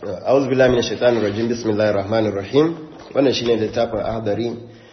a'udhu billahi minash shaitanir rajim bismillahir rahmanir rahim wannan shine littafin ahdari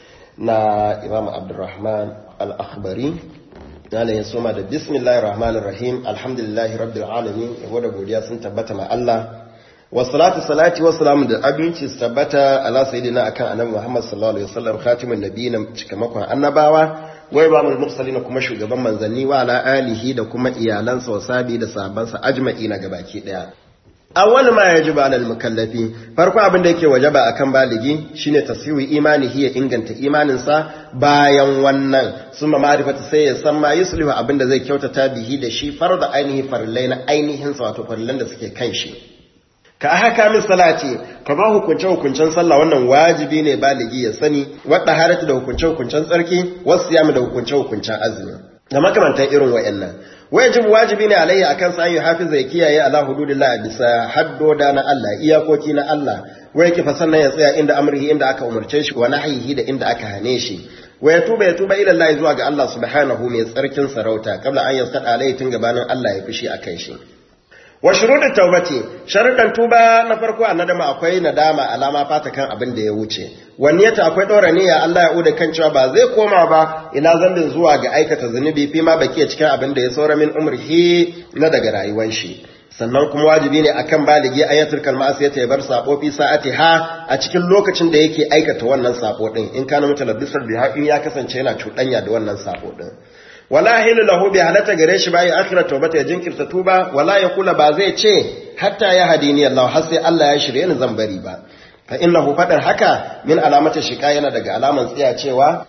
na Imam Abdurrahman al-Akhbari Malam ya soma da bismillahir rahmanir rahim alhamdulillahi rabbil alamin yabo da godiya sun tabbata ma Allah wassalatu salati wassalamu da abinci su tabbata ala sayyidina akan annabi Muhammad sallallahu alaihi wasallam khatimun nabiyina cikamakon annabawa wai ba mu mursalin kuma shugaban manzanni wa ala alihi da kuma iyalansa wa sabi da sahabbansa ajma'ina gabaki daya awwal ma yajibu alal mukallafi farko abin da yake wajaba akan baligi shine tasyiwi imanihi ya inganta imaninsa bayan wannan summa ma'rifatu sai ya san ma yuslihu abin da zai kyautata bihi da shi farda ainihi farillai na ainihin sa wato farillan da suke kan shi ka haka min salati kama hukunce hukuncen sallah wannan wajibi ne baligi ya sani wadda haratu da hukunce hukuncen tsarki wasu yamu da hukunce hukuncen azumi da makamantan irin wa'annan wajib wajibi ne alayhi akan sa yi hafiza ya kiyaye ala hududillah bisa haddoda na Allah iyakoki na Allah wa yake fa sannan ya tsaya inda amrihi inda aka umarce shi wa nahyihi da inda aka hane shi wa ya tuba ya tuba ila Allah zuwa ga Allah subhanahu mai tsarkin sarauta kabla an yastada alayhi tun gabanin Allah ya fushi akan shi wa shurudut tawbati sharudan tuba na farko a nadama akwai nadama alama fata kan abin da ya wuce waniyata akwai dora niyya Allah ya uda kan cewa ba zai koma ba ila zambin zuwa ga aikata zunubi fi ma baki cikin abin da ya saura min umrihi na daga rayuwar shi sannan kuma wajibi ne akan baligi ayatul kalma ya bar sabo fi sa'ati ha a cikin lokacin da yake aikata wannan sabo din in kana mutalabbisar biha in ya kasance yana cuɗanya da wannan sabo din wala hilu lahu bi halata gare shi bayan akhirat tawbata ya jinkirta tuba wala ya kula ba zai ce hatta ya hadini Allah har sai Allah ya shirye ni zan bari ba fa innahu fadar haka min alamata shiqa yana daga alaman tsiya cewa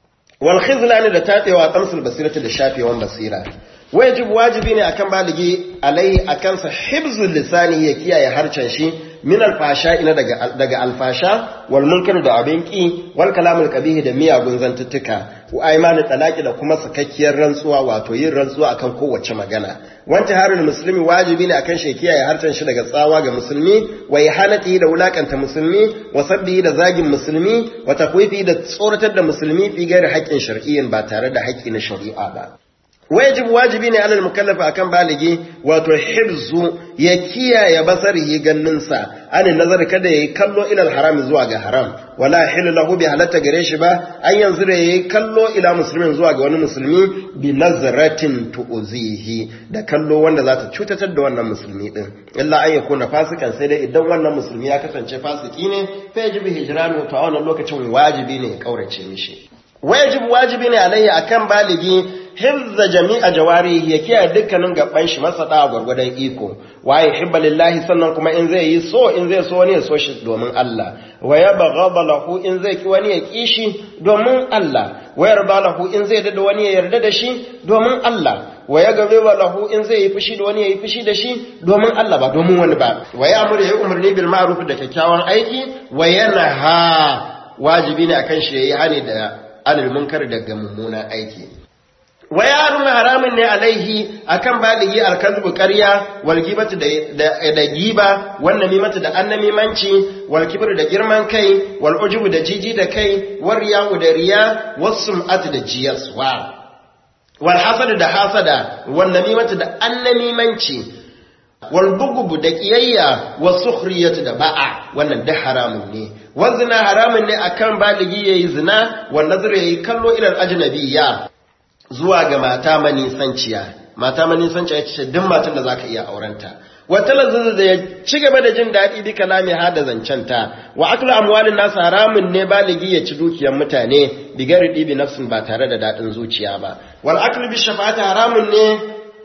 wal khizlan da tatewa tamsul basirati da shafewan basira wajib wajibi ne akan baligi alai akan sa hibzul lisani ya kiyaye harcen shi min alfasha ina daga daga alfasha wal munkar da abin ki wal kalamul qabih da miyagun zantuttuka wa aymanu talaqi da kuma sakakkiyar rantsuwa wato yin rantsuwa akan kowace magana wanta harul muslimi wajibi ne akan shi kiyaye harcen shi daga tsawa ga musulmi wa ihanati da wulakanta musulmi wa sabbi da zagin musulmi wa takwifi da tsoratar da musulmi fi gairi haƙƙin shar'iyyin ba tare da haƙƙi na shari'a ba wajib wajibi ne alal mukallafa akan baligi wato hibzu ya kiyaye basarihi ganninsa an nazar kada yayi kallo ila haram zuwa ga haram wala hilu lahu bi halatta gare shi ba an yanzu da yayi kallo ila muslimin zuwa ga wani musulmi bi nazratin tu'zihi da kallo wanda za ta cutatar da wannan musulmi din illa an yakuna fasikan sai dai idan wannan musulmi ya kasance fasiki ne fa yajibu hijranu to a wannan lokacin wajibi ne ya kaurace mishi wajib wajibi ne alayhi akan baligi hifza jami'a jawarihi ya kiyaye dukkanin gaban shi masa da gwargwadon iko waye hibba lillahi sannan kuma in zai yi so in zai so wani ya so shi domin Allah wa yabghadha lahu in zai ki wani ya ki shi domin Allah wa yarda lahu in zai dada wani ya yarda da shi domin Allah wa yaghdiba lahu in zai yi fushi da wani ya yi fushi da shi domin Allah ba domin wani ba wa ya'muru ya umarni bil ma'ruf da kyakkyawan aiki wa yanha wajibi ne akan shi yayi hani da anil munkar daga mummunan aiki wa yarun haramun ne alaihi akan baligi alkazbu ƙarya wal gibatu da da giba wan namimatu da annamimanci wal kibru da girman kai wal ujubu da jiji da kai war riyahu da riya was sum'atu da jiyaswa wal hasadu da hasada wan namimatu da annamimanci wal bugubu da kiyayya was sukhriyatu da ba'a wannan da haramun ne wa zina haramun ne akan baligi yayi zina wan nazar yayi kallo ila ajnabiyya zuwa ga mata manisanciya mata manisanciya ce duk matan da zaka iya aurenta wata lazzaza da ya ci gaba da jin daɗi bi kalami ha da zancenta wa aklu amwalin nasu haramun ne baligi ya ci dukiyar mutane bi gari ɗibi nafsin ba tare da daɗin zuciya ba wal aklu bi shafa'ati haramun ne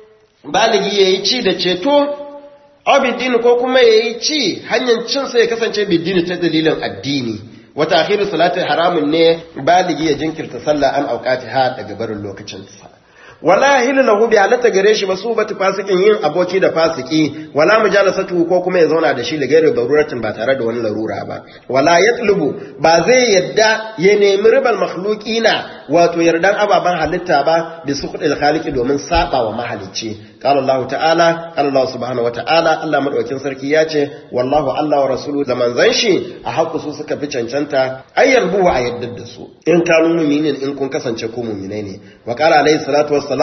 baligi yayi ci da ceto abidin ko kuma yayi ci hanyar cin sa ya kasance bidini ta dalilin addini wata akhiru salati haramun ne baligi ya jinkirta sallah an auqati ha daga barin lokacin sa wala hilu lahu bi alata gare shi basu batu fasikin yin aboki da fasiki wala mujalasatu ko kuma ya zauna da shi da gairi daruratin ba tare da wani larura ba wala yatlubu ba zai yadda ya nemi ribal makhluqina wato yardan ababan halitta ba bi suqdil khaliqi domin saba wa mahalicci قال الله تعالى قال الله سبحانه وتعالى Allah madaukin sarki ya ce wallahu Allah wa rasulu da manzon shi a haƙu su suka fi cancanta ayyar buwa a yadda da su in kanu mu'minin in kun kasance ku mu'minai ne wa qala alayhi salatu wassalam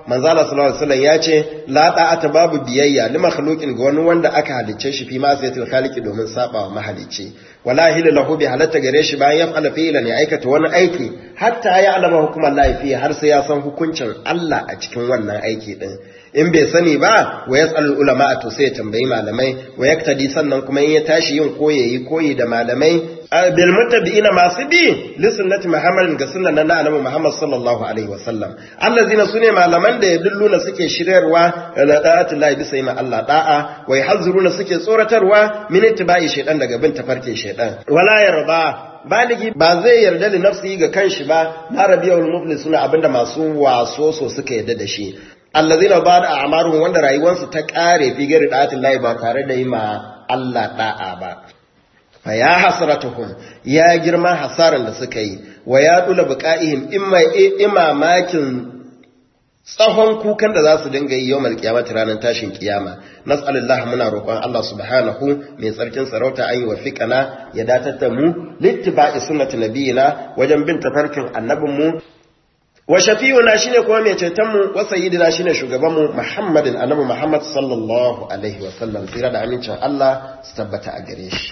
manzo Allah sallallahu alaihi wasallam ya ce la ta'ata babu biyayya li makhluqin ga wani wanda aka halicce shi fi ma sayatul khaliqi domin sabawa mahalicci wala hila lahu bi halatta gare shi bayan ya fa'ala fi'lan ya aikata wani aiki hatta ya alama hukumar laifi har sai ya san hukuncin Allah a cikin wannan aiki din in bai sani ba wa yas'al ulama to sai ya tambayi malamai wa yaktadi sannan kuma in ya tashi yin koyi yayi koyi da malamai bil muttabi'ina masu bi li sunnati muhammadin ga sunnan na annabi muhammad sallallahu alaihi wasallam allazina sune malaman da yadulluna suke shiryarwa da da'atul lahi bisa yi Allah da'a wa yahzuruna suke tsoratarwa min ittiba'i shaytan daga bin tafarkin shaytan wala yarda baligi ba zai yarda da nafsi ga kanshi ba na rabiyul muflisuna abinda masu waso so suka yarda da shi allazina ba da a'maruhum wanda rayuwarsu ta kare fi gari da'atul lahi ba tare da yi ma Allah da'a ba fa ya hasratuhum ya girma hasaran da suka yi wa ya dula buqa'ihim imma imamakin tsahon kukan da za su dinga yi yawmal qiyamati ranar tashin kiyama nas'alullah muna roƙon Allah subhanahu mai tsarkin sarauta an yi wa fiqana ya datar da mu littiba'i sunnati nabiyina wajen bin tafarkin annabinmu wa shafi'una shine kuma mai ceton mu wa sayyidina shine shugaban mu Muhammadin annabi Muhammad sallallahu alaihi wa sallam tsira da amincin Allah su tabbata a gare shi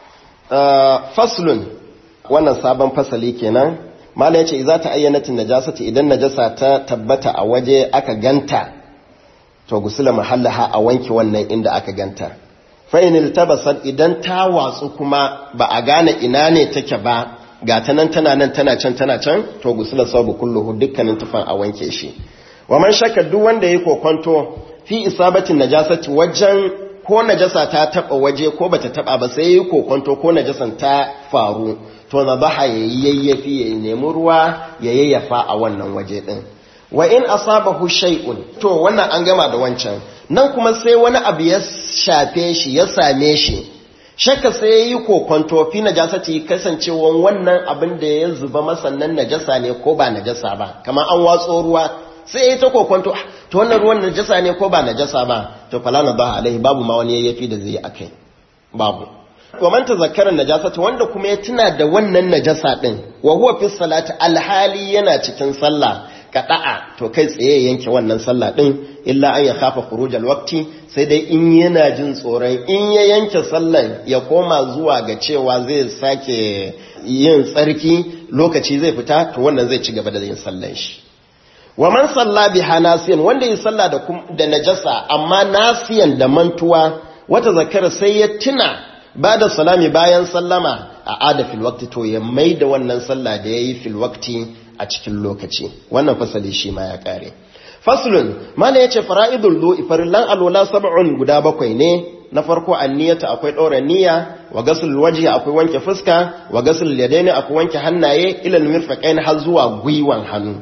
faslun wannan sabon fasali kenan mala yace idza ta ayyanatin najasati idan najasa ta tabbata a waje aka ganta to gusula mahallaha a wanke wannan inda aka ganta fa in iltabasat idan ta watsu kuma ba a gane ina ne take ba ga ta nan tana nan tana can tana can to gusula sabu kulluhu dukkanin tufan a wanke shi wa man shakka duk wanda yayi kokonto fi isabatin najasati wajen ko najasa ta taba waje ko bata taba ba sai yayi kokonto ko najasan ta faru to na baha yayi yayyafi yayi nemi ruwa ya yayyafa a wannan waje din wa in asabahu shay'un to wannan an gama da wancan nan kuma sai wani abu ya shafe shi ya same shi shakka sai yayi kokonto fi najasati kasancewan wannan abin da ya zuba masannan najasa ne ko ba najasa ba kamar an watso ruwa sai ya ta kokonto to wannan ruwan najasa ne ko ba najasa ba to fala na ba alaihi babu ma wani yayyafi da zai akai babu wa man tazakkara najasata wanda kuma ya tuna da wannan najasa din wa huwa fi salati alhali yana cikin sallah kada'a to kai tsaye yanke wannan sallah din illa an ya kafa khuruj alwaqti sai dai in yana jin tsoron in ya yanke sallan ya koma zuwa ga cewa zai sake yin tsarki lokaci zai fita to wannan zai ci gaba da yin sallan shi wa man salla biha nasiyan wanda ya salla da da najasa amma nasiyan da mantuwa wata zakara sai ya tuna ba da salami bayan sallama a ada fil waqti to ya mai da wannan sallah da yayi fil waqti a cikin lokaci wannan fasali shi ma ya kare faslun mana yace fara'idul du'i farillan alwala sab'un guda bakwai ne na farko anniyata akwai ɗora niyya wa gasul wajhi akwai wanke fuska wa gasul yadaini akwai wanke hannaye ila mirfaqain har zuwa gwiwan hannu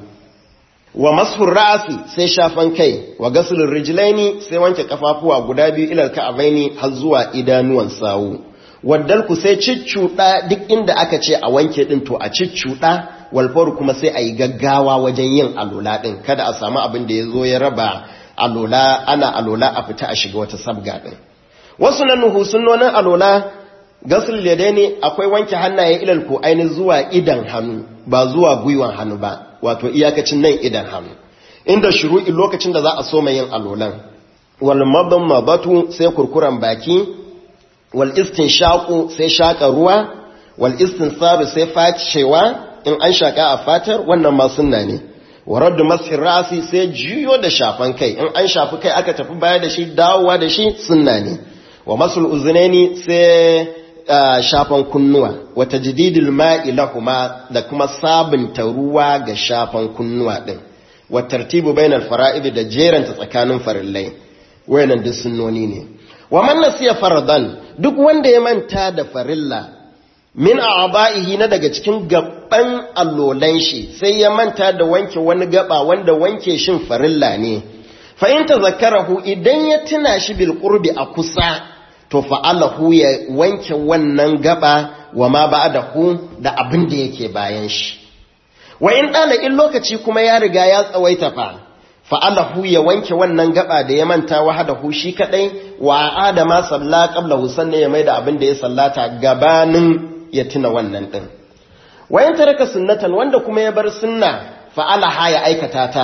wa mashur ra'si sai shafan kai wa gasul rijlaini sai wanke kafafuwa guda biyu ila ka'abaini har zuwa idanuwan sawu waddal ku sai ciccuda duk inda aka ce a wanke din to a ciccuda walfaru kuma sai a yi gaggawa wajen yin alola din kada a samu abin da ya zo ya raba alola ana alola a fita a shiga wata sabga din wasu nan nuhu sunnonin alola gasul yadaini akwai wanke hannaye ilal ko aini zuwa idan hannu ba zuwa gwiwan hannu ba wato iyakacin nan idan hannu inda shuru'i lokacin da za a soma yin alolan wal madmabatu sai kurkuran baki wal istinshaqu sai shaka ruwa wal istinsabu sai facewa in an shaka a fatar wannan ma sunna ne wa raddu mashi rasi sai jiyo da shafan kai in an shafi kai aka tafi baya da shi dawowa da shi sunna ne wa masul uzunaini sai shafan kunnuwa wa tajdidul ma'i lahuma da kuma sabunta ruwa ga shafan kunnuwa din wa tartibu bainal fara'id da jeranta tsakanin farillai wayannan duk sunnoni ne wa man nasiya faradan duk wanda ya manta da farilla min a'ba'ihi na daga cikin gaban allolan shi sai ya manta da wanke wani gaba wanda wanke shin farilla ne fa in tazakkarahu idan ya tuna shi bil qurbi a kusa to fa'alahu ya wanke wannan gaba wa ma ba'dahu da abin da yake bayan shi wa in dana in lokaci kuma ya riga ya tsawaita fa fa'alahu ya wanke wannan gaba da ya manta wahadahu shi kadai wa adama salla qablahu sannan ya maida abin da ya sallata gabanin ya tuna wannan din wayan taraka sunnatan wanda kuma ya bar sunna fa'alaha ya aikata ta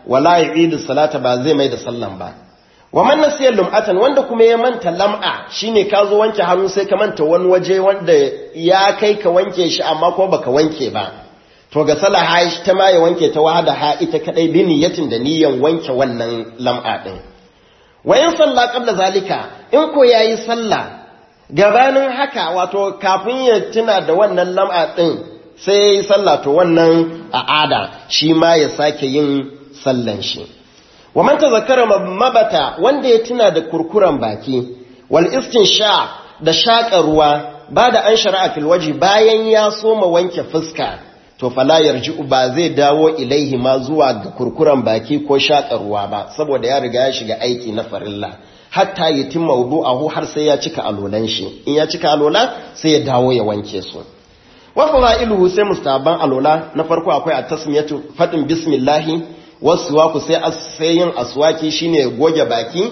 wala yu'idu salata ba zai mai da sallan ba wa man nasiya lum'atan wanda kuma ya manta lam'a shine ka zo wanke hannu sai ka manta wani waje wanda ya kai ka wanke shi amma ko baka wanke ba to ga salaha ta ma ya wanke ta wahada ha ita kadai bi niyatin da niyan wanke wannan lam'a din wa in salla qabla zalika in ko yayi sallah gabanin haka wato kafin ya tuna da wannan lam'a din sai yayi sallah to wannan a'ada shi ma ya sake yin sallan shi wa man tazakkara mabata wanda ya tuna da kurkuran baki wal istinsha da shaƙa ruwa ba da an shari'a fil waji bayan ya soma wanke fuska to fala yarji'u ba zai dawo ilaihi ma zuwa ga kurkuran baki ko shaƙa ruwa ba saboda ya riga ya shiga aiki na farilla hatta yatim mawdu'ahu har sai ya cika alolan shi in ya cika alola sai ya dawo ya wanke su wa fada'iluhu sai mustaban alola na farko akwai at-tasmiyatu fadin bismillahi wasu sai yin aswaki shine goge baki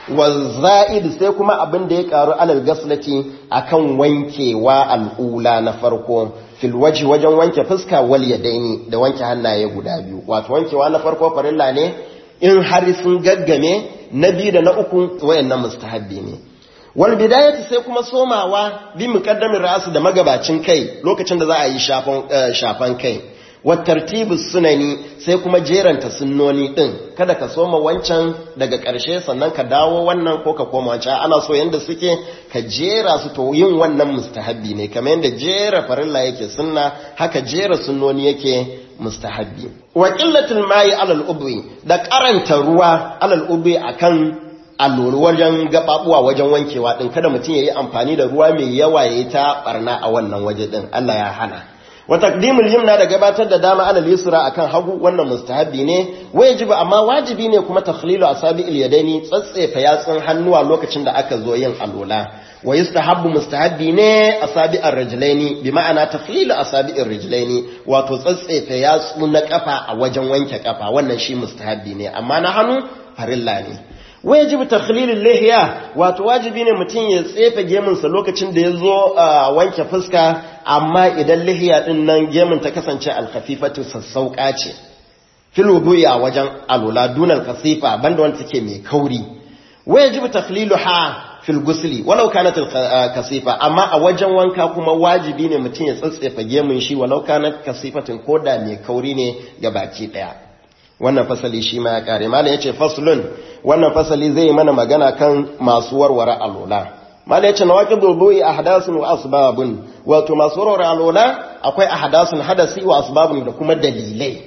za'id sai kuma abin da ya karu alal gaslati akan wankewa al'ula na farko fil waji wajen wanke fuska wal yadaini da wanke hannaye guda biyu wato wankewa na farko farilla ne in har sun gaggame na biyu da na uku wayannan mustahabbi ne wal bidayati sai kuma somawa bi muqaddamin ra'su da magabacin kai lokacin da za a yi shafan shafan kai wattartibu sunani sai kuma jeranta sunnoni din kada ka soma wancan daga ƙarshe sannan ka dawo wannan ko ka koma wancan ana so yanda suke ka jera su to yin wannan mustahabbi ne kamar yanda jera farilla yake sunna haka jera sunnoni yake mustahabbi wa qillatul ma'i alal ubri da karanta ruwa alal ubri akan allori wajen gababuwa wajen wankewa din kada mutum yayi amfani da ruwa mai yawa yayi ta barna a wannan waje din Allah ya hana wa taqdimul yumna da gabatar da dama alal yusra akan hagu wannan mustahabi ne wajibi amma wajibi ne kuma takhlilu asabi'il yadaini tsatsefa yatsun hannuwa lokacin da aka zo yin alola wa yustahabbu mustahabi ne asabi'ar rijlaini bi ma'ana takhlilu asabi'ir rijlaini wato tsatsefa yatsu na kafa a wajen wanke kafa wannan shi mustahabi ne amma na hannu farilla ne wajib takhlilul lihiya wato wajibi ne mutum ya tsefe gemunsa lokacin da ya zo wanke fuska amma idan lihiya din nan gemun ta kasance alkhafifatu sassauka ce fil wudu'i a wajen alula dunal kasifa banda wanda take mai kauri wajib takhliluha fil gusli walau kanat kasifa amma a wajen wanka kuma wajibi ne mutum ya tsatsefa gemun shi walau kanat kasifatin koda mai kauri ne ga baki daya wannan fasali shi ma ya kare malam yace faslun wannan fasali zai mana magana kan masu warware alola malam yace nawaqidul bu'i ahdathun wa asbabun wato masu warware alola akwai ahdathun hadasi wa asbabun da kuma dalilai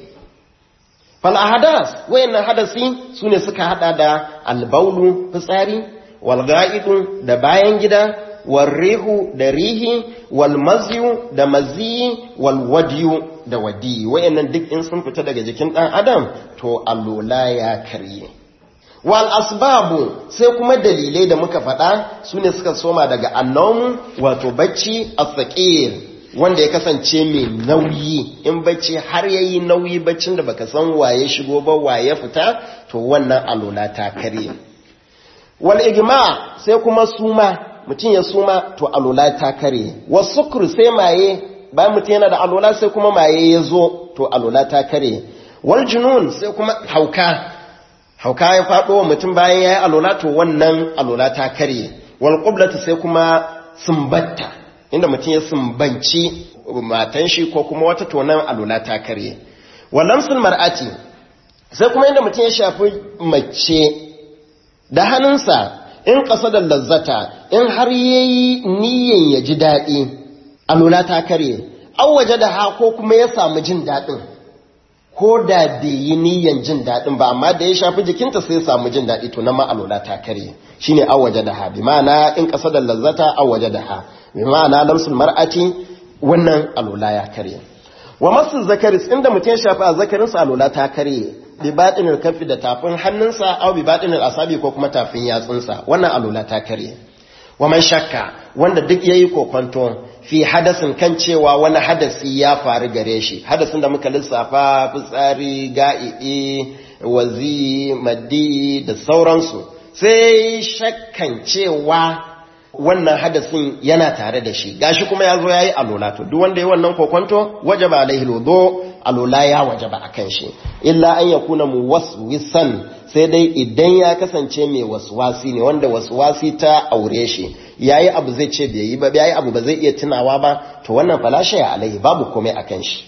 fal ahdas wayannan hadasi sune suka hada da albaulu fitsari wal ga'idu da bayan gida warrihu da rihi wal mazyu da mazi wal wadiyu da wadi wayannan duk in sun fita daga jikin dan adam to allola ya karye wal asbabu sai kuma dalilai da muka faɗa sune suka soma daga annomu wato bacci asaqir wanda ya kasance mai nauyi in bacci har yayi nauyi baccin da baka san waye shigo ba waye fita to wannan allola ta karye wal igma sai kuma suma mutum ya suma to alola ta kare wasu sai maye bayan mutum yana da alola sai kuma maye ya zo to alola ta kare wal junun sai kuma hauka hauka ya faɗo wa mutum bayan ya yi alola to wannan alola ta kare wal qublatu sai kuma sumbatta inda mutum ya sumbanci matan shi ko kuma wata tonan alola ta kare wal lamsul mar'ati sai kuma inda mutum ya shafi mace da hannunsa in ƙasa da lazzata in har yayi niyan ya ji daɗi alula ta kare an waje da ha ko kuma ya samu jin daɗin ko da bai yi niyan jin daɗin ba amma da ya shafi jikinta sai ya samu jin daɗi to na ma alula ta kare shine an waje da ha bi ma'ana in ƙasa da lazzata an waje da ha bi ma'ana lamsul mar'ati wannan alula ya kare wa masu zakaris inda mutum ya shafi a zakarinsa alula ta kare bi baɗinin kafi da tafin hannunsa au bi baɗinin asabi ko kuma tafin yatsunsa wannan alula ta kare wa man shakka wanda duk yayi kokonto fi hadasin kan cewa wani hadasi ya faru gare shi hadasin da muka lissafa fitsari ga'i'i wazi maddi da sauransu sai shakkan cewa wannan hadasin yana tare da shi gashi kuma ya zo ya yi alola to duk wanda ya wannan kokonto wajaba alaihi lodo alola ya wajaba akan shi illa an yakuna muwaswisan sai dai idan ya kasance mai waswasi ne wanda waswasi ta aure shi yayi abu zai ce bai yi ba yayi abu ba zai iya tunawa ba to wannan falasha ya alaihi babu komai akan shi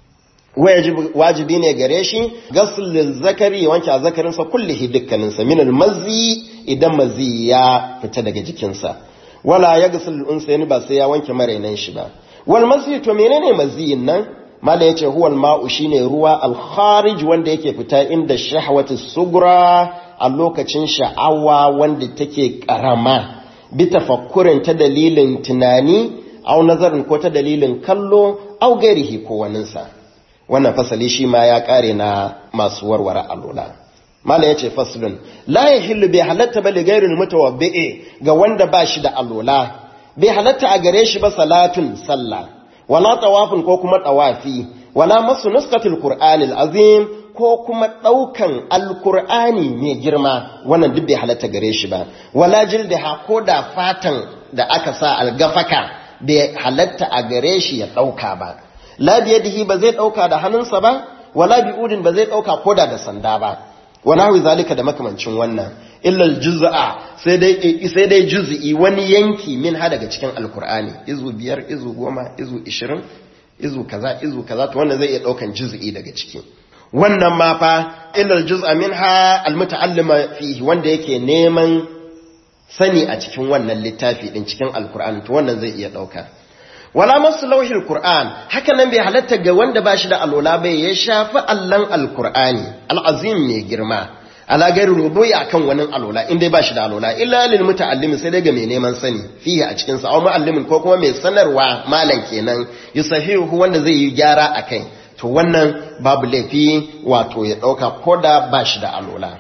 wajibi ne gare shi gasul zakari ya wanke zakarinsa kullihi dukkaninsa min almazi idan mazi ya fita daga jikinsa wala ya gasul unsa ba sai ya wanke marainan shi ba wal mazi to menene maziyin nan mala yace huwa alma'u shine ruwa al-kharij wanda yake fita inda shahwatu sugra a lokacin sha'awa wanda take karama bi tafakkurin ta dalilin tunani au nazarin ko ta dalilin kallo au gairihi ko waninsa wannan fasali shi ma ya kare na masu warware alola mala yace faslun la yahillu bi halatta bali ghairil mutawabbi ga wanda ba shi da alola bai halatta a gare shi ba salatun sallah wala tawafin ko kuma tawafi wala masu nuskatul qur'anil azim ko kuma daukan alqur'ani mai girma wannan duk bai halatta gare shi ba wala jildaha ko da fatan da aka sa algafaka bai halatta a gare shi ya dauka ba la biyadihi ba zai dauka da hannunsa ba wala bi'udin ba zai dauka koda da sanda ba wala hu zalika da makamancin wannan illa aljuz'a sai dai sai dai juz'i wani yanki min ha daga cikin alqur'ani izu biyar izu goma izu 20 izu kaza izu kaza to wannan zai iya daukan juz'i daga ciki wannan ma fa illa aljuz'a minha almutaallima fihi wanda yake neman sani a cikin wannan littafi din cikin alqur'ani to wannan zai iya dauka wala masu lauhin Kur'an haka nan bai halatta ga wanda ba shi da alola bai ya shafi allon alkur'ani al'azim mai girma ala gari rubuyi akan wani alola inda ba shi da alola illa lil muta'allimi sai dai ga mai neman sani fiye a cikin sa aw mu'allimin ko kuma mai sanarwa malam kenan yusahihu wanda zai yi gyara akai to wannan babu laifi wato ya dauka koda ba shi da alola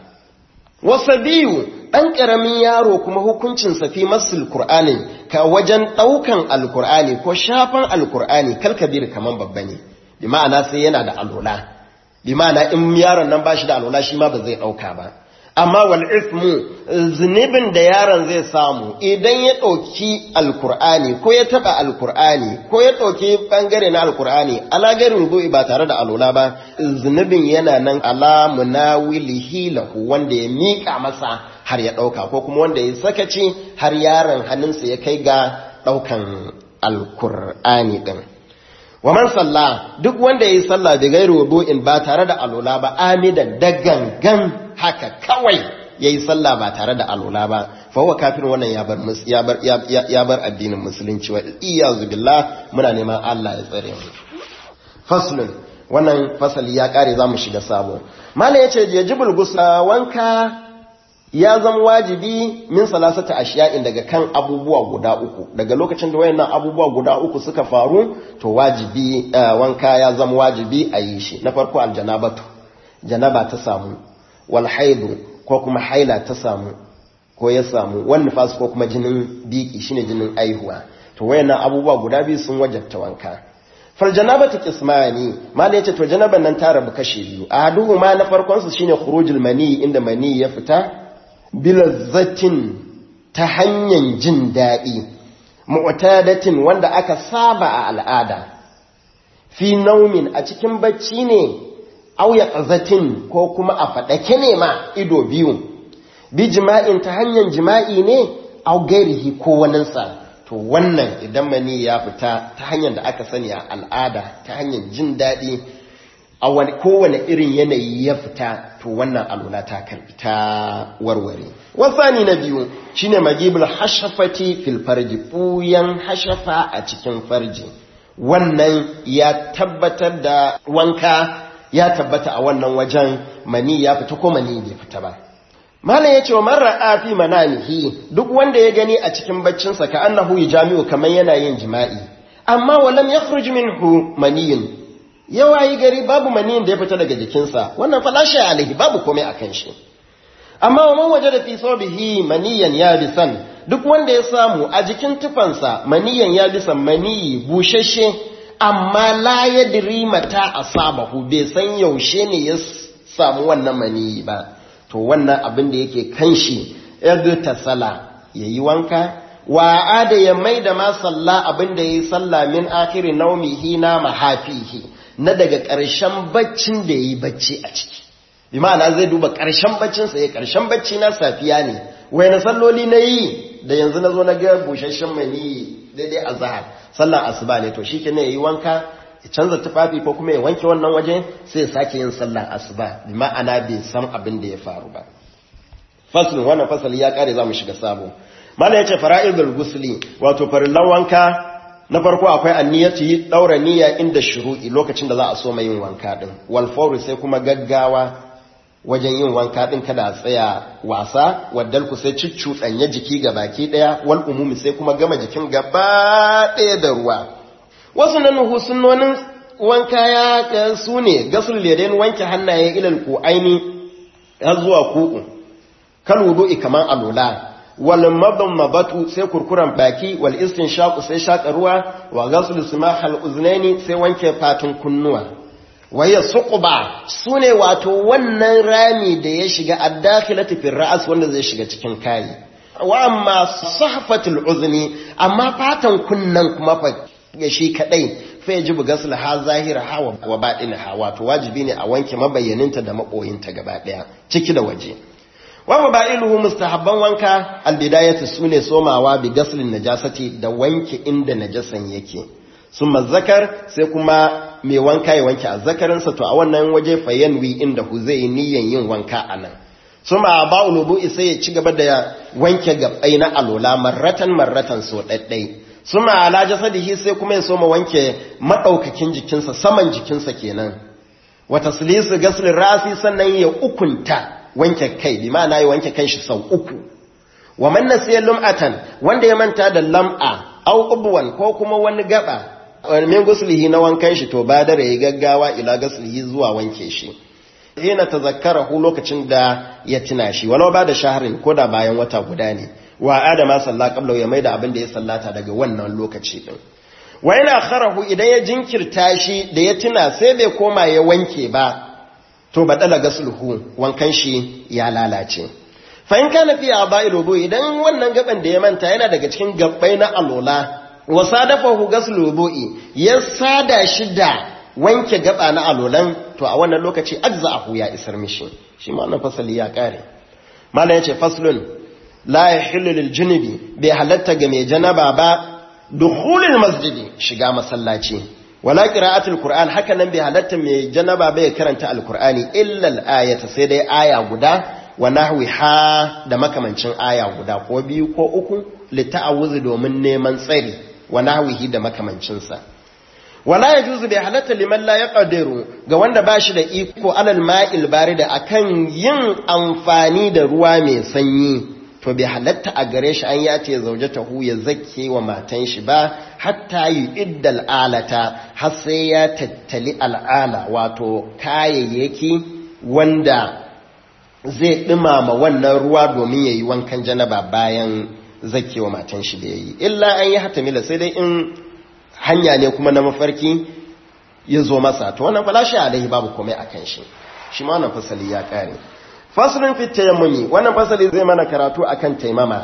wasabiyu ɗan ƙaramin yaro kuma hukuncinsa fi masul Kur'ani ka wajen ɗaukan alkur'ani ko shafan alkur'ani kalkabir kaman babba ne bi ma'ana sai yana da alola bi ma'ana in yaron nan ba shi da alola shi ma ba zai ɗauka ba amma wal ismu zunubin da yaron zai samu idan ya ɗauki alkur'ani ko ya taɓa alkur'ani ko ya ɗauki ɓangare na alkur'ani ala gairin rubu'i ba tare da alola ba zunubin yana nan ala munawilihi lahu wanda ya miƙa masa har ya ɗauka ko kuma wanda ya sakaci har yaron hannunsa ya kai ga ɗaukan alkur'ani ɗin wa man salla duk wanda ya yi sallah da gairu wudu'in ba tare da alola ba amidan da gangan haka kawai ya yi sallah ba tare da alola ba fa huwa kafin wannan ya bar ya bar ya bar addinin musulunci wa iyazu billah muna neman Allah ya tsare mu faslun wannan fasali ya kare zamu shiga sabo mallan yace yajibul gusla wanka ya zama wajibi min salasata ashiya'in daga kan abubuwa guda uku daga lokacin da wayannan abubuwa guda uku suka faru to wajibi wanka ya zama wajibi a yi shi na farko aljanabatu janaba ta samu wal haidu ko kuma haila ta samu ko ya samu wal nifas ko kuma jinin biki shine jinin aihuwa to wayannan abubuwa guda biyu sun wajabta wanka fal janabatu qismani mala yace to janaban nan ta rabu kashi biyu ahaduhuma na farkon su shine khurujul mani inda mani ya fita bilazzatin ta hanyar jin daɗi mu'tadatin wanda aka saba a al'ada fi naumin a cikin bacci ne auya ƙazatin ko kuma a faɗake ne ma ido biyu bi jima'in ta hanyar jima'i ne au gairihi ko waninsa to wannan idan mani ya fita ta hanyar da aka sani a al'ada ta hanyar jin daɗi a wani kowane irin yanayi ya fita to wannan alula ta karbi ta warware wasani na biyu shine magibul hashafati fil farji buyan hashafa a cikin farji wannan ya tabbatar da wanka ya tabbata a wannan wajen mani ya fita ko mani bai fita ba malam yace wa marra fi manamihi duk wanda ya gani a cikin baccinsa ka annahu jami'u kamar yana yin jima'i amma walam yakhruj minhu maniyun yawa yi gari babu maniyin da ya fita daga jikinsa wannan falashe alaihi babu komai a kan shi amma wa man waje da fi sobihi maniyan ya bisan duk wanda ya samu a jikin tufansa maniyan ya bisan maniyi bushashe amma la ya diri mata asabahu bai san yaushe ne ya samu wannan maniyi ba to wannan abin da yake kan shi ta sala ya yi wanka wa ada ya mai da ma salla abin da ya yi salla min akiri naumihi na mahafihi na daga ƙarshen baccin da yayi bacci a ciki bi ma'ana zai duba ƙarshen baccin sa ya ƙarshen bacci na safiya ne wai na salloli na yi da yanzu na zo na ga busasshen mai ni daidai azhar sallar asuba ne to shikenan yayi wanka ya canza tufafi ko kuma ya wanke wannan waje sai ya sake yin sallar asuba bi ma'ana bai san abin da ya faru ba faslun wannan fasali ya kare za mu shiga sabo mala yace fara'idul gusli wato farillan wanka na farko akwai anniyati daura niyya inda shuru'i lokacin da za a so mai yin wanka din wal fawri sai kuma gaggawa wajen yin wanka din kada a tsaya wasa waddal ku sai ciccuɗanya jiki ga baki daya wal umumi sai kuma gama jikin gaba daya da ruwa wasu nan sunnonin wanka ya su ne gasul yadain wanke hannaye ilal ku aini har zuwa ku'u kal wudu'i kaman alula wal madmabatu sai kurkuran baki wal istinshaqu sai shaka ruwa wa ghasl simahal uznaini sai wanke fatun kunnuwa waya suqba sune wato wannan rami da ya shiga ad-dakhilati fi ra'as wanda zai shiga cikin kai wa amma sahfatul uzni amma fatan kunnan kuma fa ya shi kadai fa yajibu ghasl ha zahira ha wa batin ha wato wajibi ne a wanke mabayyaninta da makoyinta gaba daya ciki da waje wa mabailuhu mustahabban wanka albidayatu sune somawa bi gaslin najasati da wanke inda najasan yake summa zakar sai kuma mai wanka ya wanke azzakarinsa to a wannan waje fayanwi inda hu zai niyan yin wanka anan summa ba'ul wudu'i sai ya ci gaba da wanke gabbai na alola marratan marratan so daddai summa ala jasadihi sai kuma ya soma wanke madaukakin jikinsa saman jikinsa kenan wa taslisu gaslin rasi sannan ya ukunta wanke kai bi ma'ana ya wanke kanshi sau uku wa man nasiya lum'atan wanda ya manta da lam'a au ubwan ko kuma wani gaba min guslihi na wankan shi to ba da yayi gaggawa ila guslihi zuwa wanke shi ina tazakkarahu lokacin da ya tuna shi walau ba da shaharin ko da bayan wata guda ne wa adama salla qabla ya maida abin da ya sallata daga wannan lokaci din wa ina kharahu idan ya jinkirta shi da ya tuna sai bai koma ya wanke ba to badala gasluhu wankan shi ya lalace fa in kana fi aba'il wudu idan wannan gaban da ya manta yana daga cikin gabbai na alola wa sadafahu gaslu wudu'i ya sada shi da wanke gaba na alolan to a wannan lokaci ajza'ahu ya isar mishi shi ma wannan fasali ya kare mallan yace faslun la yahillu lil junubi bai halatta ga mai janaba ba dukhulul masjidi shiga masallaci wala qira'atul qur'an haka nan bai halatta mai janaba bai karanta alqur'ani illa al-ayata sai dai aya guda wa nahwiha da makamancin aya guda ko biyu ko uku lita'awuzi domin neman tsari wa nahwihi da makamancin sa wala yajuzu bai halatta liman la yaqdiru ga wanda bashi da iko alal ma'il barida akan yin amfani da ruwa mai sanyi to bai halatta a gare shi an ya ce zaujatahu ya zakke wa matan shi ba hatta yi iddal alata har sai ya tattali al'ala wato kayayyaki wanda zai dumama wannan ruwa domin ya yi wankan janaba bayan zakke wa matan shi da ya yi illa an yi hatamila sai dai in hanya ne kuma na mafarki ya zo masa to wannan falashi alaihi babu komai a kan shi shi ma wannan fasali ya kare faslun fi tayammumi wannan fasali zai mana karatu akan taimama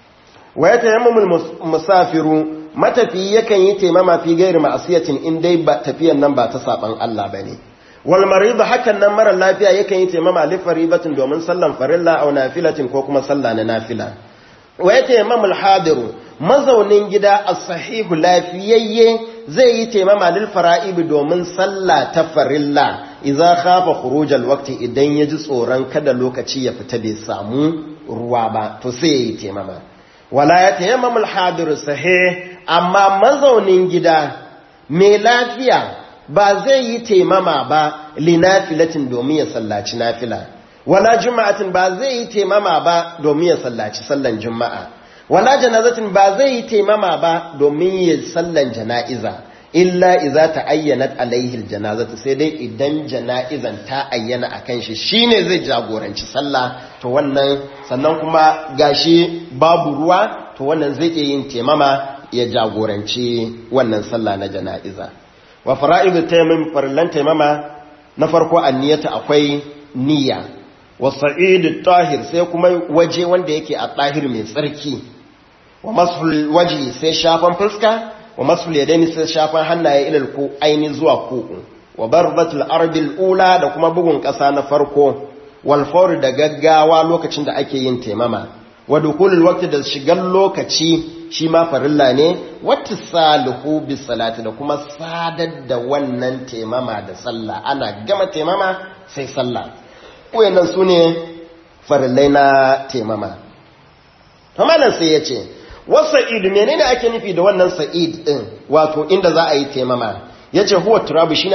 wa ya tayammumul musafiru matafi yakan yi taimama fi gairi ma'asiyatin in dai ba tafiyan nan ba ta saban Allah bane wal marid hakan nan mara lafiya yakan yi taimama li faribatin domin sallan farilla aw nafilatin ko kuma sallah na nafila wa ya tayammumul hadiru mazaunin gida as-sahihu lafiyayye zai yi taimama lil fara'ib domin sallah ta farilla idza khafa khurujal waqti idan yaji tsoron kada lokaci ya fita bai samu ruwa ba to sai yayi taimama wala ya tayammamul hadir sahih amma mazaunin gida mai lafiya ba zai yi taimama ba linafilatin domin ya sallaci nafila wala juma'atin ba zai yi taimama ba domin ya sallaci sallan juma'a wala janazatin ba zai yi taimama ba domin ya sallan jana'iza illa iza ta ayyanat alaihi janazatu sai dai idan jana'izan ta ayyana akan shi shine zai jagoranci sallah to wannan sannan kuma gashi babu ruwa to wannan zai iya yin taimama ya jagoranci wannan sallah na jana'iza wa fara'idu taimam farillan taimama na farko anniyata akwai niyya wa sa'idu tahir sai kuma waje wanda yake a tahir mai tsarki wa masul waji sai shafan fuska wa masul yadaini sai shafan hannaye ilal ko aini zuwa ku'u wa barbatul arbil ula da kuma bugun ƙasa na farko wal fawr da gaggawa lokacin da ake yin taimama wa dukulul waqti da shigan lokaci shi ma farilla ne wattisalihu bis salati da kuma sadar da wannan taimama da sallah ana gama taimama sai sallah wayannan sune farillai na taimama Hamalan sai ya ce, Wasa'id menene ake nufi da wannan sa'id ɗin wato inda za a yi taimama, ya ce huwa turabu shi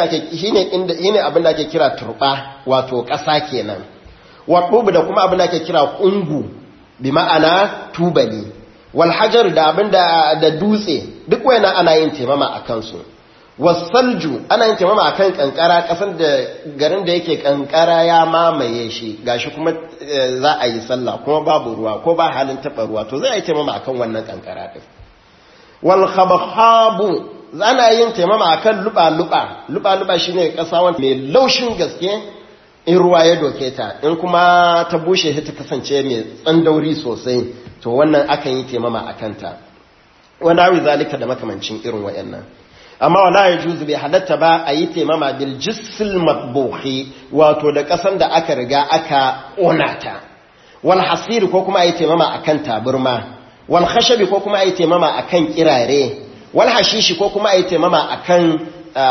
ne abin da ake kira turɓa wato ƙasa kenan, waɗubu da kuma abin da ake kira ƙungu bi ma'ana tubali, walhajar da abin da dutse duk wayana ana yin taimama a kansu. wasalju ana yin taimama akan kankara kasar da garin da yake kankara ya mamaye shi gashi kuma za a yi sallah kuma babu ruwa ko ba halin taba ruwa to zai yi taimama akan wannan kankara din wal khabhabu ana yin taimama akan luba luba luba luba shine kasa wanda mai laushin gaske in ruwa ya doke ta in kuma ta bushe ta kasance mai tsandauri sosai to wannan akan yi taimama akan ta wanda wi zalika da makamancin irin wayannan amma wala ya juzu bai halatta ba a yi taimama bil jissil matbuhi wato da kasan da aka riga aka onata wal hasiri ko kuma a yi taimama akan taburma wal khashabi ko kuma a yi taimama akan kirare wal hashishi ko kuma a yi taimama akan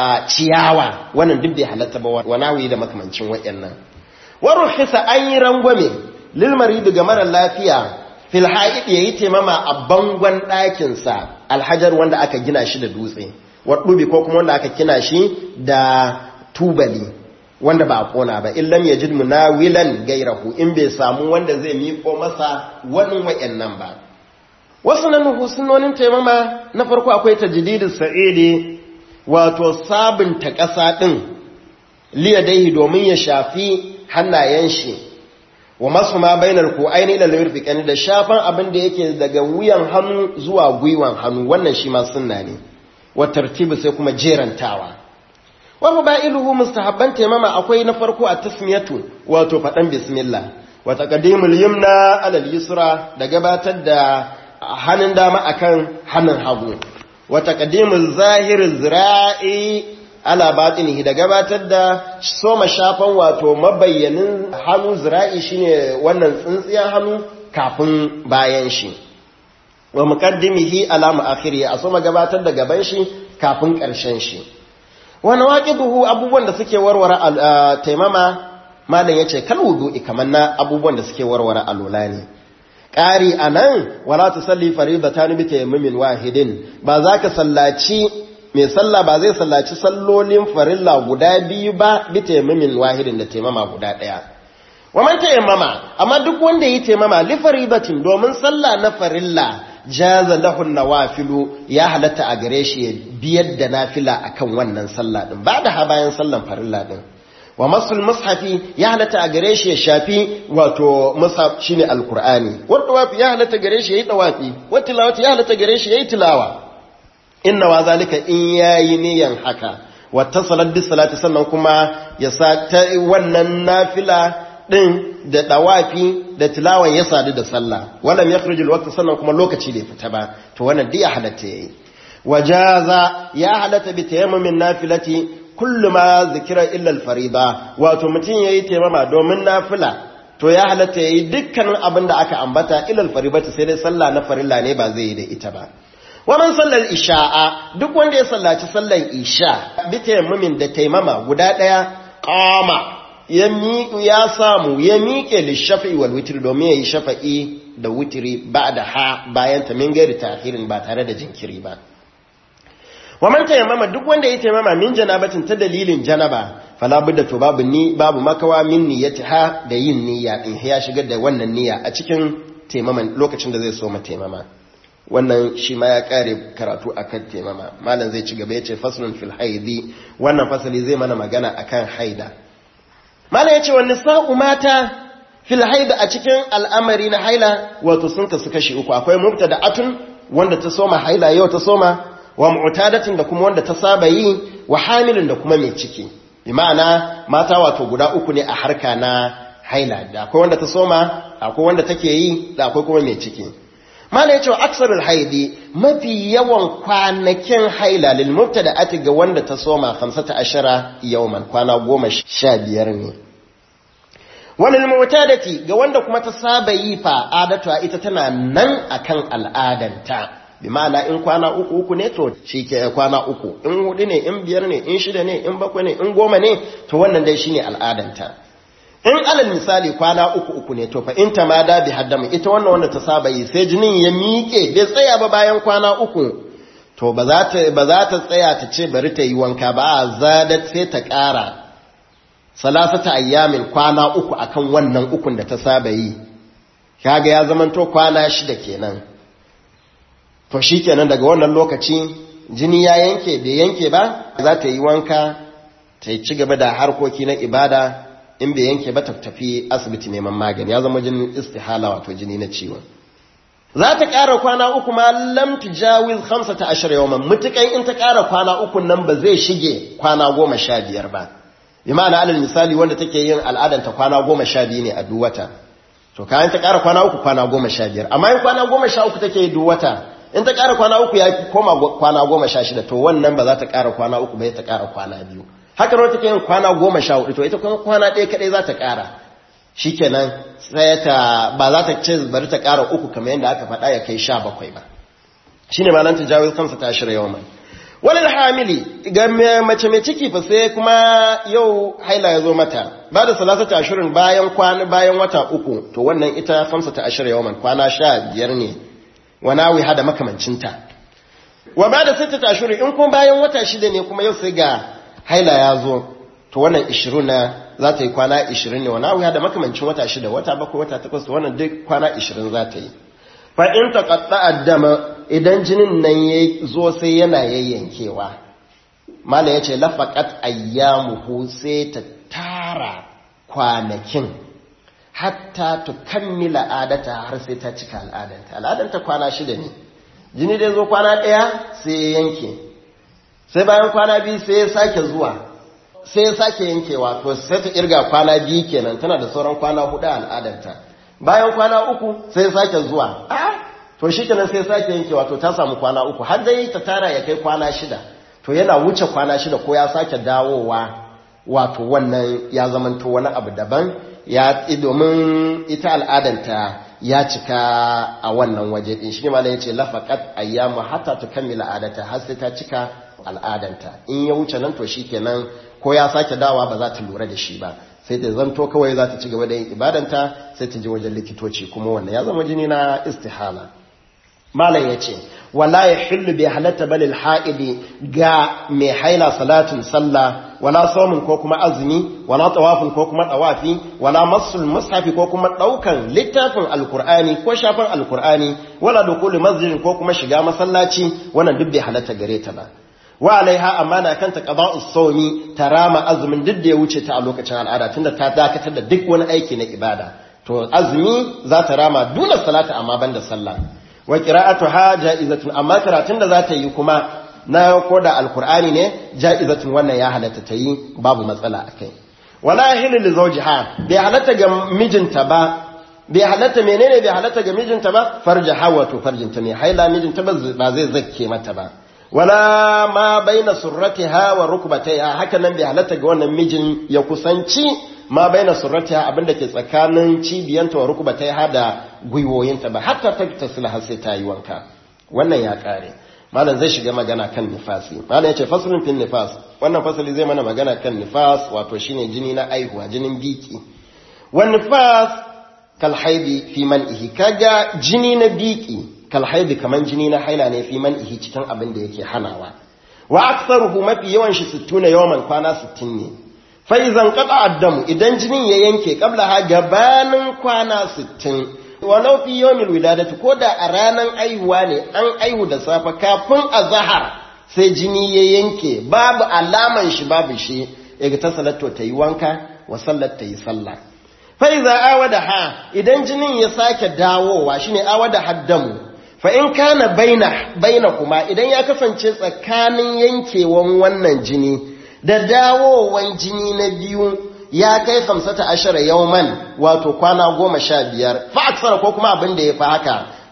ciyawa wannan duk bai halatta ba wa nawi da makamancin wayannan wa ruhisa an yi rangwame lil marid ga mara lafiya fil haid yayi taimama a bangon ɗakin sa alhajar wanda aka gina shi da dutse waɗubi ko kuma wanda aka kina shi da tubali wanda ba a ƙona ba illam ya jid munawilan gairahu in bai samu wanda zai miƙo masa wani wa'annan ba wasu nan husunonin taimama na farko akwai tajdidus sa'idi wato sabunta ƙasa ɗin liyadaihi domin ya shafi hannayen shi wa masu ma bainar ko aini ila lirfiqani da shafan abin da yake daga wuyan hannu zuwa gwiwan hannu wannan shi ma sunna ne wa tartibu sai kuma jerantawa wa mabailuhu mustahabban taimama akwai na farko a tasmiyatu wato fadan bismillah wa taqdimul yumna ala al-yusra da gabatar da hannun dama akan hannun hagu wa taqdimul zahir zira'i ala batinihi da gabatar da soma shafan wato mabayyanin hannu zira'i shine wannan tsintsiyar hannu kafin bayan shi wa muqaddimihi ala mu'akhiri a soma gabatar da gaban shi kafin ƙarshen shi wa nawaqiduhu abubuwan da suke warware taimama malam yace kal wudu'i kaman na abubuwan da suke warware alula ne ƙari anan wala tusalli faridatan bi tayammumin wahidin ba za ka sallaci mai sallah ba zai sallaci sallolin farilla guda biyu ba bi tayammumin wahidin da taimama guda ɗaya wa man tayammama amma duk wanda yi taimama li faridatin domin sallah na farilla jaza lahu nawafilu ya halatta a gare shi ya biyar da nafila akan wannan sallah din ba da ha bayan sallan farilla din wa masul mushafi ya halatta a gare shi ya shafi wato mushaf shine alqur'ani wa tawafi ya halatta gare shi yayi tawafi wa tilawati ya halatta gare shi yayi tilawa inna wa zalika in yayi niyan haka wa tasalat bis salati sannan kuma ya sa ta wannan nafila din da dawafi da tilawan ya sadu da sallah walam yakhruju alwaqt sannan kuma lokaci bai fita ba to wannan dai ya halatta yayi wajaza ya halatta bi tayammumin nafilati kullu ma zikira illa alfariida wato mutun yayi tayammama domin nafila to ya halatta yayi dukkanin abin da aka ambata illa alfaribati sai dai sallah na farilla ne ba zai yi da ita ba waman sallar isha'a duk wanda ya sallaci sallar isha bi tayammumin da taimama guda daya qama ya miƙu ya samu ya miƙe lishafi wal witr domin ya yi shafa'i da witri ba da ha bayan ta min gairi tahirin ba tare da jinkiri ba wa man tayammama duk wanda ya tayammama min janabatin ta dalilin janaba fala budda to babu ni babu makawa min niyyatiha da yin niyya din ya shigar da wannan niyya a cikin taimaman lokacin da zai so ma taimama wannan shi ma ya kare karatu akan taimama malam zai ci gaba yace faslun fil haidi wannan fasali zai mana magana akan haida malam yace wa nisa'u mata fil haida a cikin al'amari na haila wato sun kasu kashi uku akwai mubtada'atun wanda ta soma haila yau ta soma wa mu'tadatin da kuma wanda ta saba yi wa hamilin da kuma mai ciki bi ma'ana mata wato guda uku ne a harka na haila da akwai wanda ta soma akwai wanda take yi da akwai kuma mai ciki mala ya ce aksarul haidi mafi yawan kwanakin haila lil mubtada'ati ga wanda ta soma 15 yawman kwana goma sha biyar ne walil mutadati ga wanda kuma ta saba yi fa adatu ita tana nan akan al'adanta bi ma'ana in kwana uku uku ne to shi ke kwana uku in hudu ne in biyar ne in shida ne in bakwai ne in goma ne to wannan dai shine al'adanta in alal misali kwana uku uku ne to fa in ta ma da bi haddamu ita wannan wanda ta saba yi sai jinin ya miƙe bai tsaya ba bayan kwana uku to ba za ta ba za ta tsaya ta ce bari ta yi wanka ba a zadat sai ta ƙara salasata ayyamin kwana uku akan wannan ukun da ta saba yi kaga ya zamanto kwana shida kenan to shikenan daga wannan lokaci jini ya yanke bai yanke ba za ta yi wanka ta ci gaba da harkoki na ibada in bai yanke ba ta tafi asibiti neman magani ya zama jinin istihala wato jini na ciwon za ta ƙara kwana uku ma lam tujawiz 15 yawman mutukan in ta ƙara kwana uku nan ba zai shige kwana goma sha biyar ba bi ma'ana alal misali wanda take yin al'adanta kwana goma sha biyu ne a duk wata to kayan ta ƙara kwana uku kwana goma sha biyar amma in kwana goma sha uku take yi duk wata in ta ƙara kwana uku ya koma kwana goma sha shida to wannan ba za ta ƙara kwana uku ba ya ta ƙara kwana biyu haka nan take yin kwana goma sha hudu to ita kuma kwana ɗaya kaɗai za ta ƙara shikenan sai ta ba za ta ce bari ta ƙara uku kamar yadda aka faɗa ya kai sha bakwai ba shine ma nan ta jawo kansa ta shirya yawan walil hamili ga mace mai ciki fa sai kuma yau haila ya zo mata ba da salasata ashirin bayan kwana bayan wata uku to wannan ita famsa ta ashirin yawan kwana sha biyar ne wa nawi hada makamancinta wa ba da sittata ashirin in kuma bayan wata shida ne kuma yau sai ga haila ya zo to wannan ishirin na za ta yi kwana ishirin ne wa nawi hada makamancin wata shida wata bakwai wata takwas to wannan duk kwana ishirin za ta yi fa in taqatta addama idan jinin nan ya zo sai yana yayyankewa malam yace lafaqat ayyamuhu sai ta tara kwanakin hatta tukammila adata har sai ta cika al'adanta al'adanta kwana shida ne jini da zo kwana ɗaya sai ya yanke sai bayan kwana biyu sai ya sake zuwa sai ya sake yankewa to sai ta irga kwana biyu kenan tana da sauran kwana hudu al'adanta bayan kwana uku sai ya sake zuwa to shi kenan sai sake yanke wato ta samu kwana uku har dai ta tara ya kai kwana shida to yana wuce kwana shida ko ya sake dawowa wato wannan ya zamanto wani abu daban ya domin ita al'adanta ya cika a wannan waje din shi ne malai yace lafaqat ayyamu hatta tukammila adata har sai ta cika al'adanta in ya wuce nan to shikenan ko ya sake dawa ba za ta lura da shi ba sai ta zanto kawai za ta ci gaba da yin ibadanta sai ta je wajen likitoci kuma wannan ya zama jini na istihala malam ya ce wala ya hillu bai halatta balil ha'idi ga mai haila salatin sallah wala saumin ko kuma azumi wala tawafin ko kuma tawafi wala masul mushafi ko kuma daukan littafin alkur'ani ko shafin alkur'ani wala dukuli masjidin ko kuma shiga masallaci wannan duk bai halatta gare ta ba wa alaiha amma na kanta qada'us sawmi tarama azumin duk da ya wuce ta a lokacin al'ada tunda ta dakatar da duk wani aiki na ibada to azumi za ta rama dole salata amma banda sallah wa qira'atuha ja'izatun amma karatun da za ta yi kuma na koda alqur'ani ne ja'izatun wannan ya halatta ta yi babu matsala akai wala hilu li zawjiha bai halatta ga mijinta ba bai halatta menene bai halatta ga mijinta ba farjaha wato farjinta ne haila mijinta ba zai zakke mata ba wala ma baina surratiha wa rukbatayha haka nan bai halatta ga wannan mijin ya kusanci ma baina surratiha abinda ke tsakanin cibiyanta wa rukbatayha da gwiwoyinta ba hatta ta tasila har sai ta yi wanka wannan ya kare malam zai shiga magana kan nifasi malam yace faslun fil nifas wannan fasali zai mana magana kan nifas wato shine jini na aihuwa jinin biki wan nifas kal haidi fi man'ihi kaga jini na biki kalhaidi kaman jini na haila ne fi man ihi cikin abin da yake hanawa wa aktsaruhu mafi yawan shi 60 yawan kwana 60 ne fa idan qata addamu idan jinin ya yanke kabla ha gabanin kwana 60 walau fi yawmil wiladati ko da a ranan aihuwa ne an aihu da safa kafin azhar sai jini ya yanke babu alaman shi babu shi yaga ta salato ta yi wanka wa sallar ta yi sallah fa iza awada ha idan jinin ya sake dawowa shine awada haddamu fa in kana baina baina kuma idan ya kasance tsakanin yankewan wannan jini da dawowan jini na biyu ya kai kamsata ashara yauman wato kwana goma sha biyar fa aksara ko kuma abin da ya fi haka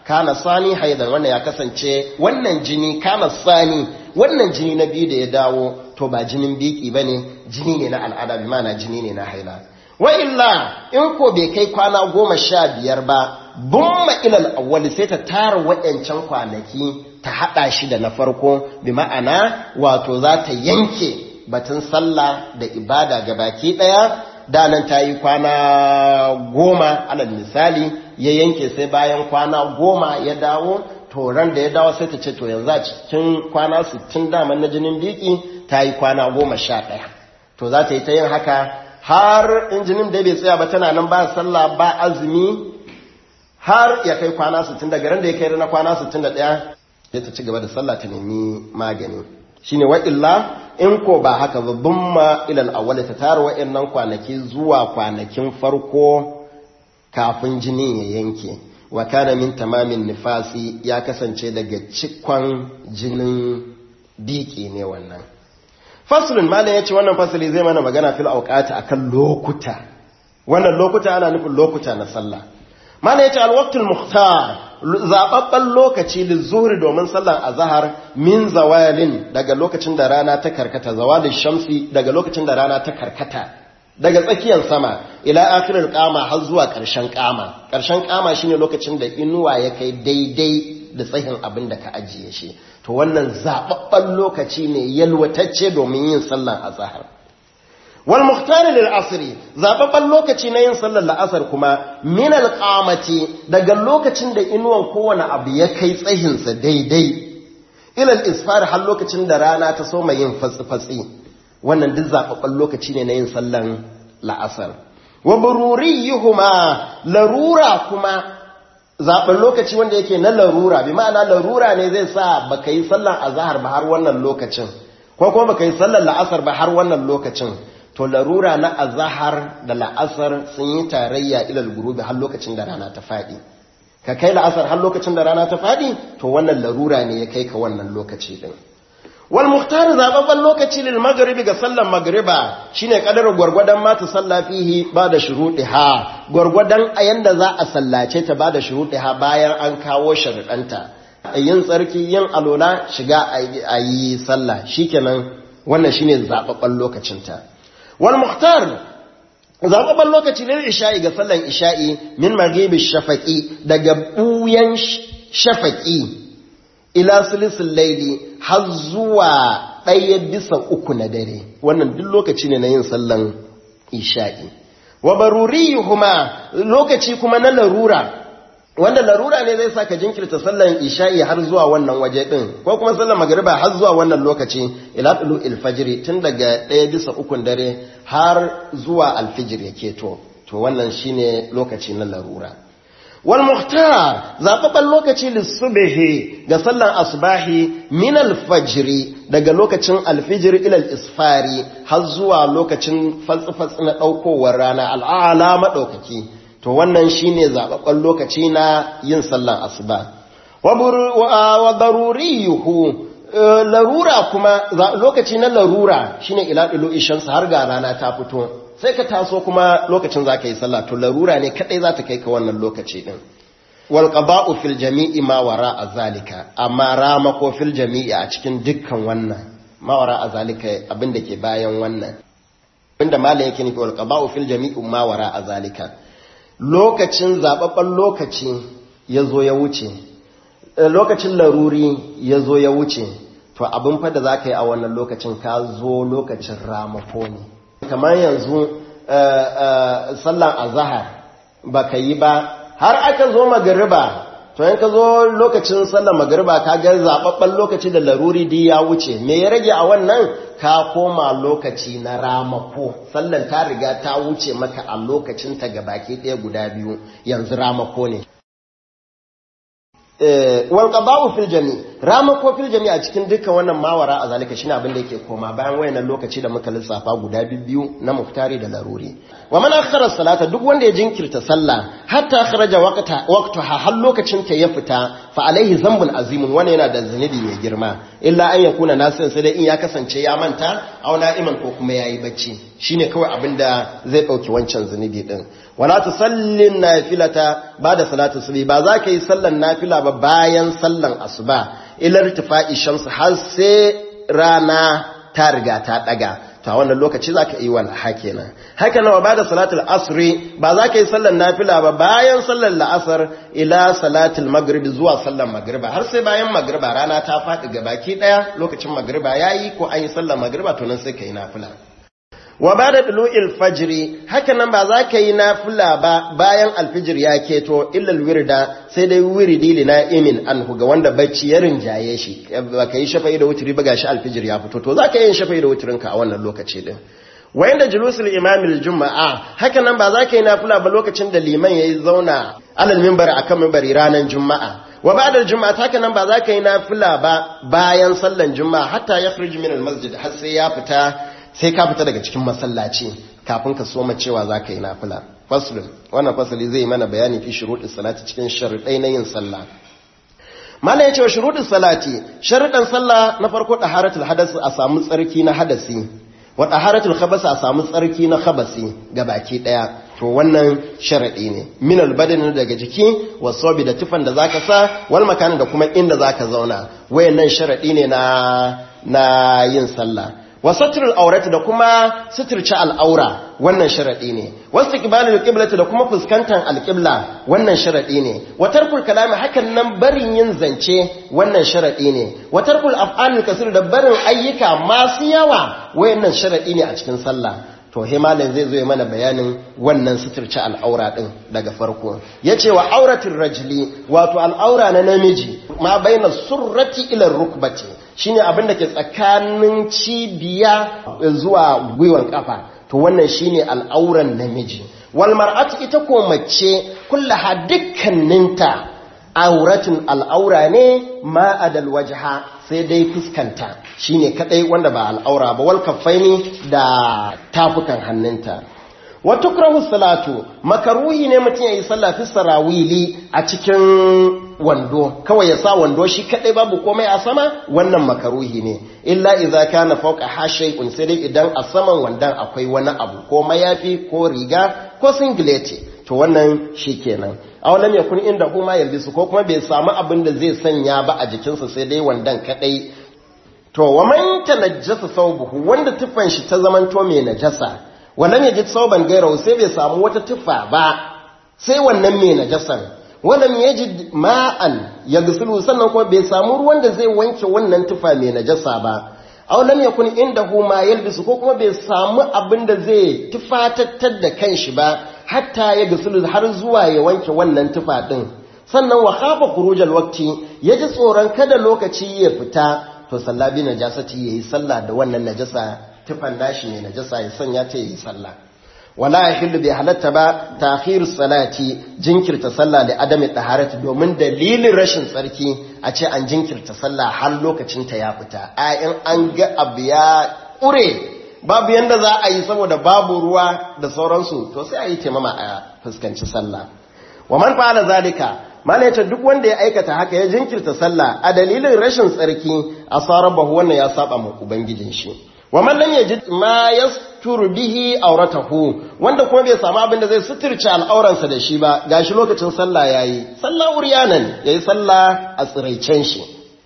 kana sani haidan wannan ya kasance wannan jini kana sani wannan jini na biyu da ya dawo to ba jinin biki bane jini ne na al'ada bi mana jini ne na haila wa illa in ko bai kai kwana goma sha biyar ba bumma ilal awwali sai ta tara waɗancan kwanaki ta haɗa shi da na farko bi ma'ana wato za ta yanke batun sallah da ibada ga baki ɗaya danan ta yi kwana goma alal misali ya yanke sai bayan kwana goma ya dawo to ran da ya dawo sai ta ce to yanzu a cikin kwana 60 daman na jinin biki ta yi kwana goma sha ɗaya to za ta yi ta yin haka har in jinin da bai tsaya ba tana nan ba sallah ba azumi har ya kai kwana 60 daga ran da ya kai na kwana 61 sai ta ci gaba da sallah ta nemi magani shine wa illa in ko ba haka babban ma ilal awwal ta tara wa'annan kwanaki zuwa kwanakin farko kafin jinin ya yanke wa kana min tamamin nifasi ya kasance daga cikon jinin biki ne wannan faslun malam yace wannan fasali zai mana magana fil awqati akan lokuta wannan lokuta ana nufin lokuta na sallah malam yace al waqtul mukhtar zababban lokaci lizuhri domin sallar azhar min zawalin daga lokacin da rana ta karkata zawalin shamsi daga lokacin da rana ta karkata daga tsakiyar sama ila akhirar kama har zuwa ƙarshen kama ƙarshen kama shine lokacin da inuwa ya kai daidai da tsayin abin da ka ajiye shi to wannan zababban lokaci ne yalwatacce domin yin sallar azhar wal muhtar lil asri zababban lokaci na yin sallar la'asar kuma min al qamati daga lokacin da inuwan kowane abu ya kai tsayin sa daidai ila al isfar har lokacin da rana ta soma yin fatsi fatsi wannan duk zababban lokaci ne na yin sallar la'asar wa bururiyuhuma larura kuma zaɓen lokaci wanda yake na larura bi ma'ana larura ne zai sa baka yi sallar azhar ba har wannan lokacin ko kuma baka yi sallar la'asar ba har wannan lokacin to larura na azahar da la'asar sun yi tarayya ilal gurubi har lokacin da rana ta faɗi ka kai la'asar har lokacin da rana ta faɗi to wannan larura ne ya kai ka wannan lokaci din wal muhtar zababban lokaci lil maghribi ga sallan magriba shine kadar gwargwadon ma ta salla fihi ba da shuruɗiha gwargwadon a yanda za a sallace ta ba da shuruɗiha bayan an kawo sharuɗanta yin tsarki yin alola shiga a yi sallah shikenan wannan shine zababban lokacinta wal muhtar zababban lokaci ne isha'i ga sallan isha'i min maghibi shafaqi daga buyan shafaqi ila sulisul laili har zuwa ɗaya bisa uku na dare wannan duk lokaci ne na yin sallan isha'i wa baruriyuhuma lokaci kuma na larura wanda larura ne zai saka jinkirta sallan isha'i har zuwa wannan waje din ko kuma sallan magriba har zuwa wannan lokaci ila tulu alfajri tun daga ɗaya bisa ukun dare har zuwa alfijir yake to to wannan shine lokaci na larura wal muhtar zababban lokaci lissubihi ga sallan asbahi min alfajri daga lokacin alfijir ila isfari har zuwa lokacin fatsi-fatsi na daukowar rana al'ala madaukaki to wannan shine zababban lokaci na yin sallan asuba wa daruriyuhu larura kuma lokaci na larura shine ila dilu ishamsu har ga rana ta fito sai ka taso kuma lokacin zaka yi sallah to larura ne kadai za ta kai ka wannan lokaci din wal qada'u fil jami'i ma wara azalika amma rama ko fil jami'i a cikin dukkan wannan ma wara azalika abin da ke bayan wannan abinda malam yake nufi wal qada'u fil jami'i ma wara azalika lokacin zababban lokaci ya zo ya wuce lokacin laruri ya zo ya wuce to abin fa da za ka yi a wannan lokacin ka zo lokacin ramako ne kamar yanzu sallan azahar ba ka yi ba har aka zo magariba to yanka zo lokacin sallan magariba ka ga zababben lokaci da laruri di ya wuce me ya rage a wannan ka koma lokaci na ramako sallan ta riga ta wuce maka a lokacin ta gabaki ɗaya guda biyu yanzu ramako ne wal qada'u fil jami ramako fil jami'a cikin dukkan wannan mawara a zalika shine abin da yake koma bayan wayannan lokaci da muka lissafa guda biyu na muftari da laruri wa man akhara salata duk wanda ya jinkirta sallah hatta kharaja waqta waqtaha har lokacin ta ya fita fa alaihi zambun azimun wannan yana da zunubi mai girma illa an yakuna nasin sai dai in ya kasance ya manta aw na'iman ko kuma yayi bacci shine kawai abin da zai dauki wancan zunubi din wala tusallin nafilata bada salatu subhi ba za ka yi sallan nafila ba bayan sallan asuba ila irtifa'i shams har sai rana ta riga ta daga to a wannan lokaci za ka yi wal kenan haka nawa ba da salatul asri ba za ka yi sallar nafila ba bayan sallar la'asar ila salatul maghrib zuwa sallar magriba har sai bayan magriba rana ta faɗi gabaki ɗaya lokacin magriba yayi ko an yi sallar magriba to nan sai ka yi nafila wa ba da ɗulu'il fajiri haka nan ba za ka yi nafila ba bayan alfijir ya keto illal wirda sai dai wiridi li na'imin anhu ga wanda bacci ya rinjaye shi ba ka yi shafa'i da wuturi ba gashi alfijir ya fito to za ka yi shafa'i da wuturinka a wannan lokaci din wayan da julusul imamil juma'a haka nan ba za ka yi nafila ba lokacin da liman ya yi zauna alal mimbar akan mimbari ranar juma'a wa ba'da juma'a haka nan ba za ka yi nafila ba bayan sallan juma'a hatta ya min al masjid har sai ya fita sai ka fita daga cikin masallaci kafin ka soma cewa za ka yi nafila faslun wannan fasali zai mana bayani fi shuruɗin salati cikin sharuɗai na yin sallah mala ya ce wa shuruɗin salati sharuɗan sallah na farko ɗaharatul hadasi a samu tsarki na hadasi wa ɗaharatul khabasi a samu tsarki na khabasi ga baki ɗaya to wannan sharaɗi ne min albadani daga jiki wa sobi da tufan da zaka sa wal makani da kuma inda zaka zauna wayannan sharaɗi ne na na yin sallah wa satrul aurati da kuma suturci al'aura wannan sharadi ne wasu kibalul qiblati da kuma fuskantar alqibla wannan sharadi ne wa tarkul kalami hakan nan barin yin zance wannan sharadi ne wa tarkul af'alul kasir da barin ayyuka masu yawa wayannan sharadi ne a cikin sallah to himalin zai zo ya mana bayanin wannan suturci al'aura din daga farko yace wa auratul rajuli wato al'aura na namiji ma baina surrati ila rukbati shine abin da ke tsakanin cibiya zuwa gwiwan kafa to wannan shine al'auran namiji wal mar'atu ita ko mace kullaha dukkaninta auratun al'aura ne ma adal wajha sai dai fuskanta shine kadai wanda ba al'aura ba wal kaffaini da tafukan hannunta wa tukrahu salatu makaruhi ne mutum yayi sallah fi sarawili a cikin wando kawai ya sa wando shi kadai babu komai a sama wannan makaruhi ne illa idza kana fawqa hashay'un sai dai idan a saman wandan akwai wani abu ko mayafi ko riga ko singlet to wannan shikenan aw lam yakun inda huma yalbisu ko kuma bai samu abin da zai sanya ba a jikinsa sai dai wandan kadai to wa man tanajjasa thawbuhu wanda tufan shi ta zamanto mai najasa wannan ya ji sauban gairawa sai bai samu wata tufa ba sai wannan mai najasan wannan ya ji ma'an ya gusulu sannan kuma bai samu ruwan da zai wanke wannan tufa mai najasa ba aw lam yakun indahu ma yalbisu ko kuma bai samu abin da zai tufatattar da kanshi ba hatta ya gusulu har zuwa ya wanke wannan tufa din sannan wa khafa khurujal waqti ya ji tsoron kada lokaci ya fita to sallabi najasati yayi sallah da wannan najasa tufan nashi ne najasa ya sanya ta yi sallah wala yahillu bi halatta ba ta'khir salati jinkirta sallah da adami taharati domin dalilin rashin tsarki a ce an jinkirta sallah har lokacin ta ya fita a in an ga abu ya ƙure babu yanda za a yi saboda babu ruwa da sauransu to sai a yi taimama a fuskanci sallah wa man fa'ala zalika mana yace duk wanda ya aikata haka ya jinkirta sallah a dalilin rashin tsarki asarabahu wannan ya saba ma ubangijin shi wa man lam yajid ma yasturu bihi auratahu wanda kuma bai samu abin da zai suturce al'auransa da shi ba gashi lokacin sallah yayi sallah uryanan yayi sallah a tsiraicen shi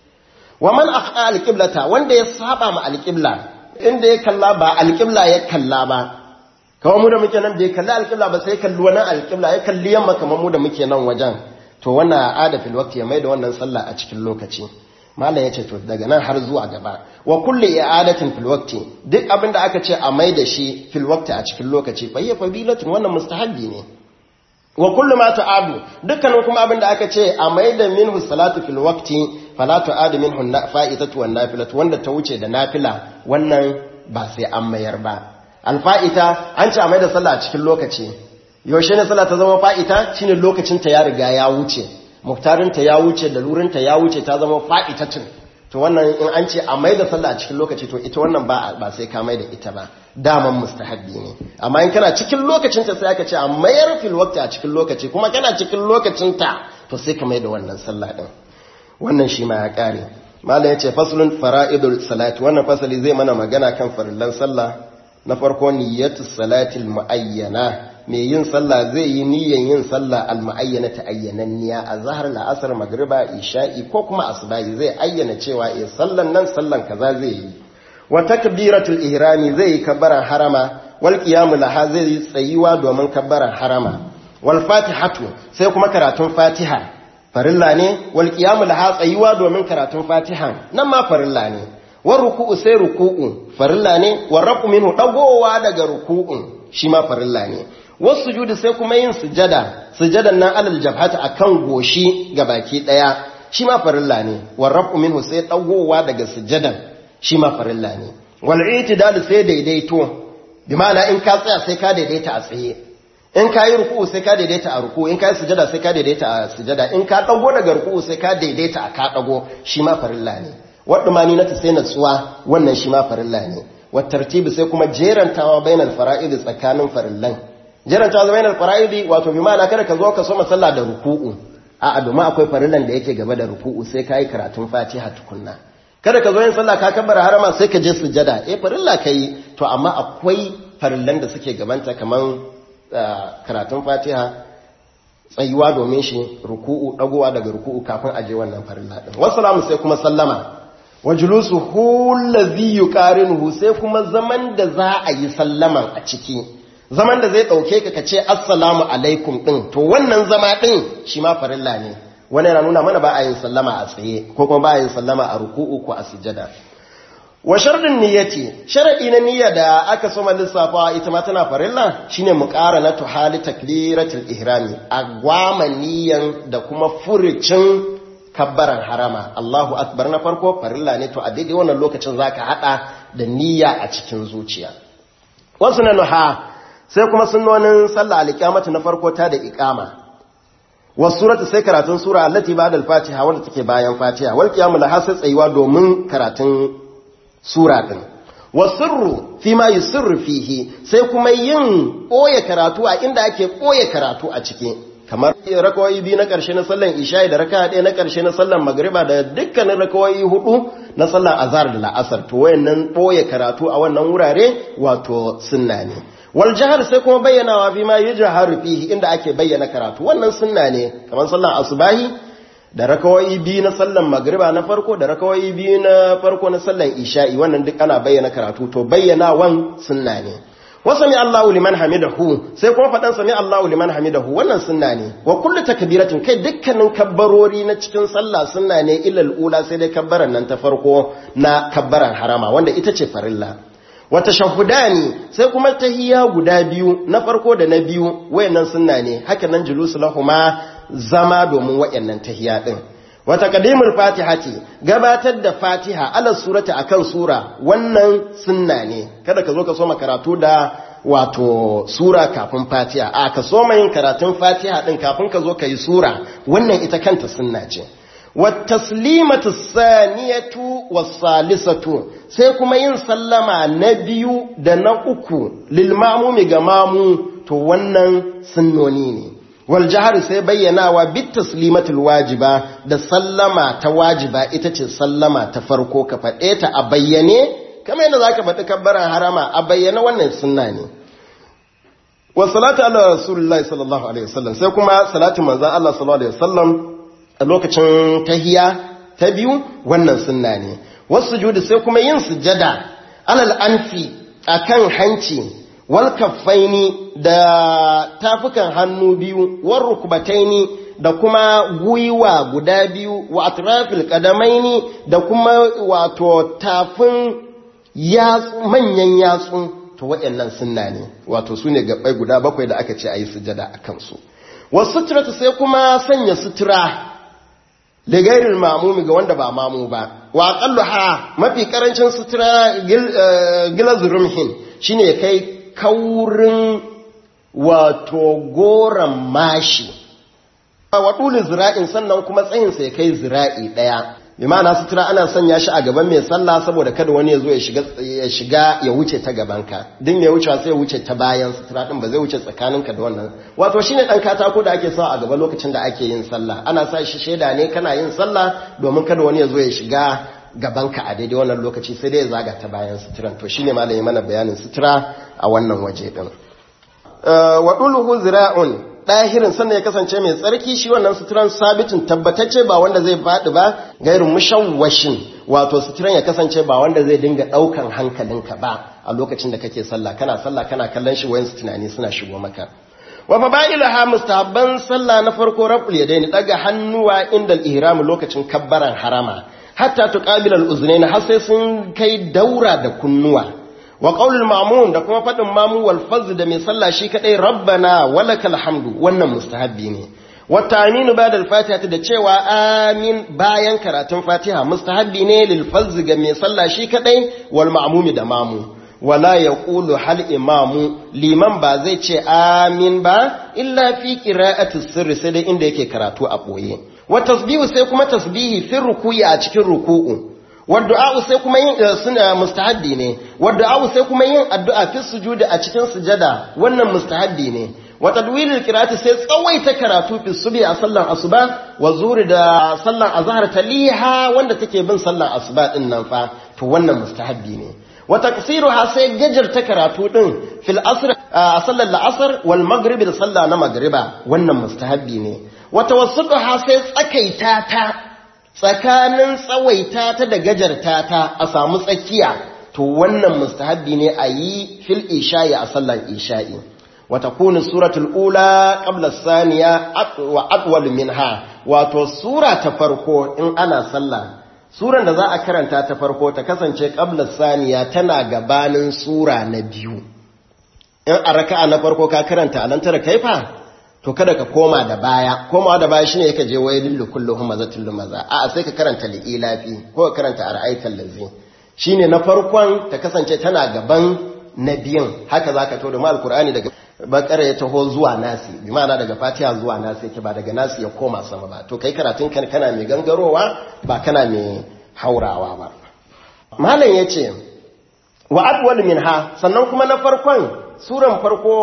wa man aqa alqiblata wanda ya saba ma alqibla inda ya kalla ba alqibla ya kalla ba kawai mu da muke nan bai kalli alqibla ba sai kalli wani alqibla ya kalli yamma kamar mu da muke nan wajen to wannan ada fil waqti ya maida wannan sallah a cikin lokaci malam yace to daga nan har zuwa gaba wa kulli i'adatin fil waqti duk abinda aka ce a maida shi fil waqti a cikin lokaci fa hiya fadilatun wannan mustahabbi ne wa kullu ma tu'adu dukkanin kuma abinda aka ce a maida minhu salatu fil waqti fala tu'adu minhu fa'itatu wan nafilatu wanda ta wuce da nafila wannan ba sai an mayar ba alfa'ita an ce a maida sallah a cikin lokaci yaushe ne sallah ta zama fa'ita shine lokacin ta ya riga ya wuce muhtarinta ya wuce da lurinta ya wuce ta zama fa'itacin to wannan in an ce a mai da sallah a cikin lokaci to ita wannan ba ba sai ka mai da ita ba daman mustahabbi ne amma in kana cikin lokacin ta sai aka ce a mayar fil waqti a cikin lokaci kuma kana cikin lokacin ta to sai ka mai da wannan sallah din wannan shi ma ya kare malam yace faslun fara'idul salati wannan fasali zai mana magana kan farillan sallah na farko niyyatus salatil muayyana mai yin sallah zai yi niyyan yin sallah al-mu'ayyana ta ayyananniya a zahar la'asar magriba isha'i ko kuma asbahi zai ayyana cewa eh sallan nan sallan kaza zai yi wa takbiratul ihrami zai yi kabbaran harama wal qiyamu laha zai yi tsayuwa domin kabbaran harama wal fatihatu sai kuma karatun fatiha farilla ne wal qiyamu laha tsayuwa domin karatun fatiha nan ma farilla ne war ruku'u sai ruku'u farilla ne war rafu minhu dagowa daga ruku'un shi ma farilla ne wasu sujudi sai kuma yin sujada sujadan nan alal jabhata akan goshi ga baki daya shi ma farilla ne warrafu minhu sai dagowa daga sujadan shi ma farilla ne wal itidal sai daidaito bi ma'ana in ka tsaya sai ka daidaita a tsaye in ka yi ruku'u sai ka daidaita a ruku'u in ka yi sujada sai ka daidaita a sujada in ka dago daga ruku'u sai ka daidaita a ka dago shi ma farilla ne wadda mani na ta sai natsuwa wannan shi ma farilla ne wa tartibi sai kuma jerantawa bainal fara'id tsakanin farillan jiranta zama yanar fara'idi wato bi ma'ana kada ka zo ka so masalla da ruku'u a domin akwai farillan da yake gaba da ruku'u sai ka yi karatun fatiha tukunna kada ka zo yin sallah ka kabbara harama sai ka je sujada eh farilla ka yi to amma akwai farillan da suke gabanta kamar karatun fatiha tsayuwa domin shi ruku'u dagowa daga ruku'u kafin a je wannan farilla din wassalamu sai kuma sallama wajulusu hullazi yuqarinuhu sai kuma zaman da za a yi sallaman a ciki zaman da zai ɗauke ka ka ce assalamu alaikum ɗin to wannan zama ɗin shi ma farilla ne wani yana nuna mana ba a yin sallama a tsaye ko kuma ba a yin sallama a ruku'u ko a sujada wa sharɗin niyyati sharaɗi na niyya da aka soma lissafawa ita ma tana farilla shine mu ƙara na tuhali takbiratul ihrami a gwama niyyan da kuma furucin kabbaran harama Allahu akbar na farko farilla ne to a daidai wannan lokacin zaka hada da niyya a cikin zuciya wasu na nuha sai kuma sunnonin sallah alƙiyamata na farko ta da iqama wasu surata sai karatun sura allati ba'da al-fatiha wanda take bayan fatiha wal qiyamu laha sai tsayuwa domin karatun sura din wasirru fi ma yusirru fihi sai kuma yin boye karatu a inda ake boye karatu a ciki kamar rakawoyi biyu na ƙarshe na sallan isha'i da raka ɗaya na ƙarshe na sallan magriba da dukkanin rakawoyi hudu na sallan azhar da la'asar to wayannan boye karatu a wannan wurare wato sunna ne wal jahar sai kuma bayyanawa bi ma yajharu fihi inda ake bayyana karatu wannan sunna ne kamar sallan asubahi da rakawai biyu na sallan magriba na farko da rakawai biyu na farko na sallan isha'i wannan duk ana bayyana karatu to bayyanawan sunna ne wa sami Allahu liman hamidahu sai kuma fadan sami Allahu liman hamidahu wannan sunna ne wa kullu takbiratin kai dukkanin kabbarori na cikin sallah sunna ne illal ula sai dai kabbaran nan ta farko na kabbaran harama wanda ita ce farilla wata shahudani sai kuma tahiyya guda biyu na farko da na biyu wayannan sunna ne haka nan julusu lahuma zama domin wayannan tahiyya din wata qadimul fatihati gabatar da fatiha ala surati akan sura wannan sunna ne kada ka zo ka soma karatu da wato sura kafin fatiha a ka soma yin karatun fatiha din kafin ka zo ka yi sura wannan ita kanta sunna ce والتسليمة الثانية والثالثة sai kuma yin sallama na biyu da na uku lilmamumi ga mamu to wannan sunnoni ne wal jahar sai bayyanawa bit taslimatul wajiba da sallama ta wajiba ita ce sallama ta farko ka faɗe ta a bayyane kamar yadda zaka faɗi kabbaran harama a bayyane wannan sunna ne wa salatu ala rasulullahi sallallahu alaihi wasallam sai kuma salatu manzon Allah sallallahu alaihi wasallam a lokacin tahiya ta biyu wannan sunna ne wasu judu sai kuma yin sujada alal anfi akan hanci wal kaffaini da tafukan hannu biyu war rukbataini da kuma gwiwa guda biyu wa atrafil qadamaini da kuma wato tafin yatsu manyan yatsu to waɗannan sunna ne wato sune gabbai guda bakwai da aka ce ayi sujada akan su wasu sutura sai kuma sanya sutura da gairin mamumi ga wanda ba mamu ba wa ha mafi karancin sutura gilaz rumhin shine kai kaurin wato goran mashi wa dulu zira'in sannan kuma tsayin sai kai zira'i daya bi ma'ana sutura ana sanya shi a gaban mai sallah saboda kada wani ya zo ya shiga ya shiga ya wuce ta gabanka din mai wucewa sai ya wuce ta bayan sutura din ba zai wuce tsakaninka da wannan wato shine dan katako da ake sa a gaba lokacin da ake yin sallah ana sa shi sheda ne kana yin sallah domin kada wani ya zo ya shiga gabanka a daidai wannan lokaci sai dai ya zaga ta bayan suturan to shine malami mana bayanin sutura a wannan waje din wa duluhu zira'un ɗahirin sannan ya kasance mai tsarki shi wannan suturan sabitin tabbatacce ba wanda zai faɗi ba gairin mushawwashin wato suturan ya kasance ba wanda zai dinga ɗaukan hankalinka ba a lokacin da kake sallah kana sallah kana kallon shi wayan tunani suna shigo maka wa fada'ilaha mustahabban sallah na farko raful yadaini daga hannuwa inda al-ihram lokacin kabbaran harama hatta tuqabila al-uznayn har sai sun kai daura da kunnuwa wa qaulul ma'mum da kuma fadin mamu wal fazl da mai sallah shi kadai rabbana walakal hamdu wannan mustahabbi ne wa ta'minu ba'da al-fatiha da cewa amin bayan karatun fatiha mustahabbi ne lil fazl ga mai sallah shi kadai wal ma'mumi da mamu wala yaqulu hal imamu liman ba zai ce amin ba illa fi qira'ati sirri sai dai inda yake karatu a boye wa tasbihu sai kuma tasbihi fi ruku'i a cikin ruku'u wadda'a sai kuma yin suna mustahabbi ne wadda'a sai kuma yin addu'a fi sujudi a cikin sujada wannan mustahabbi ne wa tadwilil qira'ati sai tsawaita karatu fi subhi a sallar asuba wa zuri da sallar azhar taliha wanda take bin sallar asuba din nan fa to wannan mustahabbi ne wa taqsiruha sai gajarta karatu din fil asr a sallar la'asar wal maghrib da sallah na magriba wannan mustahabbi ne wa tawassutuha sai tsakaita ta tsakanin tsawaita ta da gajarta ta a samu tsakiya to wannan mustahabbi ne a yi fil isha'i a sallar isha'i wa takunu suratul ula qabla saniya wa atwal minha wato sura ta farko in ana sallah suran da za a karanta ta farko ta kasance qabla saniya tana gabanin sura na biyu in a raka'a na farko ka karanta alan tara kaifa to kada ka koma da baya komawa da baya shine yake je wailil likulli humazatil lumaza a sai ka karanta li'ilafi ko ka karanta ara'aital lazi shine na farkon ta kasance tana gaban na biyan haka zaka to da mal qur'ani daga bakara ya taho zuwa nasi bi ma'ana daga fatiha zuwa nasi yake ba daga nasi ya koma sama ba to kai karatun kan kana mai gangarowa ba kana mai haurawa ba malam yace wa adwal minha sannan kuma na farkon suran farko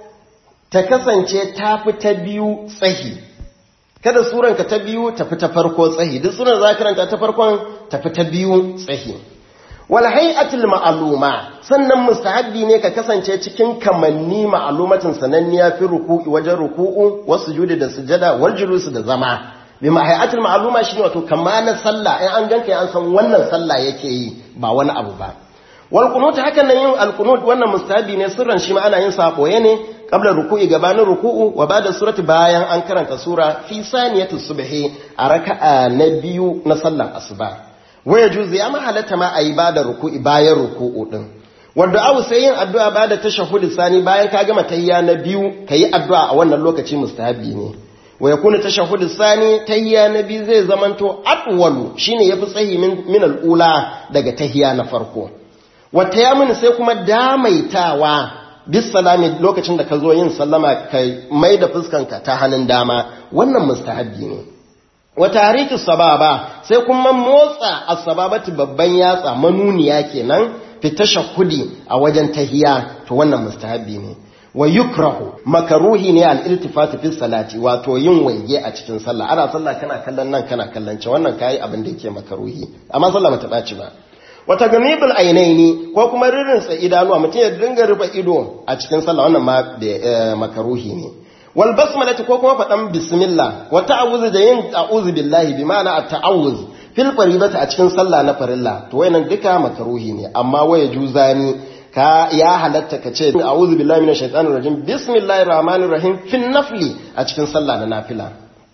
ta kasance ta fi ta biyu tsahi kada suranka ta biyu ta fi ta farko tsahi duk suran za karanta ta farkon ta fi ta biyu tsahi wal hay'atul ma'luma sannan mustahabbi ne ka kasance cikin kamanni ma'lumatin sananniya fi ruku'i wajen ruku'u wasu sujudi da sujada wal julusi da zama bi ma hay'atul ma'luma shine wato kamana sallah in an ganka an san wannan sallah yake yi ba wani abu ba wal qunut hakan nan yin al qunut wannan mustahabi ne sirran shi ma ana yin sa boye ne qabla ruku'i gabanin ruku'u wa ba'da surati bayan an karanta sura fi saniyatu subhi a raka'a na biyu na sallar asuba wa yajuzu ya halatta ma ayi bada ruku'i bayan ruku'u din wanda awu sai yin addu'a bada tashahhud sani bayan ka gama tahiyya na biyu kayi addu'a a wannan lokaci mustahabi ne wa yakunu tashahhud sani tahiyya na biyu zai zamanto atwalu shine yafi tsayi min al-ula daga tahiyya na farko wata ya mini sai kuma damaitawa bis salami lokacin da ka zo yin sallama ka mai da fuskanka ta hannun dama wannan mustahabbi ne wata hariki sababa sai kuma motsa asbabati babban yatsa manuniya kenan fita shahudi a wajen tahiya to wannan mustahabbi ne wa yukrahu makaruhi ne al-iltifatu fi salati wato yin waige a cikin sallah ana sallah kana kallon nan kana kallon ce wannan kai abin da yake makaruhi amma sallah mata dace ba wata gamibul ainaini ko kuma ririnsa idanuwa mutum ya dinga rufe ido a cikin sallah wannan ma da makaruhi ne wal basmalati ko kuma faɗan bismillah wa ta'awuz da yin a'udhu billahi bi ma'ana at-ta'awuz fil faribati a cikin sallah na farilla to wayannan duka makaruhi ne amma waya juzani ka ya halatta ka ce a'udhu billahi minash shaitanir rajim bismillahir rahmanir rahim fil nafli a cikin sallah na nafila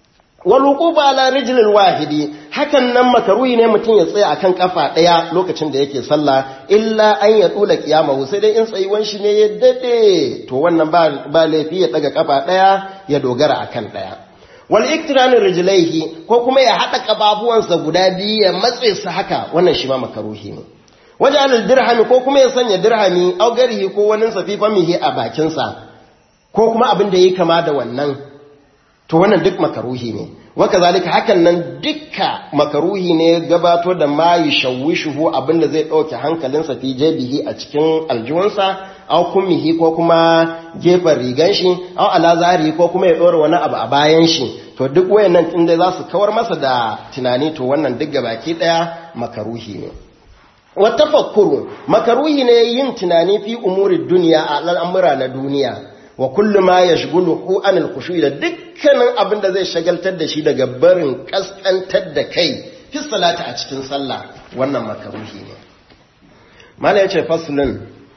waluquba ala rijlil wahidi hakan nan makaruhi ne mutum ya tsaya akan kafa daya lokacin da yake sallah illa an ya dula kiyamahu sai dai in tsayuwan shi ne ya dade to wannan ba ba laifi ya daga kafa daya ya dogara akan daya wal iktirani rijlaihi ko kuma ya hada kababuwansa guda biyu ya matse su haka wannan shi ma makaruhi ne wajen dirhami ko kuma ya sanya dirhami au garihi ko wani safifamihi a bakinsa ko kuma abin da yi kama da wannan to wannan duk makaruhi ne waka zalika hakan nan dukka makaruhi ne gabato da ma yushawishuhu abinda zai dauke hankalinsa fi jabihi a cikin aljiwansa aw kummihi ko kuma gefen rigan shi aw ala zahiri ko kuma ya dora wani abu a bayan shi to duk wayannan inda za su kawar masa da tunani to wannan duk gabaki daya makaruhi ne wa tafakkuru makaruhi ne yin tunani fi umuri duniya a al'amura na duniya wa kullu ma yashghuluhu anil khushu'i da dukkanin abin da zai shagaltar da shi daga barin kaskantar da kai fi salati a cikin sallah wannan makaruhi ne mala yace faslun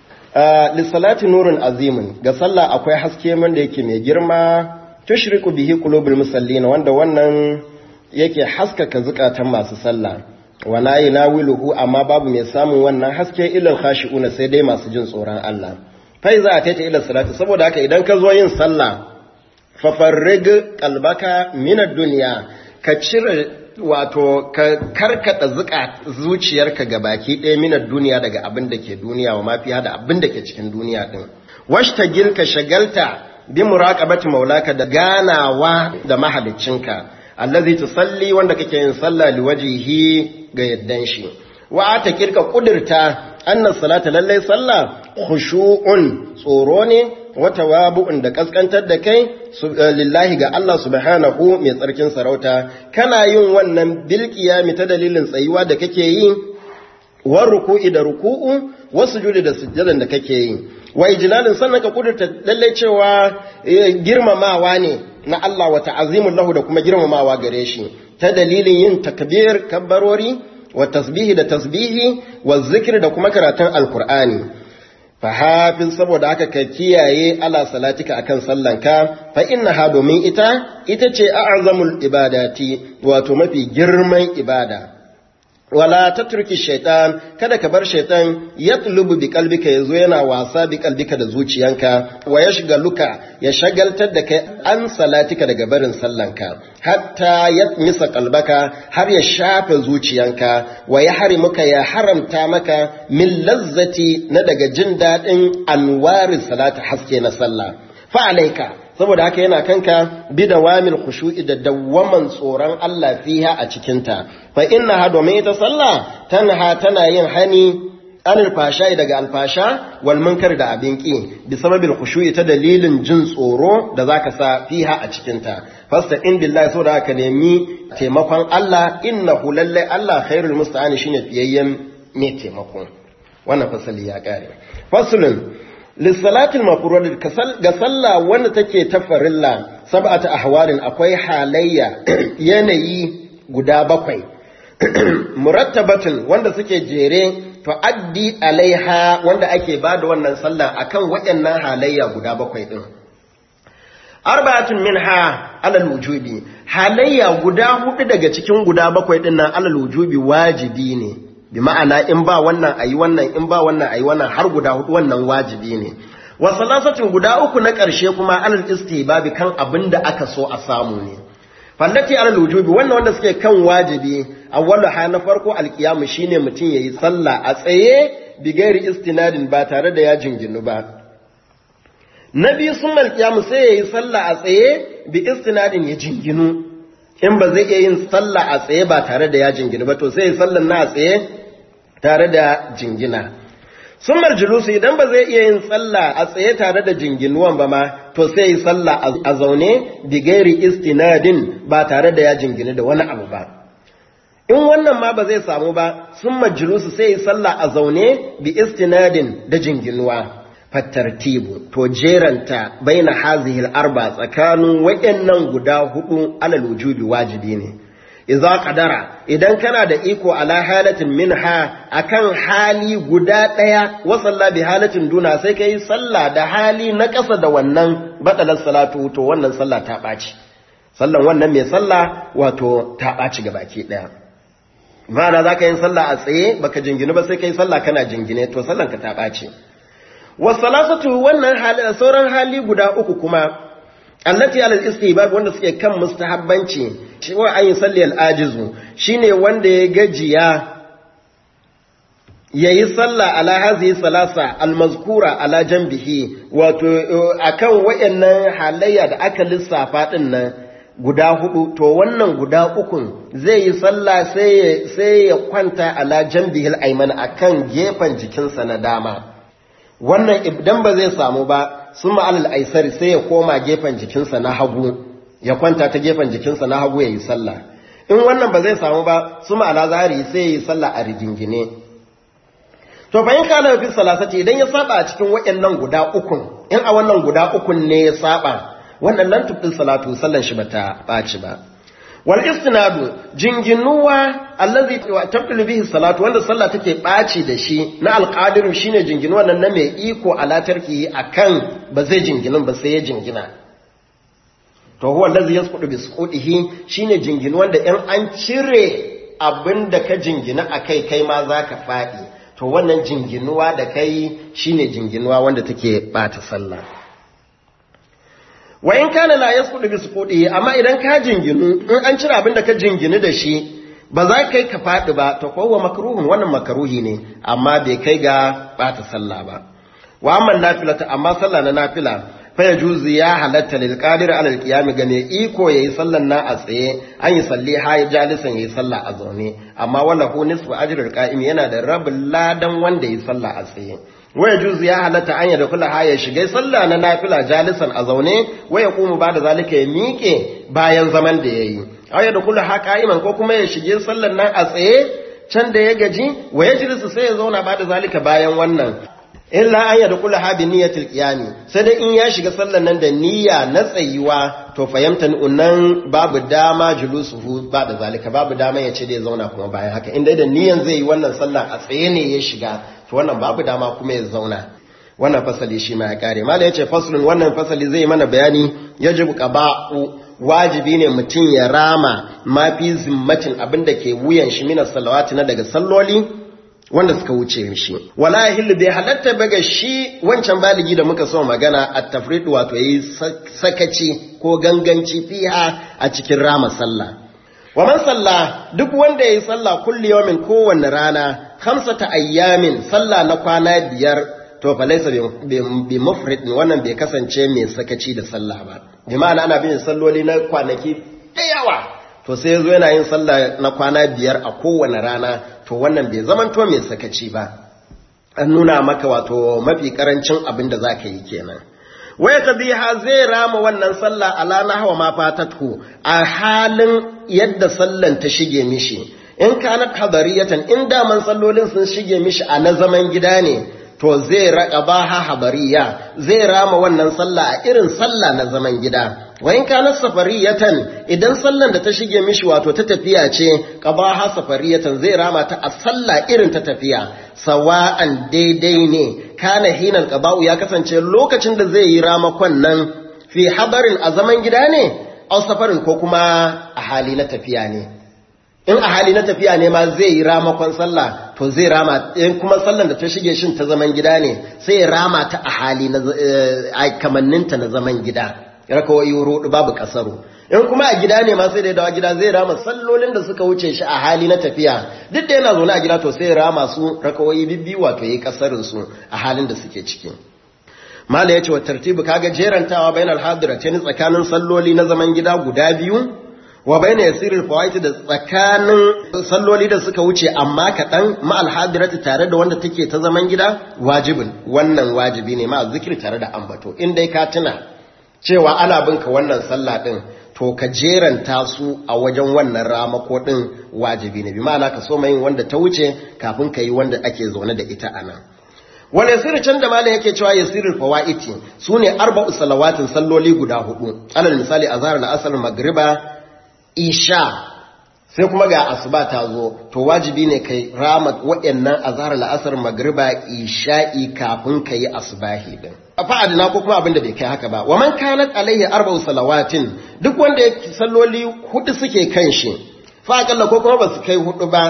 li salati nurun azimin ga sallah akwai haske wanda yake mai girma tushriku bihi qulubul musallin wanda wannan yake haskaka zukatan masu sallah wala yanawiluhu amma babu mai samun wannan haske ilal khashi'una sai dai masu jin tsoron Allah fai za a taita ila salati saboda haka idan ka zo yin sallah fa farrig qalbaka min ad-dunya ka cire wato ka karkata zuka zuciyarka ga baki ɗaya min ad-dunya daga abin da ke duniya wa mafi da abin da ke cikin duniya din washtagil ka shagalta bi muraqabati maulaka da ganawa da mahaliccinka allazi tusalli wanda kake yin sallah liwajihi ga yaddan shi wa ta kirka kudirta annas salata lallai sallah khushu'un tsoro ne wa tawabu'un da kaskantar da kai lillahi ga Allah subhanahu mai tsarkin sarauta kana yin wannan bil qiyami ta dalilin tsayuwa da kake yi wa ruku'i da ruku'u wa sujudi da sujjadan da kake yi wa ijlalin sannan ka kudurta lallai cewa girmamawa ne na Allah wa ta'azimul lahu da kuma girmamawa gare shi ta dalilin yin takbir kabbarori wa tasbihi da tasbihi wa zikri da kuma karatun alkur'ani fa hafiz saboda haka ka kiyaye ala salatika akan sallanka fa innaha domin ita ita ce a'zamul ibadati wato mafi girman ibada wala tatruki shaitan kada ka bar shaitan yatlubu bi qalbika yazo yana wasa bi qalbika da zuciyanka wa yashgaluka ya shagaltar da kai an salatika daga barin sallanka hatta yatmisa qalbaka har ya shafe zuciyanka wa ya harimuka ya haramta maka min lazzati na daga jin dadin anwari salati haske na sallah fa alaika saboda haka yana kanka bi da wamin khushu'i da dawwaman tsoron Allah fiha a cikinta fa innaha domin ita sallah tanha tana yin hani anil fasha daga alfasha wal munkar da abin ki bi sababil khushu'i ta dalilin jin tsoro da zaka sa fiha a cikinta fasta in billahi saboda haka nemi taimakon Allah innahu lalle Allah khairul musta'ani shine fiyayyen mai taimako wannan fasali ya kare faslun lissalatul mafruḍ ga sallah wanda take ta farilla sab'atu ahwalin akwai halayya yanayi guda bakwai murattabatun wanda suke jere tuaddi alaiha wanda ake bada wannan sallah akan waɗannan halayya guda bakwai din arba'atun minha alal wujubi halayya guda hudu daga cikin guda bakwai din nan alal wujubi wajibi ne bi ma'ana in ba wannan ayi wannan in ba wannan ayi wannan har guda hudu wannan wajibi ne wa salasatin guda uku na ƙarshe kuma alal istihbabi kan abin da aka so a samu ne fallati alal wujubi wannan wanda suke kan wajibi awwalu ha na farko alqiyamu shine mutum yayi sallah a tsaye bi gairi istinadin ba tare da ya jinginu ba na biyu sun alqiyamu sai yayi sallah a tsaye bi istinadin ya jinginu in ba zai iya yin sallah a tsaye ba tare da ya jinginu ba to sai yayi sallan na a tsaye tare da jingina sun marjulusu idan ba zai iya yin sallah a tsaye tare da jinginuwan ba ma to sai yi sallah a zaune bigairi istinadin ba tare da ya jingini da wani abu ba in wannan ma ba zai samu ba sun marjulusu sai yi sallah a zaune bi istinadin da jinginuwa fattartibu to jeranta baina hazihil arba tsakanin wayannan guda hudu alal wujubi wajibi ne iza qadara idan kana da iko ala halatin minha akan hali guda daya wa salla bi halatin duna sai kai sallah da hali na kasa da wannan batalar salatu to wannan sallah ta baci sallan wannan mai sallah wato ta baci gabaki daya ma'ana zaka yin sallah a tsaye baka jingine ba sai kai sallah kana jingine to sallan ka ta baci wa salasatu wannan hali sauran hali guda uku kuma allati ala istihbab wanda suke kan mustahabbanci shi wa ayin salli al-ajizu shine wanda ya gajiya yayi sallah ala hazihi salasa al-mazkura ala janbihi wato akan wayannan halayya da aka lissafa din nan guda hudu to wannan guda ukun zai yi sallah sai ya kwanta ala jambihil ayman akan gefen jikinsa na dama wannan idan ba zai samu ba sun ma'alal aisari sai ya koma gefen jikinsa na hagu ya kwanta ta gefen jikinsa na hagu ya yi sallah in wannan ba zai samu ba su ma'ala zahari sai ya yi sallah a rigingine to bayan kana fi salasati idan ya saba a cikin waɗannan guda ukun in a wannan guda ukun ne ya saba wannan lan tubdil salatu sallan shi bata baci ba wal istinadu jinginuwa allazi tabdil bihi salatu wanda sallah take baci da shi na alqadiru shine jinginuwa nan na mai iko ala tarki akan ba zai jinginin ba sai ya jingina to huwa allazi yasqutu bi suqutihi shine jinginu wanda in an cire abinda ka jingina akai kai ma zaka fadi to wannan jinginuwa da kai shine jinginuwa wanda take bata sallah wa in kana la yasqutu bi suqutihi amma idan ka jinginu in an cire abinda ka jinginu da shi ba za kai ka fadi ba to kowa makruhun wannan makruhi ne amma bai kai ga bata sallah ba wa amma nafilata amma sallah na nafila faya juzi ya halatta lil qadir ala al qiyam ga ne iko yayi sallan na a tsaye an yi salli ha ya jalisan yayi sallah a zaune amma wala hu nisfu ajrul qa'im yana da rabin ladan wanda yayi sallah a tsaye waya juzi ya halatta an da kula ha ya shiga sallah na nafila jalisan a zaune waya kuma ba da zalika ya miƙe bayan zaman da yayi aya da kula ha qa'iman ko kuma ya shige sallan nan a tsaye can da ya gaji waya jilisu sai ya zauna ba da zalika bayan wannan illa an yadda kula habi niyyatul qiyami sai dai in ya shiga sallan nan da niyya na tsayuwa to fahimta unnan babu dama julusuhu ba da zalika babu dama ya ce da ya zauna kuma bayan haka inda da niyyan zai yi wannan sallah a tsaye ne ya shiga to wannan babu dama kuma ya zauna wannan fasali shi ma ya kare mala yace faslun wannan fasali zai mana bayani yajibu qaba'u wajibi ne mutum ya rama ma fi zimmatin abinda ke wuyan shi minas salawati na daga salloli wanda suka wuce mishi wala yahillu bai halatta baga shi wancan baligi da muka so magana at tafrid wato yayi sakaci ko ganganci fiha a cikin rama sallah wa man salla duk wanda yayi sallah kulli yawmin kowanne rana khamsata ayyamin sallah na kwana biyar to fa laysa bi mufrid wannan bai kasance mai sakaci da sallah ba bi ma'ana ana bin salloli na kwanaki da yawa to sai yazo yana yin sallah na kwana biyar a kowane rana to wannan bai zamanto mai sakaci ba an nuna maka wato mafi karancin abin da zaka yi kenan waya tabiha zai rama wannan sallah ala nahwa ma fatatu a halin yadda sallan ta shige mishi in kanat hadariyatan in daman sallolin sun shige mishi a na zaman gida ne to zai raqaba ha habariya zai rama wannan sallah a irin sallah na zaman gida wa in kana safariyatan idan sallan da ta shige mishi wato ta tafiya ce qabaha safariyatan zai rama ta a sallah irin ta tafiya sawa'an daidai ne kana hinal qaba'u ya kasance lokacin da zai yi ramakon nan fi habarin a zaman gida ne aw safarin ko kuma a hali na tafiya ne in a hali na tafiya ne ma zai yi ramakon sallah to zai rama in kuma sallan da ta shige shin ta zaman gida ne sai ya rama ta a hali na kamanninta na zaman gida rakawai rudu babu kasaru in kuma a gida ne ma sai da ya dawo gida zai rama sallolin da suka wuce shi a hali na tafiya duk da yana zaune a gida to sai ya rama su rakawai bibbi wato yi kasarin su a halin da suke ciki mala yace wa tartibu kaga jerantawa bainal hadiratain tsakanin salloli na zaman gida guda biyu wa baina yasiril fawaiti da tsakanin salloli da suka wuce amma kaɗan ma'al hadirati tare da wanda take ta zaman gida wajibin wannan wajibi ne ma zikiri tare da ambato in dai ka tuna cewa ana binka wannan sallah din to ka jeranta su a wajen wannan ramako din wajibi ne bi ma'ana ka so yin wanda ta wuce kafin ka yi wanda ake zaune da ita anan wani yasiri can da malam yake cewa yasirul fawaiti su ne arba'u salawatin salloli guda hudu alal misali azhar na asar magriba isha sai kuma ga asuba ta zo to wajibi ne kai rama waɗannan azhar la'asar magriba isha'i kafin ka yi asubahi din fa'adina ko kuma abin da bai kai haka ba wa man kanat alaihi arba'u salawatin duk wanda yake salloli hudu suke kan shi fa akalla ko kuma ba su kai hudu ba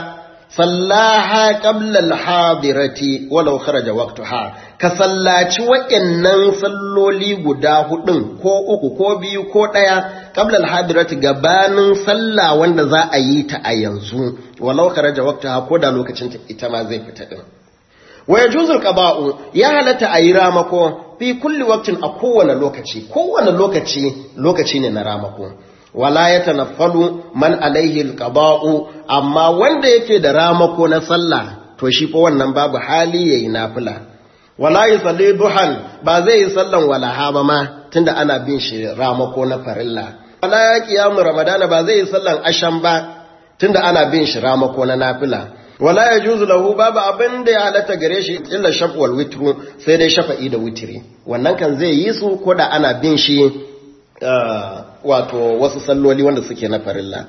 sallaha qabla al-hadirati walau kharaja waqtaha ka sallaci waɗannan salloli guda hudun ko uku ko biyu ko ɗaya qabla al-hadirati gabanin sallah wanda za a yi ta a yanzu walau kharaja waqtaha ko da lokacin ta ita ma zai fita din wa yajuzu al-qada'u ya halatta a yi ramako fi kulli waqtin a kowane lokaci kowane lokaci lokaci ne na ramako wala ya tanaffalu man alaihi alqada'u amma wanda yake da ramako na sallah to shi fa wannan babu hali yayi nafila wala yusalli duhan ba zai yi sallan walaha ba ma tunda ana bin shi ramako na farilla wala qiyamu ramadana ba zai yi sallan asham ba tunda ana bin shi ramako na nafila wala yajuzu lahu babu abin da ya halatta gare shi illa shaf wal witru sai dai shafa'i da witri wannan kan zai yi su ko da ana bin shi wato wasu salloli wanda suke na farilla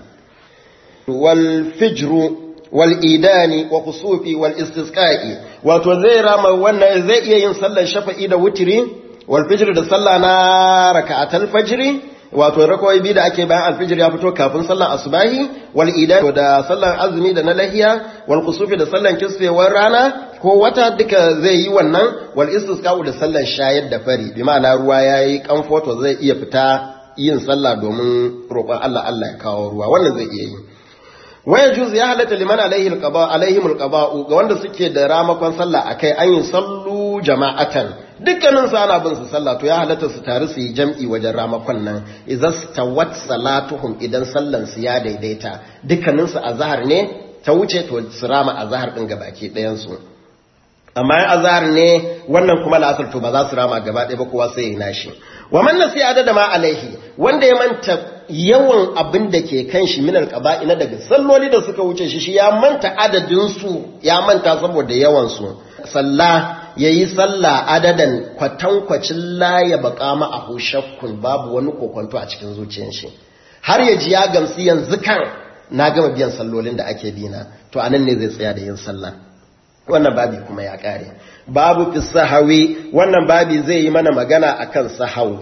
wal fijru wal idani wa kusufi wal istisqa'i wato zai rama wannan zai iya yin sallar shafa'i da witri wal fijr da sallah na raka'atul fajri wato rakawai biyu da ake bayan alfijir ya fito kafin sallan asubahi wal idan da sallan azumi da na lahiya wal kusufi da sallan kisfewar rana ko wata duka zai yi wannan wal istisqa'u da sallan shayar da fari bi ma'ana ruwa yayi kamfoto zai iya fita yin sallah domin roƙon Allah Allah ya kawo ruwa wannan zai iya yi waya juz ya halatta liman alaihi alqaba alaihim alqaba'u ga wanda suke da ramakon sallah akai an yi sallu jama'atan dukkanin su ana bin su sallah to ya halatta su tare su yi jam'i wajen ramakon nan idza stawat salatuhum idan sallan su ya daidaita dukkanin su azhar ne ta wuce to su rama azhar din gabaki ɗayan su amma in azhar ne wannan kuma la'asar to ba za su rama gaba ɗaya ba kowa sai ya nashi wa man nasi adada ma alaihi wanda ya manta yawan abin da ke kan shi minal qaba'i na daga salloli da suka wuce shi shi ya manta adadin su ya manta saboda yawan su salla yayi salla adadan kwatankwacin la ya baka ma a shakkun babu wani kokonto a cikin zuciyar shi har ya ji ya gamsu yanzu kan na gama biyan sallolin da ake bina to anan ne zai tsaya da yin sallah wannan babi kuma ya kare babu fi sahawi wannan babi zai yi mana magana akan sahawu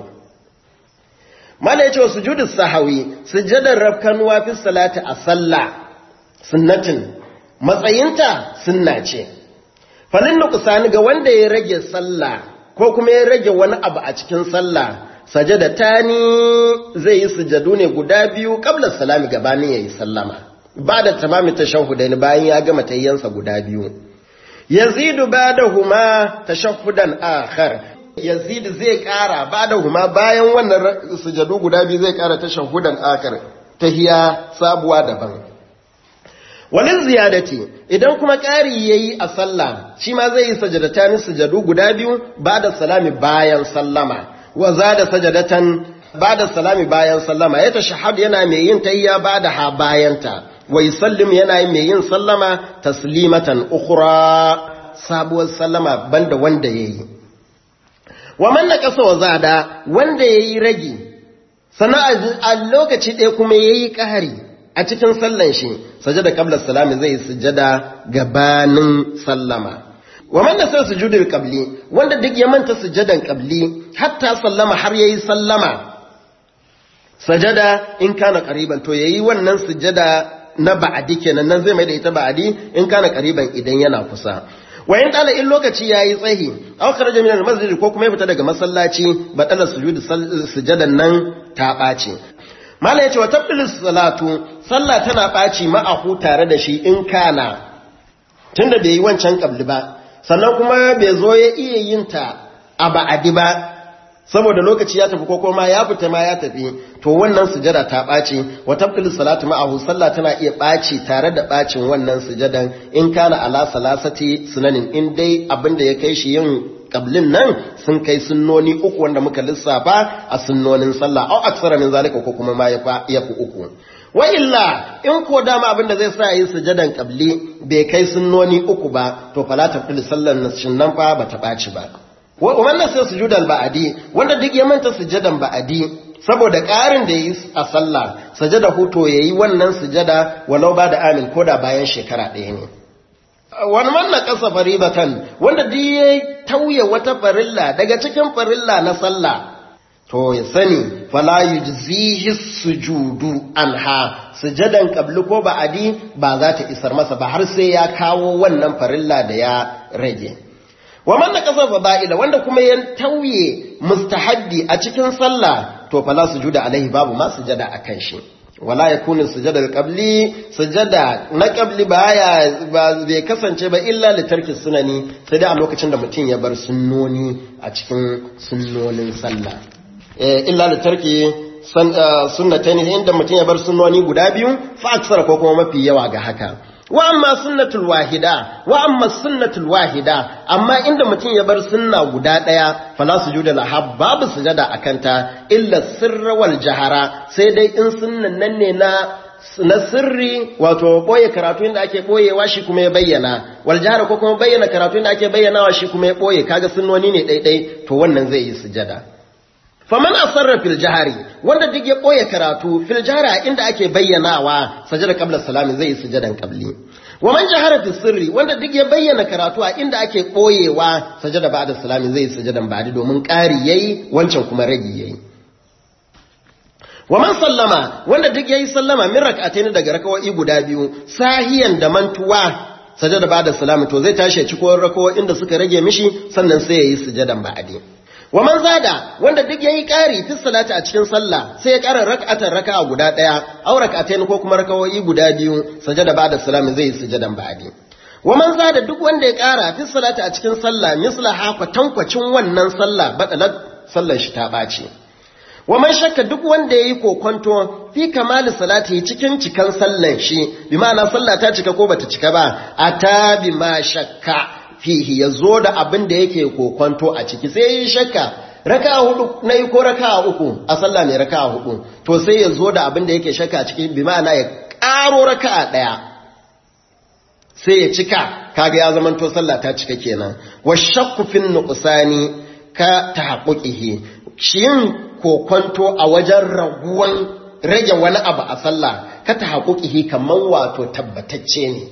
mana yace sujudu sahawi sujudar rabkanuwa fi salati a sallah sunnatin matsayinta sunna ce falin nuqsani ga wanda ya rage sallah ko kuma ya rage wani abu a cikin sallah sajada tani zai yi sujadu ne guda biyu qabla salami gabanin yayi sallama ba da tamami tashahhudain bayan ya gama tayyansa guda biyu yazidu badahuma tashahhudan akhar yazid zai kara badahuma bayan wannan sujadu guda biyu zai kara tashahhudan akhar tahiya sabuwa daban walin ziyadati idan kuma ƙari yayi a sallah shi ma zai yi sajadatan sujadu guda biyu bada salami bayan sallama wa zada sajadatan bada salami bayan sallama ya tashahhud yana mai yin tahiyya bada ha bayanta wai sallim yana mai yin sallama taslimatan ukhra sabuwar sallama banda wanda yayi wa man naqasa wa zada wanda yayi ragi sana a lokaci ɗaya kuma yayi ƙahari a cikin sallan shi sajada qabla salami zai sujada gabanin sallama wa man nasa sujudul qabli wanda duk ya manta sujadan qabli hatta sallama har yayi sallama sajada in kana qariban to yayi wannan sujada na ba'adi kenan nan zai mai da ita ba'adi in kana qariban idan yana kusa wa in dala in lokaci yayi tsahi aw kharaja min al-masjid ko kuma ya fita daga masallaci batala sujud sujadan nan ta bace mala yace wa tabdilu salatu sallah tana baci ma'ahu tare da shi in kana tunda bai yi wancan kabli ba sannan kuma bai zo ya iya yin ta a ba'adi ba saboda lokaci ya tafi ko kuma ya fita ma ya tafi to wannan sujada ta ɓaci wa tabtilu salatu ma'ahu sallah tana iya ɓaci tare da ɓacin wannan sujadan in kana ala salasati sunanin in dai abin da ya kai shi yin kablin nan sun kai sunnoni uku wanda muka lissafa a sunnonin sallah au aksara min zalika ko kuma ma ya fi uku wa illa in ko dama abin da zai sa yi sujadan kabli bai kai sunnoni uku ba to fala tabtilu sallan nan fa bata ɓaci ba wannan sai sujudan ba'adi wanda duk ya manta sujadan ba'adi saboda ƙarin da yi a sallah sajada huto yayi wannan sujada walau ba da amin koda bayan shekara ɗaya ne wani manna ƙasa faribatan wanda duk ya tauye wata farilla daga cikin farilla na sallah to ya sani fala yujzihi sujudu anha sujadan qabli ko ba'adi ba za ta isar masa ba har sai ya kawo wannan farilla da ya rage wa man naqasa fada'ila wanda kuma ya tauye mustahabbi a cikin sallah to fala sujuda alaihi babu ma sujada akan shi wala yakunu sujada alqabli sujada na qabli baya ba bai kasance ba illa li tarki sunani sai dai a lokacin da mutum ya bar sunnoni a cikin sunnonin sallah eh illa li tarki sunnatain inda mutum ya bar sunnoni guda biyu fa aksara ko kuma mafi yawa ga haka wa amma sunnatul wahida wa amma sunnatul wahida amma inda mutum ya bar sunna guda daya fala sujuda laha babu sujada akanta illa sirra wal jahara sai dai in sunnan nan ne na na sirri wato boye karatu inda ake boyewa shi kuma ya bayyana wal jahara ko kuma bayyana karatu inda ake bayyanawa shi kuma ya boye kaga sunnoni ne daidai to wannan zai yi sujada faman asarra fil jahari wanda duk ya boye karatu fil jahari inda ake bayyanawa sajada qabla salami zai yi sujadan qabli wa man jahara fil sirri wanda duk ya bayyana karatu a inda ake boyewa sajada ba'da salami zai yi sujadan ba'di domin ƙari yayi wancan kuma ragi yayi wa man sallama wanda duk yayi sallama min rak'atayn daga rakawoyi guda biyu sahiyan da mantuwa sajada ba'da salami to zai tashi cikon rakawoyin da suka rage mishi sannan sai yayi sujadan ba'di wa man zada wanda duk yayi ƙari fi salati a cikin sallah sai ya ƙara rak'atan raka'a guda ɗaya aw rak'atayn ko kuma rakawoyi guda biyu sajada ba'da salami zai yi sujadan ba'di wa man zada duk wanda ya ƙara fi salati a cikin sallah misla hafa tankwacin wannan sallah badalat sallar shi ta ɓaci wa man shakka duk wanda yayi kokonto fi kamali salati cikin cikan sallan shi bi ma'ana sallah ta cika ko bata cika ba ata bi ma shakka fihi ya zo da abin da yake kokonto a ciki sai yi shakka raka hudu na yi ko raka uku a sallah mai raka hudu to sai ya zo da abin da yake shakka a ciki bi ma'ana ya karo raka daya sai ya cika kaga ya zama to sallah ta cika kenan wa shakku fin nuqsani ka tahaqquqihi shin kokonto a wajen raguwan rage wani abu a sallah ka tahaqquqihi kaman wato tabbatacce ne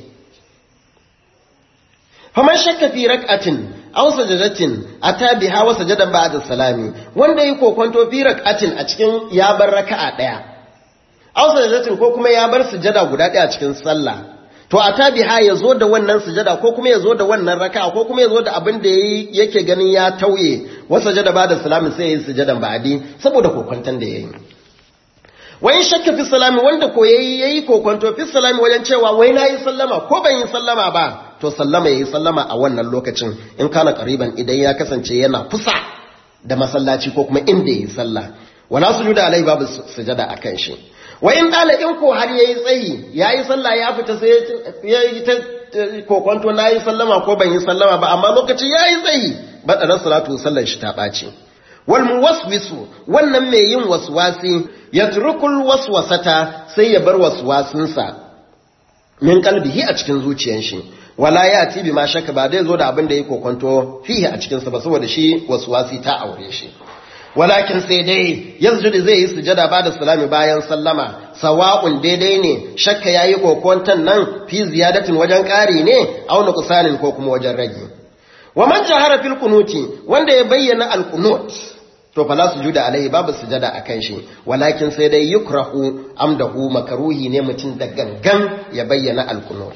faman shakka fi rak'atin aw sajadatin ata biha wa sajadan ba'da salami wanda yi kokonto fi rak'atin a cikin ya bar raka'a daya aw sajadatin ko kuma ya bar sujada guda daya a cikin sallah to ata biha yazo da wannan sujada ko kuma yazo da wannan raka'a ko kuma yazo da abin da yake ganin ya tauye wa sajada ba'da salami sai yayi sujadan ba'di saboda kokonton da yayi wai shakka fi salami wanda ko yayi yayi kokonto fi salami wajen cewa wai nayi sallama ko ban yi sallama ba to sallama yayi sallama a wannan lokacin in kana qariban idan ya kasance yana kusa da masallaci ko kuma inda yayi sallah wala sujuda alai babu sujada akan shi wa in dala in ko har yayi tsayi yayi sallah ya fita sai yayi ta kokonto nayi sallama ko ban yi sallama ba amma lokacin yayi tsayi bada salatu sallar shi ta bace wal muwaswisu wannan mai yin waswasi yatrukul waswasata sai ya bar waswasinsa min kalbihi a cikin zuciyar shi wala ya ti bi ma shaka ba dai zo da abin da yake kokonto fihi a cikin sa ba saboda shi waswasi ta aure shi walakin sai dai yanzu zai yi sujada ba da salami bayan sallama sawa'un daidai ne shakka yayi kokonton nan fi ziyadatin wajen ƙari ne aw nuqsanin ko kuma wajen rage wa man jahara fil kunuti wanda ya bayyana al qunut to fala sujuda alaihi babu sujada akan shi walakin sai dai yukrahu amdahu makaruhi ne mutum da gangan ya bayyana al qunut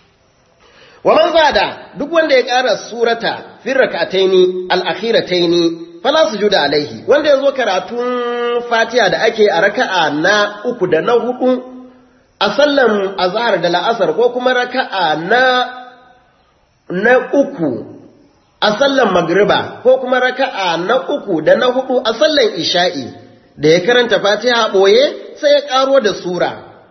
wa man zada duk wanda ya ƙara surata fi rak'ataini al akhirataini fala sujuda alaihi wanda yazo karatun fatiha da ake a raka'a na uku da na hudu a sallan azhar da la'asar ko kuma raka'a na na uku a sallan magriba ko kuma raka'a na uku da na hudu a sallan isha'i da ya karanta fatiha boye sai ya karo da sura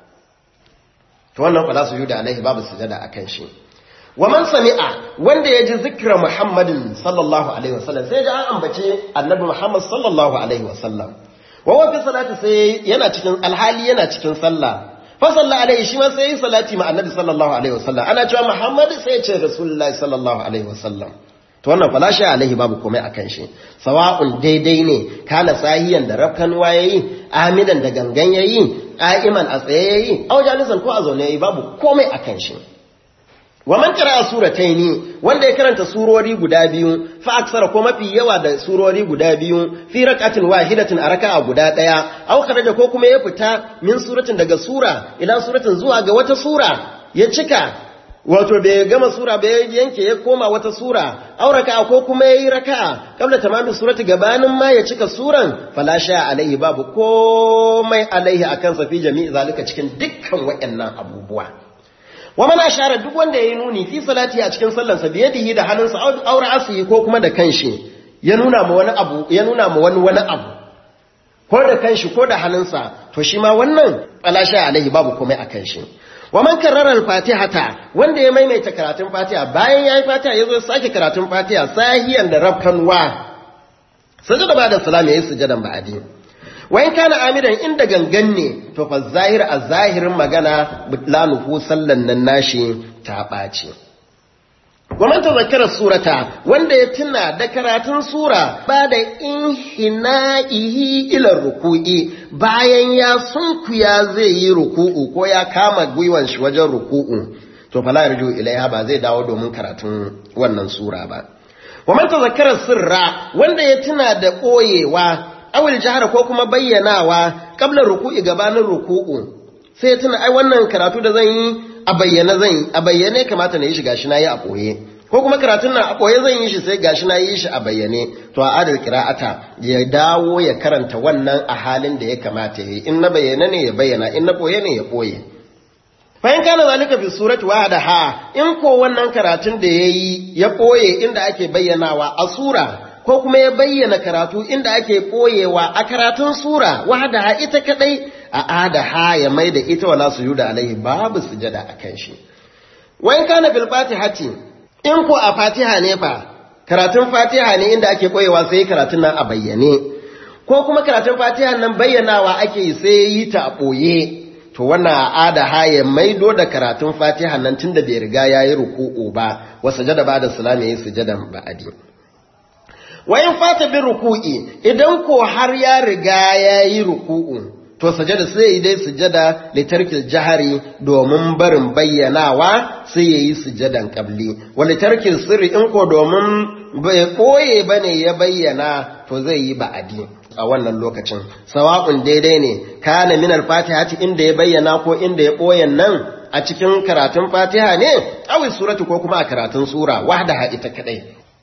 to wannan fala sujuda alaihi babu sujada akan shi wa man sami'a wanda ya ji zikra muhammadin sallallahu alaihi wasallam sai ya ji an ambace annabi muhammad sallallahu alaihi wasallam wa wa fi salati sai yana cikin alhali yana cikin sallah fa salla alaihi shi ma sai yi salati ma annabi sallallahu alaihi wasallam ana cewa muhammad sai ya ce rasulullahi sallallahu alaihi wasallam to wannan fala shi alaihi babu komai akan shi sawa'un daidai ne kana sahiyan da rafkan wayayi amidan da gangan yayi qa'iman a tsaye yayi au jalisan ko a zaune yayi babu komai akan shi wa man qara'a surataini wanda ya karanta surori guda biyu fa aksara ko mafi yawa da surori guda biyu fi rakatin wahidatin a raka'a guda daya aw kharaja ko kuma ya fita min suratin daga sura ila suratin zuwa ga wata sura ya cika wato bai gama sura bai yanke ya koma wata sura aw raka'a ko kuma yayi raka'a kabla tamami surati gabanin ma ya cika suran fala sha alaihi babu komai alaihi akan sa fi jami'i zalika cikin dukkan waɗannan abubuwa wa mana share duk wanda yayi nuni fi salati a cikin sallarsa biyadihi da hannunsa aure asiyi ko kuma da kanshi ya nuna ma wani abu ya nuna ma wani wani abu ko da kanshi ko da hannunsa to shi ma wannan alasha alaihi babu komai a kanshi wa man karrara al-fatihata wanda ya maimaita karatun fatiha bayan yayi fatiha yazo sake karatun fatiha sahiyan da rabkanwa sajada ba da salam yayi sujadan ba'adi wa in kana amidan inda gangan ne to fa zahir a zahirin magana butlanuhu sallan nan nashi ta ɓaci wa man tazakkara surata wanda ya tuna da karatun sura ba da inhina'ihi ila ruku'i bayan ya sunkuya zai yi ruku'u ko ya kama gwiwan shi wajen ruku'u to fala yarju ilaiha ba zai dawo domin karatun wannan sura ba wa man tazakkara sirra wanda ya tuna da koyewa awil jahara ko kuma bayyanawa kabla ruku'i gabanin ruku'u sai ya tuna ai wannan karatu da zan yi a bayyane zan yi a bayyane kamata na yi shi gashi na yi a koye ko kuma karatun nan a koye zan yi shi sai gashi na yi shi a bayyane to a adal qira'ata ya dawo ya karanta wannan a halin da ya kamata yi in na bayyane ne ya bayyana in na koye ne ya koye fa in kana zalika fi surati wahdaha in ko wannan karatun da yayi ya koye inda ake bayyanawa a sura ko kuma ya bayyana karatu inda ake koyewa a karatun sura wahdaha ita kadai a adaha ya mai da ita wala sujuda alaihi babu sujada akan shi wa in kana fil fatihati in ko a fatiha ne fa karatun fatiha ne inda ake koyewa sai karatun nan a bayyane ko kuma karatun fatiha nan bayyanawa ake yi sai yi ta a boye to wannan adaha ya maido da karatun fatiha nan tunda bai riga yayi ruku'u ba wa sujada ba da salami yayi sujadan ba'adi wayan fata bin ruku'i idan ko har ya riga ya yi ruku'u to sajada sai yi dai sujada litarkil jahari domin barin bayyanawa sai ya yi sujadan kabli wa litarkil sirri in ko domin bai koye bane ya bayyana to zai yi ba'adi a wannan lokacin sawa'un daidai ne kana min al-fatiha inda ya bayyana ko inda ya koyan nan a cikin karatun fatiha ne awi suratu ko kuma a karatun sura wahdaha ita kadai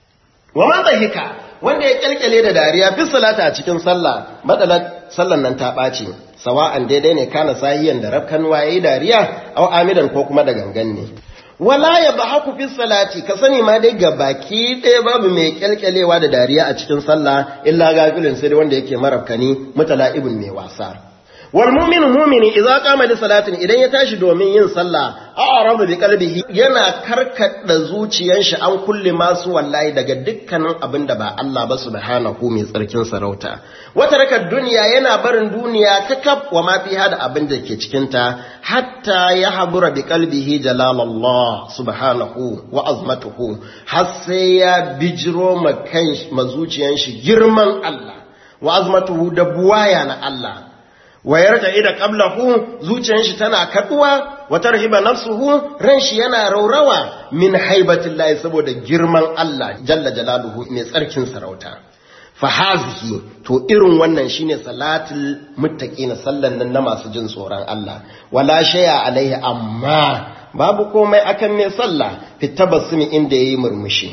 wa man dhahika wanda ya kyalkyale da dariya fi salata a cikin sallah madalar sallan nan ta ɓaci sawa'an daidai ne kana sahiyan da rafkan waye dariya aw amidan ko kuma da gangan ne wala ya bahaku fi salati ka sani ma dai ga baki ɗaya babu mai kyalkyalewa da dariya a cikin sallah illa gafilin sai wanda yake marafkani mutala'ibun mai wasa wal mu'minu mu'mini idza qama li salatin idan ya tashi domin yin sallah a'radu bi qalbihi yana karkada zuciyar shi an kulle masu wallahi daga dukkanin abin da ba Allah ba subhanahu mai tsarkin sarauta wata raka duniya yana barin duniya kakaf wa ma fiha da abin da ke cikin ta hatta ya habura bi qalbihi jalalallah subhanahu wa azmatuhu har sai ya bijiro ma kan ma zuciyar shi girman Allah wa azmatuhu da buwaya na Allah wayar da ida qablahu zuciyar shi tana kaduwa wa tarhiba nafsuhu ran shi yana raurawa min haibatillahi saboda girman Allah jalla jalaluhu mai tsarkin sarauta fa hazihi to irin wannan shine salatul muttaqina sallan nan na masu jin tsoron Allah wala shay'a alaihi amma babu komai akan mai sallah fitabassumi inda yayi murmushi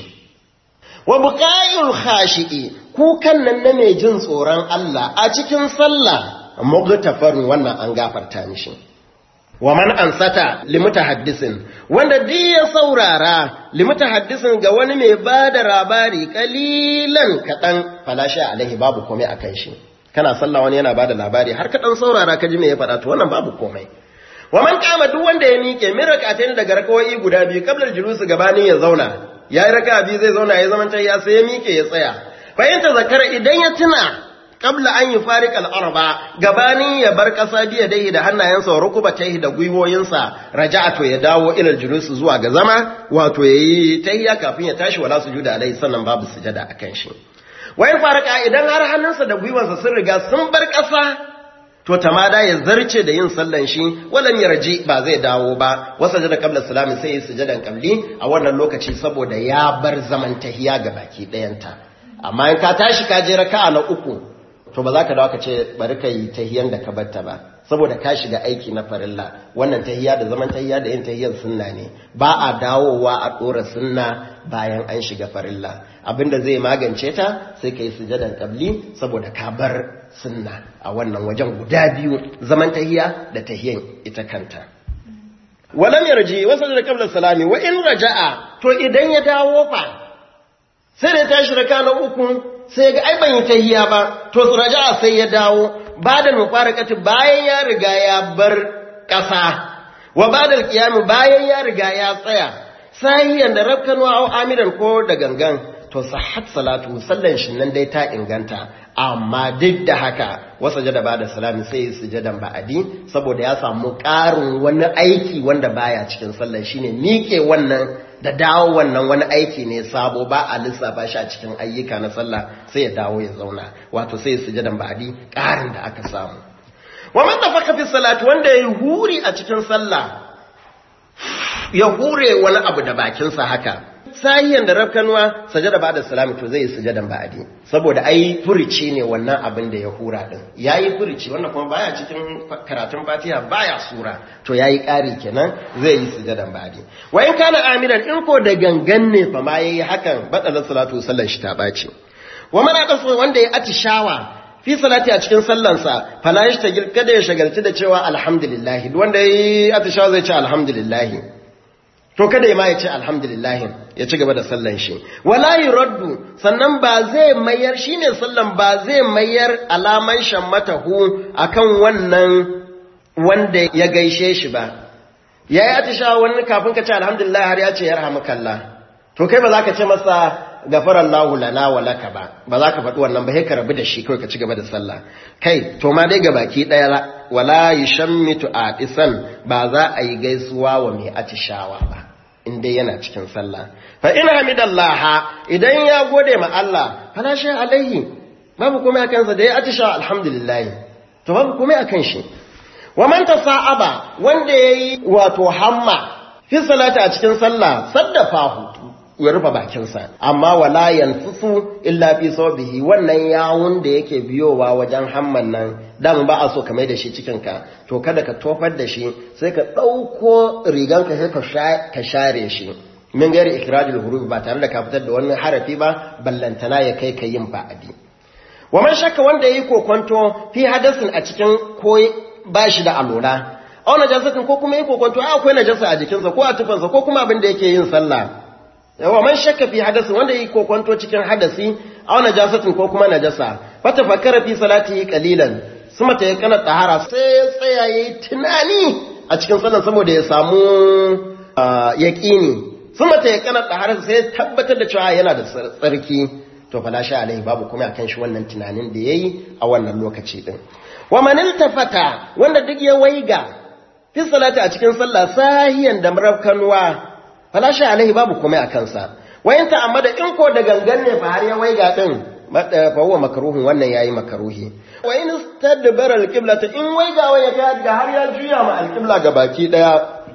wa buqa'il khashi'i kukan nan na mai jin tsoron Allah a cikin sallah mugtafarun wannan an gafarta mishi wa man ansata limutahaddisin wanda duk ya saurara limutahaddisin ga wani mai bada labari kalilan kadan falasha alaihi babu komai akan shi kana sallah wani yana bada labari har kadan saurara ka ji me ya faɗa to wannan babu komai wa man kama duk wanda ya miƙe min rak'atayn daga rakawai guda biyu qabla julusi gabanin ya zauna yayi raka'a biyu zai zauna ya zaman ya sai ya miƙe ya tsaya fa in zakara idan ya tuna qabla an yi farik al'arba gabanin ya bar ƙasa biya dai da hannayensa wa rukuba ta da gwiwoyinsa raja'a to ya dawo ilal julusu zuwa ga zama wato ya yi tahiyya kafin ya tashi wala su juda alai sannan babu sujada a kan shi wayan faraka idan har hannunsa da gwiwansa sun riga sun bar ƙasa to tamada ya zarce da yin sallan shi walan yarji ba zai dawo ba wasa da qabla salami sai ya sujadan qabli a wannan lokaci saboda ya bar zaman tahiyya ga baki ɗayanta amma in ka tashi ka je raka'a na uku to ba za ka dawo ka ce bari ka yi tahiyan da ka batta ba saboda ka shiga aiki na farilla wannan tahiya da zaman tahiya da yin tahiyar sunna ne ba a dawowa a ɗora sunna bayan an shiga farilla abinda zai magance ta sai ka yi sujadan kabli saboda ka bar sunna a wannan wajen guda biyu zaman tahiya da tahiyan ita kanta walam yarji wasu da kabla salami wa in raja'a to idan ya dawo fa sai da tashi raka na uku sai ga ai ban yi tahiya ba to raja'a sai ya dawo ba da mufarakati bayan ya riga ya bar ƙasa wa ba da kiyamu bayan ya riga ya tsaya sahiyan da rafkanwa au amiran ko da gangan to sahat salatu sallan shi nan dai ta inganta amma duk da haka wasa jada ba da salami sai yi sujadan ba'adi saboda ya samu ƙarin wani aiki wanda baya cikin sallan shine miƙe wannan da dawo wannan wani aiki ne sabo ba a lissafa shi a cikin ayyuka na sallah sai ya dawo ya zauna wato sai yi sujadan ba'adi ƙarin da aka samu wa man tafaka fi salati wanda ya huri a cikin sallah ya hure wani abu da bakinsa haka sahiyan da rafkanuwa sajada ba da salami to zai yi sujadan ba'adi saboda ai furici ne wannan abin da ya hura din yayi furici wannan kuma baya cikin karatun fatiha baya sura to yayi ƙari kenan zai yi sujadan ba'adi wa in kana amiran in ko da gangan ne fa ma yayi hakan badalar salatu sallan shi ta bace wa man aqasa wanda ya atishawa fi salati a cikin sallansa fala yashtagil kada ya shagalci da cewa alhamdulillah wanda yayi atishawa zai ce alhamdulillah to kada ma ya ce alhamdulillah ya ci gaba da sallan shi wala yuraddu sannan ba zai mayar shine sallan ba zai mayar alaman shammatahu akan wannan wanda ya gaishe shi ba yayi atishawa wani kafin ka ce alhamdulillah har ya ce yarhamukallah to kai ba za ka ce masa gafarallahu lana wa laka ba ba za ka faɗi wannan ba sai ka rabu da shi kawai ka ci gaba da sallah kai to ma dai gabaki ɗaya wala yushammitu atisan ba za a yi gaisuwa wa mai atishawa ba in dai yana cikin sallah fa in hamidallah idan ya gode ma Allah fala shay alaihi babu komai akan sa da ya atishawa alhamdulillah to babu komai akan shi wa man tasa'aba wanda yayi wato hamma fi salati a cikin sallah saddafahu ya rufe bakinsa amma wala yanfusu illa fi sawbihi wannan yawun da yake biyowa wajen hamman nan dan ba a so ka mai da shi cikin ka to kada ka tofar da shi sai ka dauko riganka sai ka ka share shi min gari ikrajul huruf ba tare da ka fitar da wani harafi ba ballantana ya kai ka yin ba'adi wa man shakka wanda yayi kokonto fi hadasin a cikin ko bashi da alura aw najasatin ko kuma yayi kokonto akwai najasa a jikinsa ko a tufansa ko kuma abin da yake yin sallah yawa man shakka fi hadasi wanda yi kokonto cikin hadasi aw najasatin ko kuma najasa fata fakara fi salatihi qalilan suma ta yakana tahara sai ya tsaya yayi tunani a cikin sallan saboda ya samu yaqini suma ta yakana tahara sai ya tabbatar da cewa yana da tsarki to fala sha alai babu kuma akan shi wannan tunanin da yayi a wannan lokaci din wa man iltafata wanda duk ya waiga fi salati a cikin sallah sahiyan da marafkanwa falashi alaihi babu komai a kansa wayan ta'ammada in ko da gangan ne fa har ya waiga din fa huwa makruhun wannan yayi makruhi wa in istadbara alqiblata in waiga waya ga ga har ya juya ma alqibla ga baki daya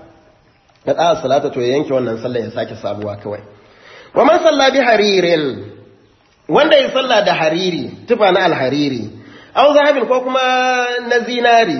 da da salata to ya yanke wannan sallah ya sake sabuwa kawai wa man salla bi haririn wanda ya salla da hariri tufa na alhariri aw zahabin ko kuma na zinari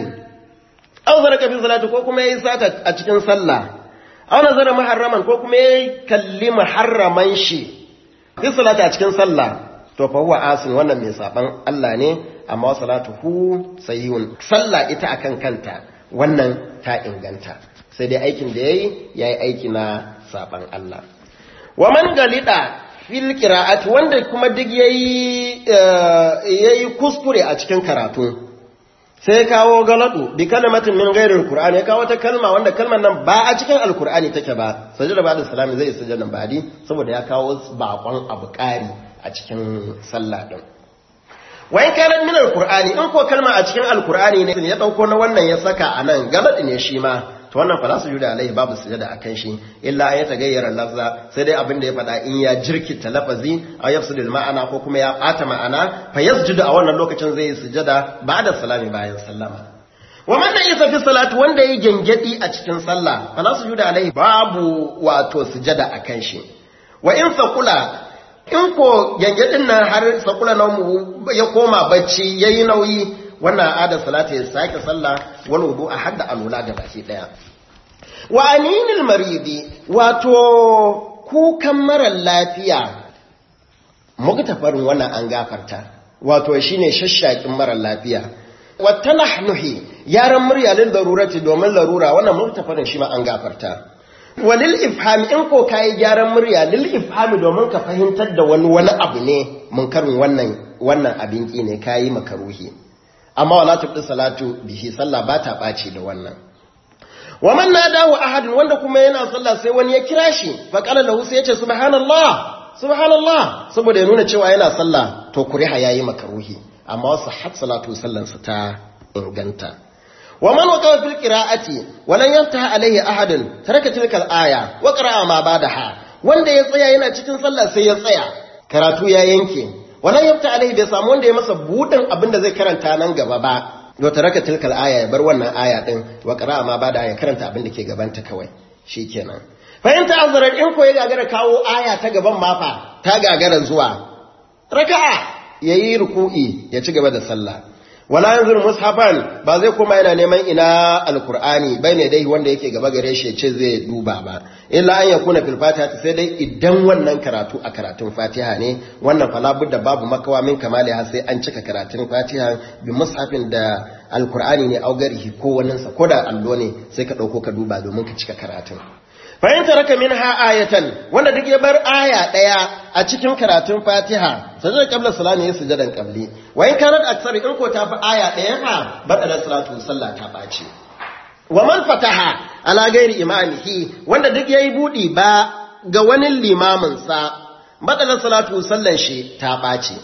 aw zaraka fi salati ko kuma yayi sata a cikin sallah aw nazara muharraman ko kuma yayi kalli muharraman shi fi salati a cikin sallah to fa huwa asin wannan mai saban Allah ne amma salatuhu sayyun sallah ita akan kanta wannan ta inganta sai dai aikin da yayi yayi aiki na saban Allah wa man galida fil qira'ati wanda kuma duk yayi yayi kuskure a cikin karatu sai ya kawo galadu bi kalmatin min ghairil qur'ani ya kawo ta kalma wanda kalmar nan ba a cikin alqur'ani take ba sajada ba'da salami zai sujada ba'di saboda ya kawo bakon abu ƙari a cikin sallah din wa in kana min alqur'ani in ko kalma a cikin alqur'ani ne ya dauko na wannan ya saka anan galadi ne shi ma to wannan fa su juda alaihi babu sujada akan shi illa ya tagayyara lafza sai dai abin da ya faɗa in ya jirkita lafazi a yafsudul ma'ana ko kuma ya ɓata ma'ana fa yasjudu a wannan lokacin zai yi sujada ba'da salami bayan sallama wa man isa fi salati wanda yayi gengedi a cikin sallah fa su juda alaihi babu wato sujada akan shi wa in saqula in ko gengedin nan har saqula na mu ya koma bacci yayi nauyi wannan adar salata ya sake sallah wal wudu a hadda alula ga baki daya wa aninil maridi wato kukan marar lafiya muktafarin wannan an gafarta wato shine shashshakin marar lafiya wa tanahnuhi yaran murya lil darurati domin larura wannan muktafarin shi ma an gafarta walil ifhami in ko kai gyaran murya lil ifhami domin ka fahimtar da wani wani abu ne munkarin wannan wannan abin ki ne kai makaruhi amma wala tubdi salatu bihi sallah ba ta ɓaci da wannan wa man nadahu ahadun wanda kuma yana sallah sai wani ya kira shi fa qala lahu sai yace subhanallah subhanallah saboda ya nuna cewa yana sallah to kuriha yayi makaruhi amma wasu hat salatu sallan sa ta inganta wa man waqafa fil qira'ati wa lan yantaha alayhi ahadun taraka tilka al-aya wa qara'a ma ba'daha wanda ya tsaya yana cikin sallah sai ya tsaya karatu ya yanke wa lan yafta alayhi bai samu wanda ya masa budin abinda zai karanta nan gaba ba to taraka tilka al-aya ya bar wannan aya din wa qara'a ma ba'daha ya karanta abinda ke gabanta kawai shikenan fahimta azarar in ko ya gagara kawo aya ta gaban mafa ta gagara zuwa raka'a yayi ruku'i ya ci gaba da sallah wala yanzur mushafan ba zai koma yana neman ina alqur'ani ne dai wanda yake gaba gare shi ce zai duba ba illa an yakuna fil fatiha sai dai idan wannan karatu a karatun fatiha ne wannan fala budda babu makawa min kamali har sai an cika karatun fatiha bi mushafin da alqur'ani ne augarihi ko wannan sa ko da allo ne sai ka dauko ka duba domin ka cika karatun fahimta raka min ha ayatan wanda duk ya bar aya ɗaya a cikin karatun fatiha sajada qabla salami ya sujadan qabli wa in kanat aksar in ko ta fi aya ɗaya fa bada da salatu sallah ta ɓaci wa man fataha ala gairi imamihi wanda duk yayi budi ba ga wani limamin sa bada da salatu sallan shi ta ɓaci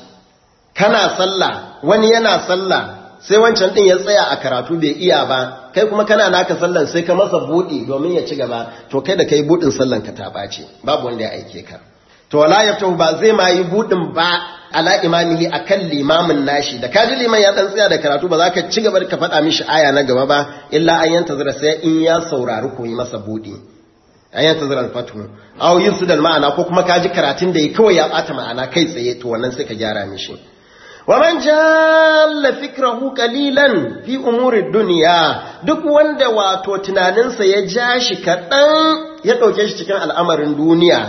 kana sallah wani yana sallah sai wancan din ya tsaya a karatu bai iya ba kai kuma kana naka sallan sai ka masa budi domin ya ci gaba to kai da kai budin sallan ka ta bace babu wanda ya aike ka to wala yaftahu ba zai ma yi budin ba ala imamihi akan limamin nashi da kaji liman ya dan tsaya da karatu ba za ka ci gaba da ka faɗa mishi aya na gaba ba illa an yanta zira sai in ya saurari ko yi masa budi an yanta zira alfatu aw yusudal ma'ana ko kuma kaji karatun da ya kawai ya bata ma'ana kai tsaye to wannan sai ka gyara mishi ومن جال فكره قليلا في امور الدنيا duk wanda wato tunaninsa ya ja shi kaɗan ya ɗauke shi cikin al'amarin duniya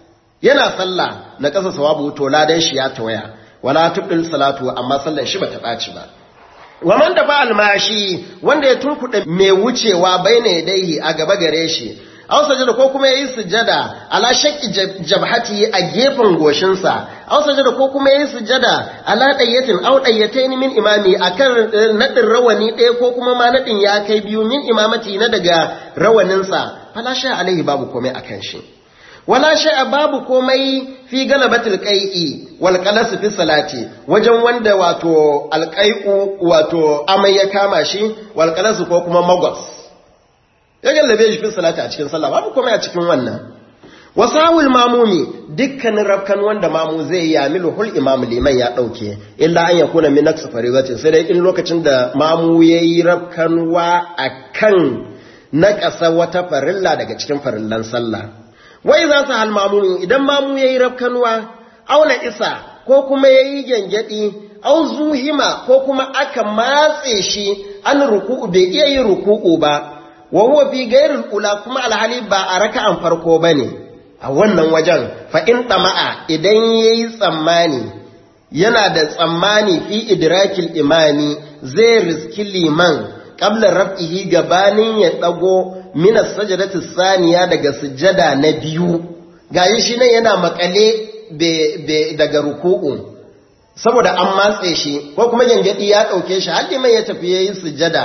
yana sallah na ƙasa sawabu to ladan shi ya tawaya wala tubdil salatu amma sallar shi bata ɓaci ba wa man da ba almashi wanda ya tunkuɗe mai wucewa baina yadaihi a gaba gare shi aw sajada ko kuma yayi sujada ala shakki jabhati a gefen goshinsa aw sajada ko kuma yayi sujada ala dayyatin aw dayyatayn min imami akan nadin rawani ɗaya ko kuma ma nadin ya kai biyu min imamati na daga rawaninsa fala sha alaihi babu komai akan shi wala sha babu komai fi galabatul qai'i wal qalas fi salati wajen wanda wato alqai'u wato amai ya kama shi wal qalas ko kuma magwas ya gallabe shi fi salati a cikin sallah babu komai a cikin wannan wasawul mamumi dukkanin rafkan wanda mamu zai yi yamilu hul imam liman ya dauke illa an yakuna min naqs faridatin sai dai in lokacin da mamu yayi rafkanwa akan naƙasa wata farilla daga cikin farillan sallah wai za su hal mamu idan mamu yayi rafkanwa auna isa ko kuma yayi gengedi au zuhima ko kuma aka matse shi an ruku'u bai iya yin ruku'u ba wa huwa fi ghairil ula kuma alhali ba a raka'an farko bane a wannan wajen fa in tama'a idan yayi tsammani yana da tsammani fi idrakil imani zai riski liman qabla raf'ihi gabanin ya dago min as-sajdati saniya daga sujada na biyu gayi shi nan yana makale daga ruku'u saboda an matse shi ko kuma gangadi ya dauke shi har liman ya tafi yayin sujada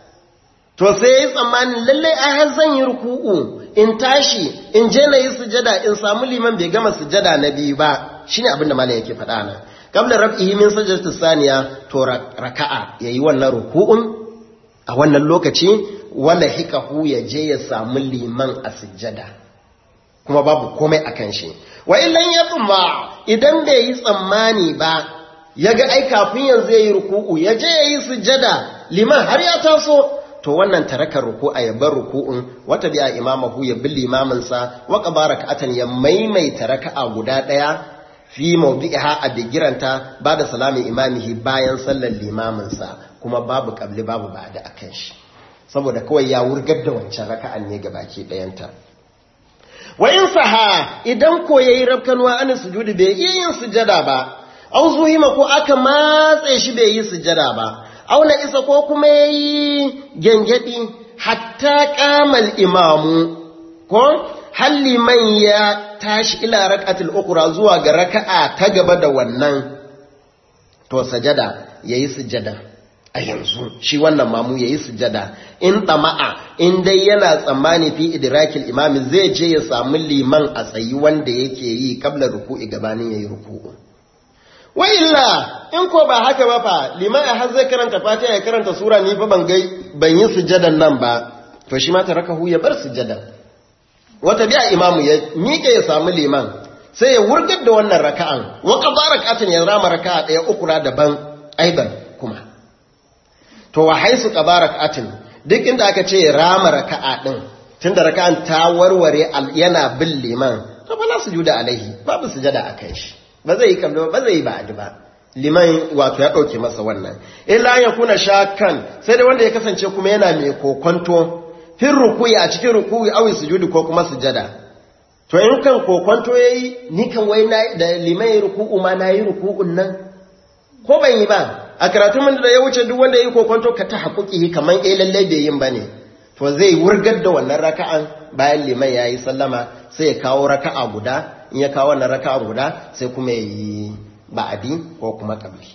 to sai ya yi tsammanin lallai a har zan yi ruku'u in tashi in je na yi sujada in samu liman bai gama sujada na biyu ba shine abin da malam yake faɗa nan qabla rab'ihi min sajdati saniya to raka'a yayi wannan ruku'un a wannan lokaci wala hikahu ya je ya samu liman a sujada kuma babu komai akan shi wa illan ya idan bai yi tsammani ba ya ga ai kafin yanzu ya yi ruku'u ya je ya yi sujada liman har ya taso to wannan taraka ruku'a ya bar ruku'un wata biya imamahu ya bi limaminsa wa qabara ka'atan ya maimaita raka'a guda daya fi mawdi'iha a bigiranta ba da salami imamihi bayan sallar limaminsa kuma babu qabli babu ba'da akan shi saboda kawai ya wurgar da wancan raka'an ne gabaki dayanta wa in saha idan ko yayi rabkanwa an sujudi bai iya yin sujada ba au zuhima ko aka matse shi bai yi sujada ba auna isa ko kuma ya yi gyangyaɗi hatta kamal imamu ko halliman ya tashi ila rak'atul ukra zuwa ga raka'a ta gaba da wannan to sajada yayi sujada a yanzu shi wannan mamu yayi sujada in tama'a in dai yana tsammani fi idrakil imami zai je ya samu liman a tsayi wanda yake yi kabla ruku'i gabanin yayi ruku'u wa illa in ko ba haka ba fa liman har zai karanta fatiha ya karanta sura ni fa ban ga ban yi sujadan nan ba to shi ma tarakahu ya bar sujadan wata biya imamu ya miƙe ya samu liman sai ya wurgar da wannan raka'an wa qada rak'atan ya rama raka'a daya ukura daban aidan kuma to wa haisu qada rak'atin duk inda aka ce rama raka'a din tunda raka'an ta warware yana bin liman to ba la sujuda alaihi babu sujada akan shi ba zai yi kallo ba zai yi ba'adi ba liman wato ya ɗauke masa wannan illa ya kuna shakan sai da wanda ya kasance kuma yana mai kokonto fin rukuyi a cikin rukuyi awi sujudi ko kuma sujada to in kan kokonto yayi ni kan wai na da liman ya ruku'u ma na yi ruku'un nan ko ban yi ba a karatun mun da ya wuce duk wanda ya yi kokonto ka ta haƙuƙi kamar eh lalle bai yin bane to zai wurgar da wannan raka'an bayan liman ya yi sallama sai ya kawo raka'a guda in ya kawo wannan raka'a guda sai kuma ya yi ba'adi ko kuma kabli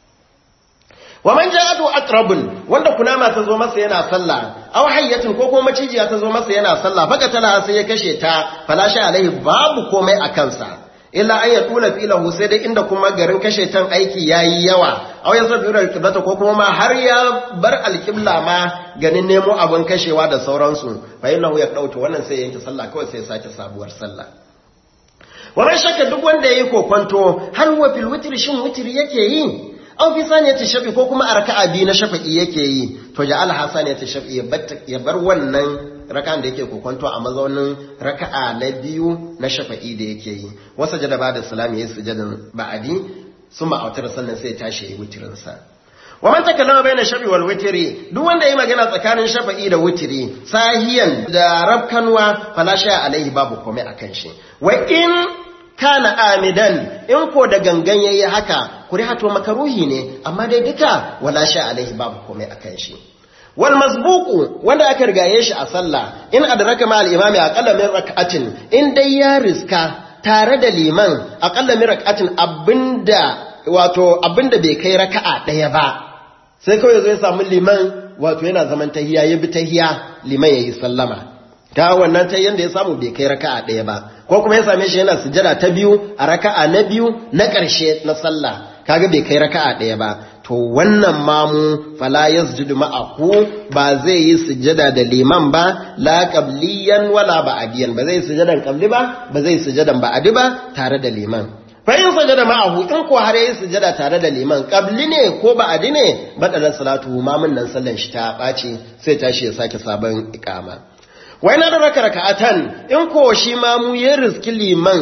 wa man ja'atu aqrabun wanda kunama ta zo masa yana sallah aw hayyatin ko kuma macijiya ta zo masa yana sallah baka tana sai ya kashe ta falashi alaihi babu komai a kansa illa an ya tula filahu sai dai inda kuma garin kashe tan aiki yayi yawa aw ya sabiru alqiblata ko kuma ma har ya bar alqibla ma ganin nemo abin kashewa da sauransu fa innahu ya dauta wannan sai yanke sallah kawai sai ya sake sabuwar sallah wannan shakka duk wanda yayi kokonto har wa fil witr shin witr yake yi aw fi saniyati shafi ko kuma a raka'a biyu na shafa'i yake yi to ja'al hasaniyati shafi ya bar wannan raka'an da yake kokonto a mazaunin raka'a na biyu na shafa'i da yake yi wasa jada ba da salami yayi sujadan ba'adi sun ma'autar sannan sai tashi yayi witrin sa wa man takallama bayna shafi wal witri duk wanda yayi magana tsakanin shafa'i da witri sahiyan da rabkanwa fala sha alaihi babu komai akan shi wa in kana amidan in ko da gangan yayi haka kurihato makaruhi ne amma dai duka wala sha alaihi babu komai akan shi wal masbuqu wanda aka rigaye shi a sallah in adraka ma al imami aqalla min rak'atin in dai ya riska tare da liman aqalla min rak'atin abinda wato abinda bai kai raka'a daya ba sai kawai zai samu liman wato yana zaman tahiya ya bi tahiya liman yayi sallama ta wannan ta yanda ya samu bai kai raka'a ɗaya ba ko kuma ya same shi yana sujada ta biyu a raka'a na biyu na ƙarshe na sallah kaga bai kai raka'a ɗaya ba to wannan mamu fala yasjudu ma'ahu ba zai yi sujada da liman ba la qabliyan wala ba'diyan ba zai sujadan qabli ba ba zai sujadan ba'di ba tare da liman fa in sujada ma'ahu in ko har yayi sujada tare da liman qabli ne ko ba'di ne badalan salatu mamun nan sallan shi ta ɓaci sai tashi ya sake sabon iqama wai na da raka raka'atan in ko shi ma mu ya riski liman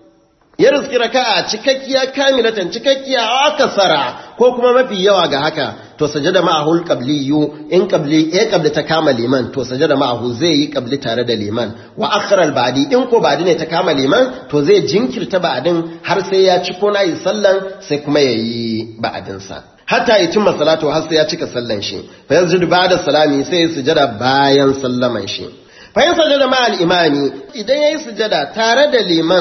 ya riski raka'a cikakkiya kamilatan cikakkiya akasara ko kuma mafi yawa ga haka to sajada ma'ahu qabliyu in qabli eh qabli ta kama liman to sajada ma'ahu zai yi qabli tare da liman wa akhara al-ba'di in ko ba'di ne ta kama liman to zai jinkirta ba'din har sai ya ci ko nayi sallan sai kuma yayi ba'din sa hatta yi cimma salatu har sai ya cika sallan shi fa yanzu ba'da salami sai ya sujada bayan sallaman shi fa'in sajada ma'al imami idan ya yi sujada tare da liman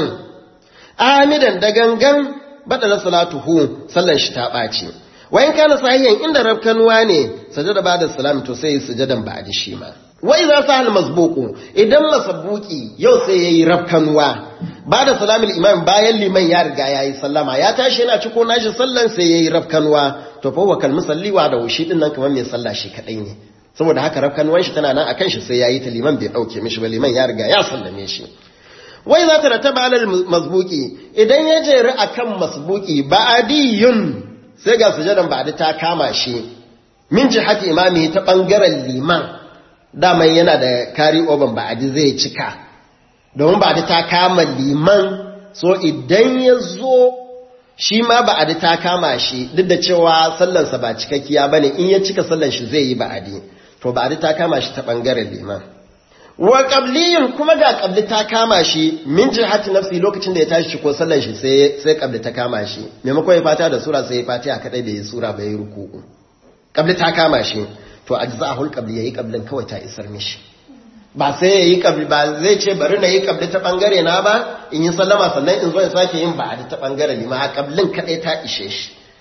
amidan da gangan baɗa na salatuhu sallan shi ta ɓaci wayan kana sahiyan inda rafkanuwa ne sajada ba da salam to sai yi sujadan ba da shi ma wai za su hal masbuku idan masabuki yau sai ya yi rafkanuwa ba da salamin imam bayan liman ya riga ya yi sallama ya tashi yana ciko nashi sallan sai ya yi rafkanuwa to fa wakal musalliwa da wushi din nan kamar mai sallah shi kaɗai ne saboda haka rafkanuwan shi tana nan a kan shi sai ya yi ta liman bai ɗauke mishi ba liman ya riga ya sallame shi wai za ta rataba alal masbuki idan ya jeri a kan masbuki ba'adiyun sai ga sujadan ba'adi ta kama shi min jihati imami ta ɓangaren liman daman yana da kari oban ba'adi zai cika domin ba'adi ta kama liman so idan ya zo shi ma ba'adi ta kama shi duk da cewa sallansa ba cikakkiya ba ne in ya cika sallan shi zai yi ba'adi to ba'adi ta kama shi ta ɓangaren liman wa qabliyin kuma ga qabli ta kama shi min jihati nafsi lokacin da ya tashi ko sallan shi sai sai qabli ta kama shi maimakon ya fata da sura sai ya fatiha kadai da ya sura bai ruku'u qabli ta kama shi to ajza'ul qabli yayi qablin kawai ta isar mishi ba sai yayi qabli ba zai ce bari na yi qabli ta bangare na ba in yi sallama sannan in zo in sake yin ba'adi ta bangare ni ma qablin kadai ta ishe shi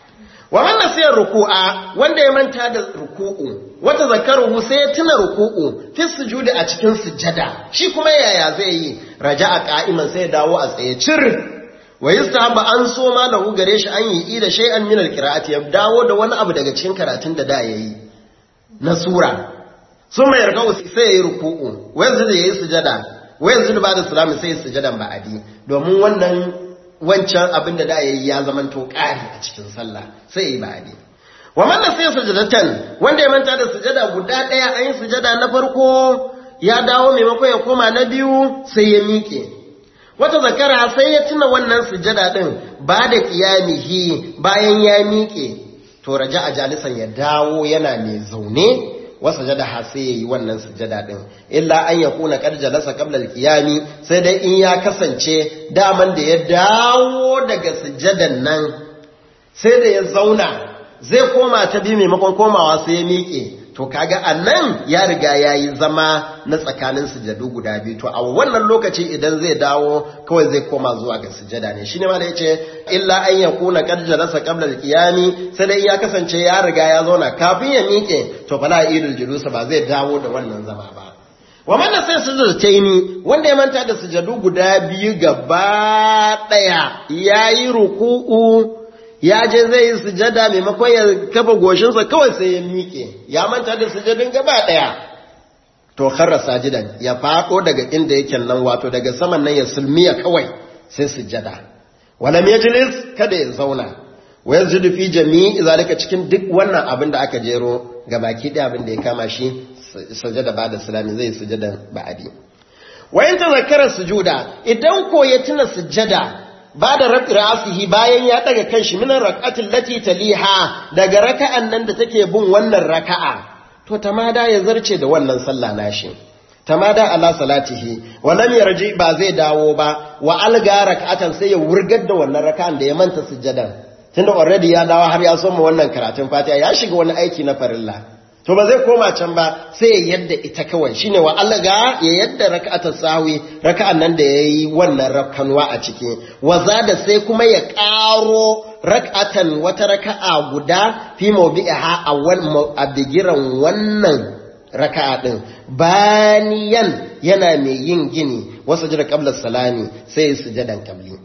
wa man nasiya ruku'a wanda ya manta da ruku'u wata zakaruhu sai ya tuna ruku'u fi sujudi a cikin sujada shi kuma yaya zai yi raja'a qa'iman sai ya dawo a tsaye cir wa yastahaba an so ma lahu gare shi an yi ida shay'an min alqira'ati ya dawo da wani abu daga cikin karatun da da yayi na sura sun mai yarda sai yayi ruku'u wa yanzu da yayi sujada wa yanzu ba da salami sai sujadan ba'adi domin wannan wancan abin da da yayi ya zamanto ƙari a cikin sallah sai yayi ba'adi wa man sai sujadatan wanda ya manta da sujada guda daya an yi sujada na farko ya dawo maimakon ya koma na biyu sai ya miƙe wata zakara sai ya tuna wannan sujada din ba da qiyamihi bayan ya miƙe to raja a jalisan ya dawo yana mai zaune wasa jada ha sai yayi wannan sujada din illa an yakuna qad jalasa qabla al-qiyami sai dai in ya kasance daman da ya dawo daga sujadan nan sai da ya zauna zai koma ta bi maimakon komawa sai ya miƙe to kaga annan ya riga yayi zama na tsakanin sujadu guda biyu to a wannan lokaci idan zai dawo kawai zai koma zuwa ga sujada ne shine ma da yace illa an yakuna qad jalasa qabla al-qiyami sai dai ya kasance ya riga ya zauna kafin ya miƙe to fala idul julusa ba zai dawo da wannan zama ba wa man sai sujudataini wanda ya manta da sujadu guda biyu gaba daya yayi ruku'u ya je zai yi sujada maimakon ya kafa goshinsa kawai sai ya miƙe ya manta da sujadin gaba ɗaya to kharra sajidan ya faɗo daga inda yake nan wato daga saman nan ya sulmiya kawai sai sujada walam yajlis kada ya zauna wa yazjudu fi jami'i zalika cikin duk wannan abin da aka jero ga baki ɗaya abin da ya kama shi sujada ba da salami zai sujadan ba'adi wa in tazakkara sujuda idan ko ya tuna sujada ba da rafi ra'asihi bayan ya daga kanshi minan rak'atin lati taliha daga raka'an nan da take bin wannan raka'a to tamada ya zarce da wannan sallah nashi tamada ala salatihi wa lam yarji ba zai dawo ba wa alga rak'atan sai ya wurgar da wannan raka'an da ya manta sujjadan tunda already ya dawo har ya soma wannan karatun fatiha ya shiga wani aiki na farilla to ba zai koma can ba sai ya yadda ita kawai shine wa alga ya yadda raka'atar sahwi raka'an nan da yayi wannan rakkanwa a ciki wa da sai kuma ya karo rak'atan wata raka'a guda fi mawdi'iha awwal a bigiran wannan raka'a din baniyan yana mai yin gini wasu jira qabla salami sai sujadan qabli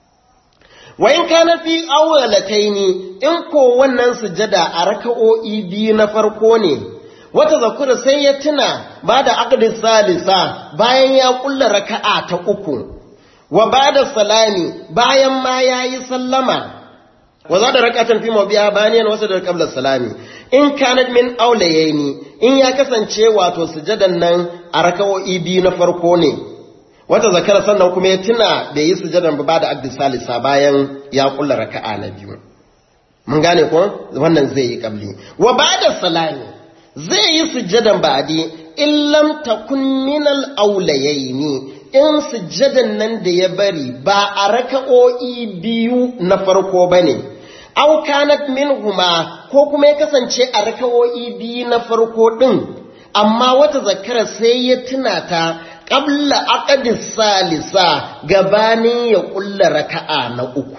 wa in kana fi awwalataini in ko wannan sujada a raka'o'i biyu na farko ne wata zakura sai ya tuna ba da aqdis salisa bayan ya kulla raka'a ta uku wa bada salami bayan ma yayi sallama wa za da rakatan fi mabiya baniyan wasu da qabla salami in kanat min awlayaini in ya kasance wato sujadan nan a raka'o'i biyu na farko ne wata zakara sannan kuma ya tuna da yi sujadan ba da abdi salisa bayan ya kulla raka'a na biyu mun gane ko wannan zai yi kabli wa bada salami zai yi sujadan ba'di in lam takun min al awlayaini in sujadan nan da ya bari ba a raka'o'i biyu na farko bane aw kanat minhuma ko kuma ya kasance a raka'o'i biyu na farko din amma wata zakara sai ya tuna ta ƙabla aƙadis salisa gabanin ya ƙulla raka'a na uku.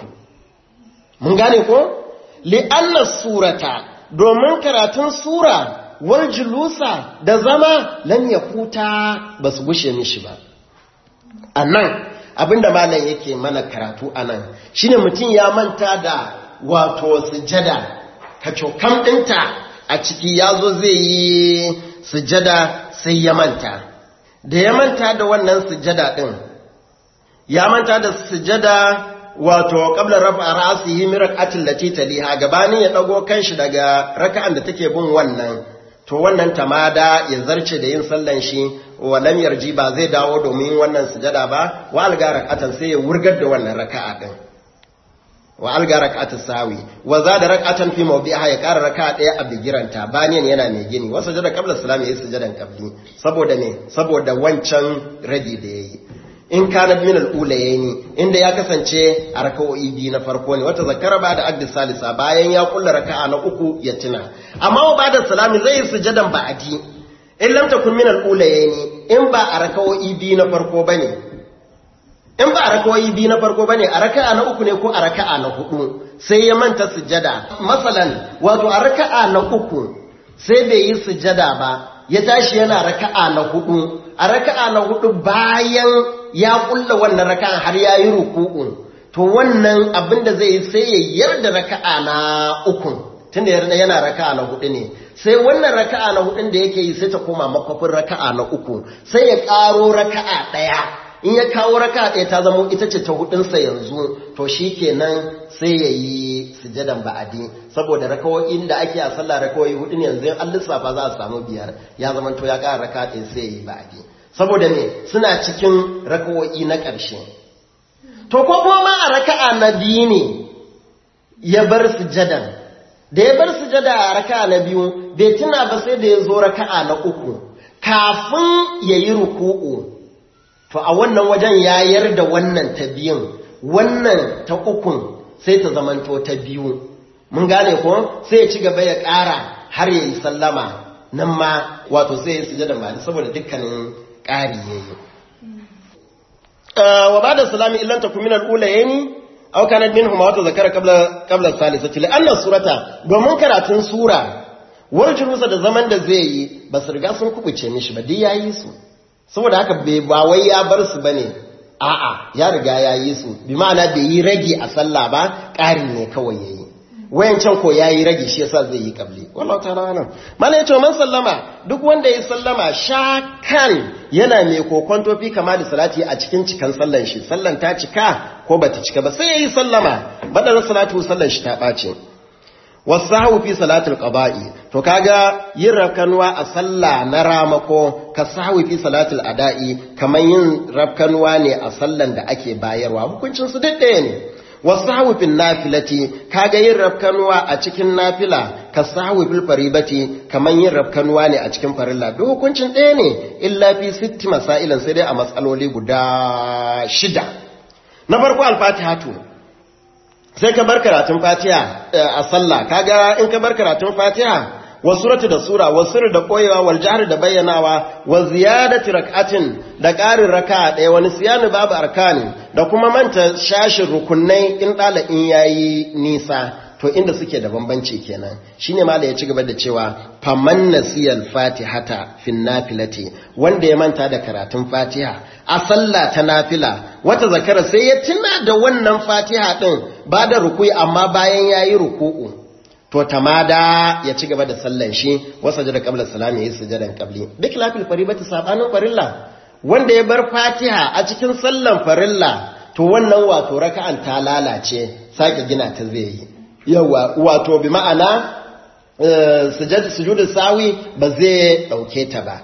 Mun gane ko? Li'anna surata, domin karatun sura, wal julusa da zama lan ya kuta ba su gushe mishi ba. A nan, abinda malam yake mana karatu a nan, shi ne mutum ya manta da wato sujada, kacokam ɗinta a ciki ya zo zai yi sujada sai ya manta. da ya manta da wannan sujada ɗin, ya manta da sujada wato ƙablar rafa ra'asihi min rak'atin lati taliha gabanin ya dago kanshi daga raka'an da take bin wannan to wannan tamada ya zarce da yin sallan shi wa lam yarji ba zai dawo domin wannan sujada ba wa alga rak'atan sai ya wurgar da wannan raka'a din wa alga rak'atus sawi wa zada rak'atan fi mawdi'iha ya ƙara raka'a ɗaya a bigiranta baniyan yana mai gini wasu sujada qabla salam yayi sujadan qabli saboda me saboda wancan radi da yayi in kana min al-ulayaini inda ya kasance a raka'o'i biyu na farko ne wata zakara ba da addi salisa bayan ya kulla raka'a na uku ya tuna amma wa bada salami zai yi sujadan ba'adi in lam takun min al-ulayaini in ba a raka'o'i biyu na farko bane in ba a rakawoyi biyu na farko bane a raka'a na uku ne ko a raka'a na hudu sai ya manta sujada masalan wato a raka'a na uku sai bai yi sujada ba ya tashi yana raka'a na hudu a raka'a na hudu bayan ya kulla wannan raka'a har ya yi ruku'u to wannan abin da zai yi sai ya yarda raka'a na uku tunda yana raka'a na hudu ne sai wannan raka'a na hudun da yake yi sai ta koma makwafin raka'a na uku sai ya karo raka'a daya in ya kawo raka'a daya ta zama ita ce ta hudunsa yanzu to shi kenan sai ya yi sujadan ba'adi saboda rakawoyin da ake a sallah rakawoyi hudu ne yanzu an lissafa za a samu biyar ya zama to ya kara raka'a ɗaya sai ya yi ba'adi saboda ne suna cikin rakawoyi na ƙarshe to ko kuma a raka'a na biyu ne ya bar sujadan da ya bar sujada a raka'a na biyu bai tuna ba sai da ya zo raka'a na uku kafin ya yi ruku'u to a wannan wajen ya yarda wannan ta biyun wannan ta ukun sai ta zamanto ta biyu mun gane ko sai ya ci gaba ya ƙara har ya yi sallama nan ma wato sai ya sujada ma saboda dukkanin ƙari ya yi wa ba da salami illan ta kuminar ulayeni aw kanat minhum wa zakara qabla qabla salisati li anna surata domin karatun sura warjurusa da zaman da zai yi ba su riga sun kubuce mishi ba dai yayi su saboda haka bai ba wai ya bar su bane a'a ya riga yayi su bi ma'ana bai yi rage a sallah ba ƙarin ne kawai yayi wayancan ko yayi rage shi yasa zai yi kabli wallahi ta'ala nan malai yace man sallama duk wanda ya sallama shakan yana mai kokonto fi kama da salati a cikin cikan sallan shi sallan ta cika ko bata cika ba sai yayi sallama badar salatu sallan shi ta bace wasahu fi salatul qada'i to kaga yin rafkanuwa a sallah na ramako ka sahu fi salatul ada'i kaman yin rafkanuwa ne a sallan da ake bayarwa hukuncin su duk ɗaya ne wasahu fil nafilati kaga yin rafkanuwa a cikin nafila ka sahu fil faribati kaman yin rafkanuwa ne a cikin farilla duk hukuncin ɗaya ne illa fi sitti masailan sai dai a matsaloli guda shida na farko al-fatihatu sai ka bar karatun fatiha a sallah kaga in ka bar karatun fatiha wa suratu da sura wa sirri da koyewa wal jahr da bayyanawa wa ziyadati rak'atin da ƙarin raka'a ɗaya wani siyanu babu arkani da kuma manta shashin rukunai in ɗala in yayi nisa to inda suke da bambanci kenan shine ma da ya ci gaba da cewa faman nasiyal fatihata fin nafilati wanda ya manta da karatun fatiha a sallah ta nafila wata zakara sai ya tuna da wannan fatiha din ba da ruku'i amma bayan yayi ruku'u to tamada ya ci gaba da sallan shi wasa da qabla salami yayi sujudan qabli duk lafil faribati sabanin farilla wanda ya bar fatiha a cikin sallan farilla to wannan wato raka'an ta lalace sake gina ta zai yi yawa wato bi ma'ana sujudu sawi ba zai dauke ta ba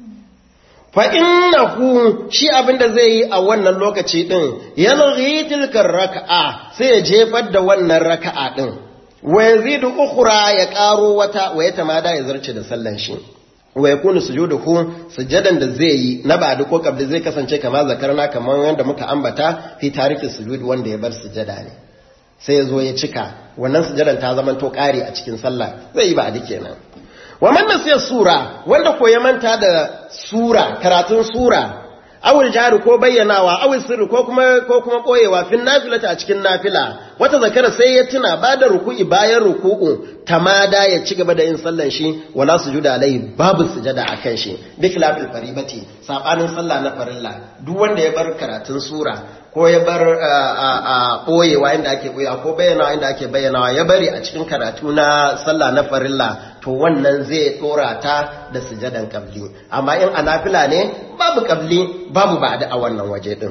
fa innahu shi abinda zai yi a wannan lokaci din yalghi tilkar raka'a sai ya jefar da wannan raka'a din wa yazidu ukhra ya karo wata wa ya tamada ya zarce da sallan shi wa yakunu sujuduhu sujadan da zai yi na ba'du ko kabli zai kasance kamar zakarna kamar yanda muka ambata fi tarikin sujud wanda ya bar sujada ne sai ya zo ya cika wannan sujadan ta zama to kare a cikin sallah zai yi ba'di kenan wa man nasiya sura wanda ko ya manta da sura karatun sura awul jari ko bayyanawa awul sirri ko kuma ko kuma koyewa fin nafilata a cikin nafila wata zakara sai ya tuna ba da ruku'i bayan ruku'u tamada ya ci gaba da yin sallan shi wala sujuda alaihi babu sujada akan shi bi khilafil faribati sabanin sallah na farilla duk wanda ya bar karatun sura ko ya bar ɓoyewa inda ake ɓoyewa ko bayyanawa inda ake bayyanawa ya bari a cikin karatu na sallah na farilla to wannan zai ɗora ta da sujadan ƙabli amma in a nafila ne babu ƙabli babu ba a wannan waje ɗin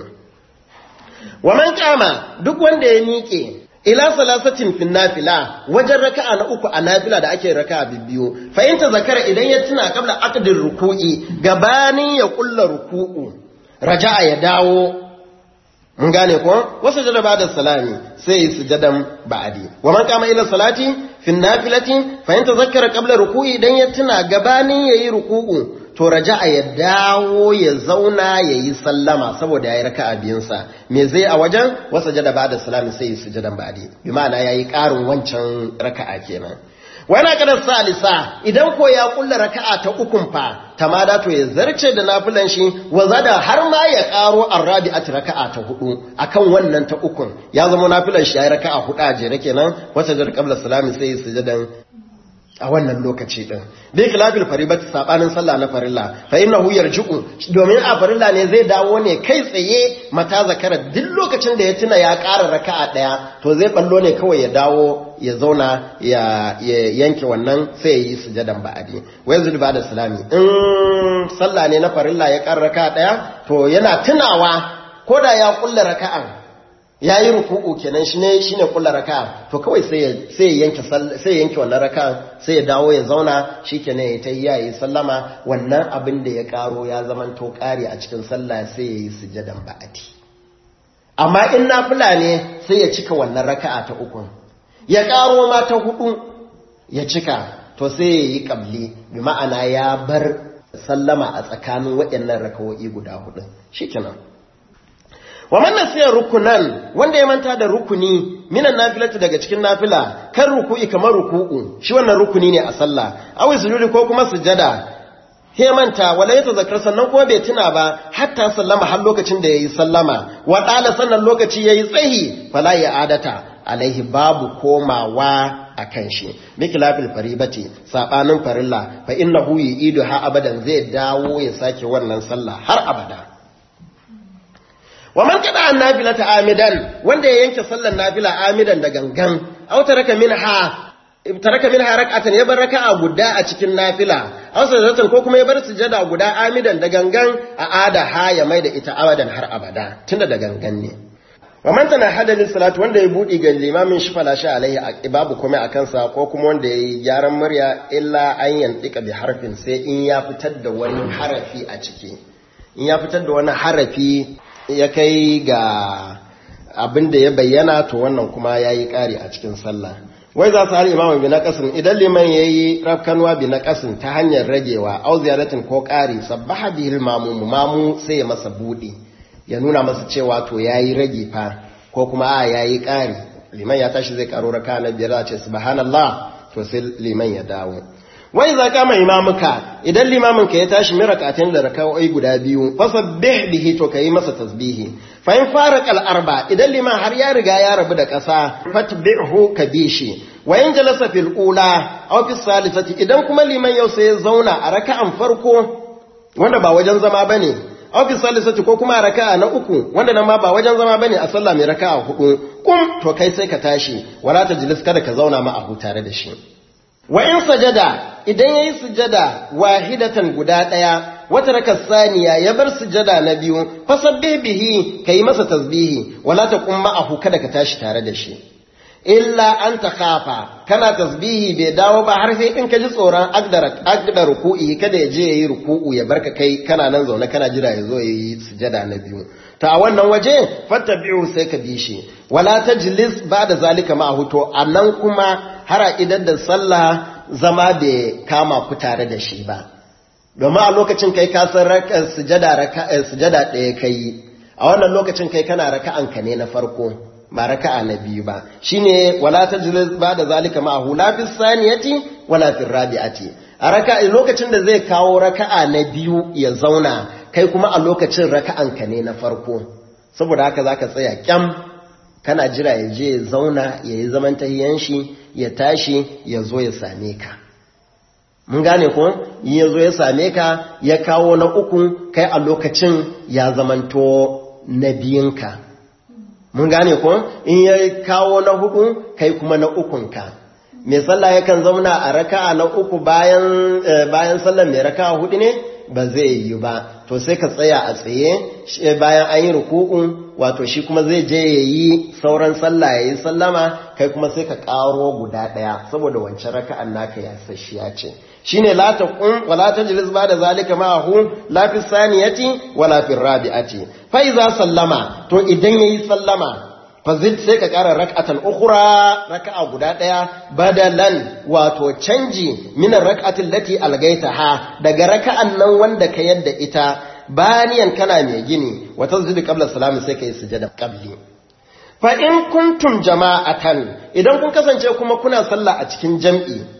wa man kama duk wanda ya miƙe ila salasatin fin nafila wajen raka'a na uku a nafila da ake raka'a bibbiyu fahimta zakara idan ya tuna kabla aqdin ruku'i gabanin ya kulla ruku'u raja'a ya dawo mun gane ko wasu jada ba da salami sai yi sujadan ba'adi wa man kama ila salati fin nafilati fa yanta zakkara qabla ruku'i dan ya tuna gabanin yayi ruku'u to raja'a ya dawo ya zauna yayi sallama saboda yayi raka'a biyun sa me zai a wajen wasu jada ba da salami sai yi sujadan ba'adi bi ma'ana yayi karin wancan raka'a kenan wani kadar salisa idan ko ya kulla raka'a ta ukun fa tamada to ya zarce da nafilan shi wa zada har ma ya karo arrabi'at raka'a ta hudu akan wannan ta ukun ya zama nafilan shi ya raka'a hudu a jere kenan wata jar qabla salami sai ya sujudan a wannan lokaci din bi khilafil faribati sabanin sallah na farilla fa innahu yarji'u domin a farilla ne zai dawo ne kai tsaye mata zakara duk lokacin da ya tuna ya ƙara raka'a daya to zai ballo ne kawai ya dawo ya zauna ya yanke wannan sai ya yi sujadan ba'adi wai zul ba da salami in sallah ne na farilla ya ƙara raka'a daya to yana tunawa ko da ya kulla raka'an ya yi ruku'u kenan shi ne shi ne kula raka to kawai sai ya yanke sai ya yanke wannan raka sai ya dawo ya zauna shi kenan ya ta yi yayi sallama wannan abin da ya karo ya zaman to kare a cikin sallah sai ya yi sujadan ba'ati amma in nafila ne sai ya cika wannan raka'a ta uku ya karo ma ta hudu ya cika to sai ya yi kabli bi ma'ana ya bar sallama a tsakanin waɗannan rakawoyi guda hudu shikenan wa man nasiya rukunan wanda ya manta da rukuni minan nafilati daga cikin nafila kan ruku'i kamar ruku'u shi wannan rukuni ne a sallah awi sujudi ko kuma sujada he manta wala ya tazakkar sannan kuma bai tuna ba hatta sallama har lokacin da yayi sallama wa dala sannan lokaci yayi tsahi fala ya adata alaihi babu komawa akan shi mikilafil faribati sabanin farilla fa innahu yi'idu ha abadan zai dawo ya sake wannan sallah har abada wa man kada an nafila ta amidan wanda ya yanke sallar nafila amidan da gangan aw taraka minha taraka minha rak'atan ya bar raka'a guda a cikin nafila aw sajadatan ko kuma ya bar sujada guda amidan da gangan a ada ha ya mai da ita abadan har abada tunda da gangan ne wa man tana hadalin salatu wanda ya budi ga limamin shi fala sha alaihi babu kuma a kansa ko kuma wanda ya yi gyaran murya illa an yantika bi harfin sai in ya fitar da wani harafi a ciki in ya fitar da wani harafi ya kai ga abin da ya bayyana to wannan kuma ya yi ƙari a cikin sallah wai za su har imamu bi na ƙasin idan liman ya yi rafkanuwa bi na ƙasin ta hanyar ragewa au ziyaratin ko ƙari sabbaha bihil mamu mamu sai ya masa buɗe ya nuna masa cewa to ya yi rage fa ko kuma a ya yi ƙari liman ya tashi zai ƙaro raka na biyar a ce subhanallah to sai liman ya dawo wai za ka mai imamuka idan limamin ka ya tashi mi rakatin da raka'o'i guda biyu fasabbih bihi to kai masa tasbihi fa in farqa al-arba idan liman har ya riga ya rabu da ƙasa fatbi'hu ka bishi wa in jalasa fil ula aw fi salisati idan kuma liman yau sai ya zauna a raka'an farko wanda ba wajen zama bane aw fi salisati ko kuma raka'a na uku wanda nan ma ba wajen zama bane a sallah mai raka'a hudu kum to kai sai ka tashi wala tajlis kada ka zauna ma a tare da shi wa in sajada idan yayi sujada wahidatan guda daya wata raka saniya ya bar sujada na biyu fasabbih bihi kai masa tasbihi wala taqum ma'ahu kada ka tashi tare da shi illa an takhafa kana tasbihi bai dawo ba har sai in ka ji tsoron agdara agdara ruku'i kada ya je yayi ruku'u ya barka kai kana nan zaune kana jira ya zo yayi sujada na biyu ta a wannan waje fattabi'u sai ka bi shi wala tajlis ba'da zalika ma'ahu to anan kuma har idan da sallah zama bai kama ku tare da shi ba domin a lokacin kai ka san sujada raka sujada ɗaya kai a wannan lokacin kai kana raka'an ka ne na farko ba raka'a na biyu ba shine wala tajlis ba'da zalika ma'ahu la fi saniyati wala fi rabi'ati a raka'a lokacin da zai kawo raka'a na biyu ya zauna kai kuma a lokacin raka'an ka ne na farko saboda haka zaka tsaya kyam kana jira ya je ya zauna ya yi zaman tahiyan shi ya tashi ya zo ya same ka mun gane ko ya zo ya same ka ya kawo na uku kai a lokacin ya zamanto na biyunka mun gane ko in ya kawo na hudu kai kuma na ukunka mai sallah yakan zauna a raka'a na uku bayan bayan sallar mai raka'a hudu ne ba zai yi ba to sai ka tsaya a tsaye bayan an yi ruku'un wato shi kuma zai je ya yi sauran sallah ya yi sallama kai kuma sai ka karo guda ɗaya saboda wancan raka'an naka ya sashiya ce shine la taqum wala tajlis ba da zalika ma'ahu la fi saniyati wala fi rabi'ati fa iza sallama to idan yayi sallama fazid sai ka ƙara rak'atan ukhra raka'a guda ɗaya badalan wato canji minan rak'atin lati algaitaha daga raka'an nan wanda ka yadda ita baniyan kana mai gini wata zubi qabla salami sai kai sujada qabli fa in kuntum jama'atan idan kun kasance kuma kuna sallah a cikin jam'i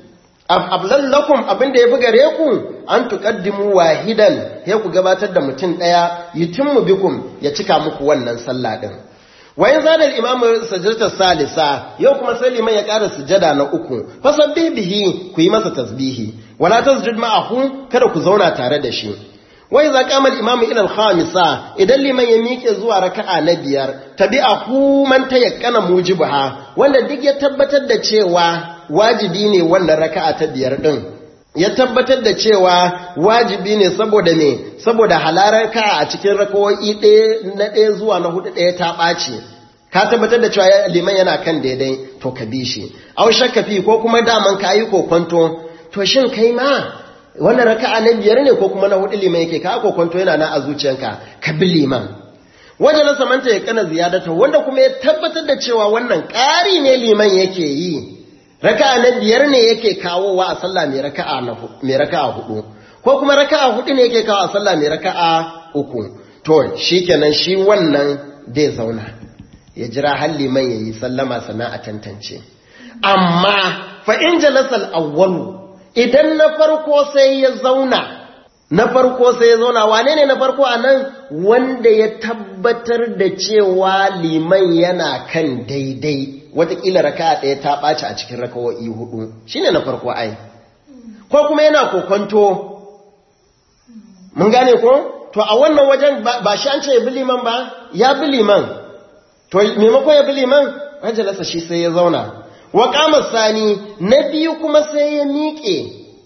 ablan lakum abinda yafi gare ku an tuqaddimu wahidan sai ku gabatar da mutum daya yutimmu bikum ya cika muku wannan sallah din wayan zadal imam sajdatar salisa yau kuma sai liman ya ƙara sujada na uku fasabbi bihi ku yi masa tasbihi wala tasjud ma'ahu kada ku zauna tare da shi wai za kama imam ila al-khamisa idan liman ya miƙe zuwa raka'a na biyar tabi'ahu man tayakkana mujibaha wanda duk ya tabbatar da cewa wajibi ne wannan raka'a ta biyar din ya tabbatar da cewa wajibi ne saboda me saboda halarar ka a cikin rakawoyi ɗaya na ɗaya zuwa na hudu ɗaya ta ɓaci ka tabbatar da cewa liman yana kan daidai to ka bi shi au shakkafi ko kuma daman ka yi kokonto to shin kai ma wannan raka'a na biyar ne ko kuma na hudu liman yake ka kokonto yana na a zuciyanka ka bi liman wanda na samanta ya kana ziyadata wanda kuma ya tabbatar da cewa wannan ƙari ne liman yake yi raka'a na biyar ne yake kawowa a sallah mai raka'a na mai raka'a hudu ko kuma raka'a hudu ne yake kawo a sallah mai raka'a uku to shikenan shi wannan zai zauna ya jira har liman yayi sallama sana a tantance amma fa in jalasal awwalu idan na farko sai ya zauna na farko sai ya zauna wane ne na farko a nan wanda ya tabbatar da cewa liman yana kan daidai watakila raka ɗaya ta ɓaci a cikin rakawo'i hudu shi ne na farko ai ko kuma yana kokonto mun gane ko to a wannan wajen ba shi an ce ya bi liman ba ya bi liman to maimakon ya bi liman rajalasa shi sai ya zauna wa kama sani na biyu kuma sai ya miƙe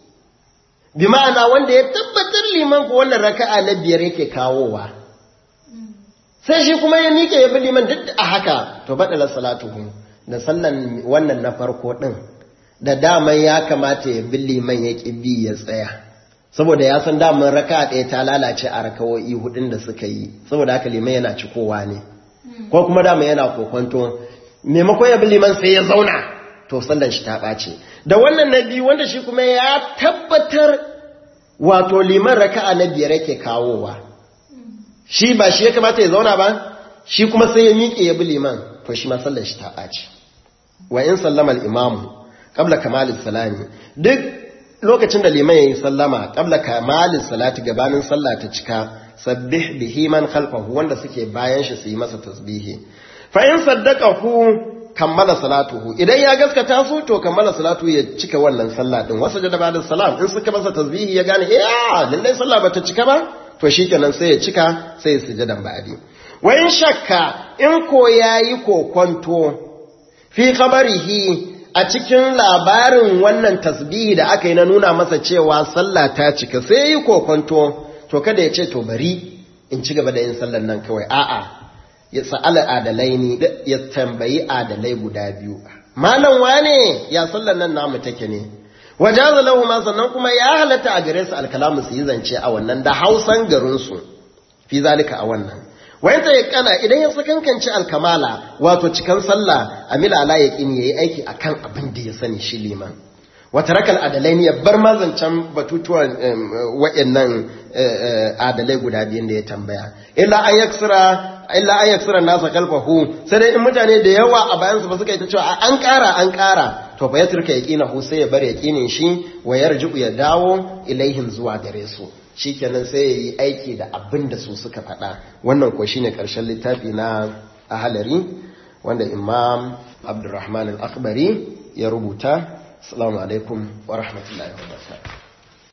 bi ma'ana wanda ya tabbatar liman ko wannan raka'a na biyar yake kawowa sai shi kuma ya miƙe ya bi liman duk a haka to baɗala salatuhu da sallan wannan na farko ɗin da daman ya kamata ya bi liman ya ƙi bi ya tsaya saboda ya san daman raka'a ɗaya ta lalace a rakawo'i hudun da suka yi saboda haka liman yana cikowa ne ko kuma daman yana kokonto maimakon ya bi liman sai ya zauna to sallan shi ta ɓace da wannan na biyu wanda shi kuma ya tabbatar wato liman raka'a na biyar yake kawowa shi ba shi ya kamata ya zauna ba shi kuma sai ya miƙe ya bi liman to shi ma sallan shi ta ɓace wa in sallama al-imamu qabla kamalis salami duk lokacin da liman yayi sallama qabla kamalis salati gabanin sallah ta cika sabbih bihi man khalfahu wanda suke bayan shi su yi masa tasbihi fa in saddaqahu kammala salatuhu idan ya gaskata su to kammala salatu ya cika wannan sallah din wasu da bada salam in suka masa tasbihi ya gane eh lallai sallah bata cika ba to shikenan sai ya cika sai ya sujudan ba'di wa in shakka in ko yayi kokonto fi khabarihi a cikin labarin wannan tasbihi da aka yi na nuna masa cewa sallah ta cika sai yi kokonto to kada ya ce to bari in ci gaba da yin sallar nan kawai a'a ya sa'ala adalai ne ya tambayi adalai guda biyu malam wane ya sallar nan namu take ne wajaza lahu ma sannan kuma ya halatta a gare su alkalamu su yi zance a wannan da hausan garin su fi zalika a wannan wayan ta kana idan ya sakankanci alkamala wato cikan sallah amila ala yaqini yayi aiki akan abin da ya sani shi liman wata rakal adalai ne ya bar mazancan batutuwan waɗannan adalai guda biyun da ya tambaya illa an yaksira illa an yaksira nasa kalfahu sai dai in mutane da yawa a bayansu ba suka yi ta cewa an ƙara an ƙara to fa ya turka yaqinahu sai ya bar yaqinin shi wa yarji'u ya dawo ilaihim zuwa gare su shikenan sai ya yi aiki da abin da su suka faɗa wannan ko shine ƙarshen littafi na ahalari wanda imam abdurrahman al-akhbari ya rubuta assalamu alaikum wa rahmatullahi wa barakatuh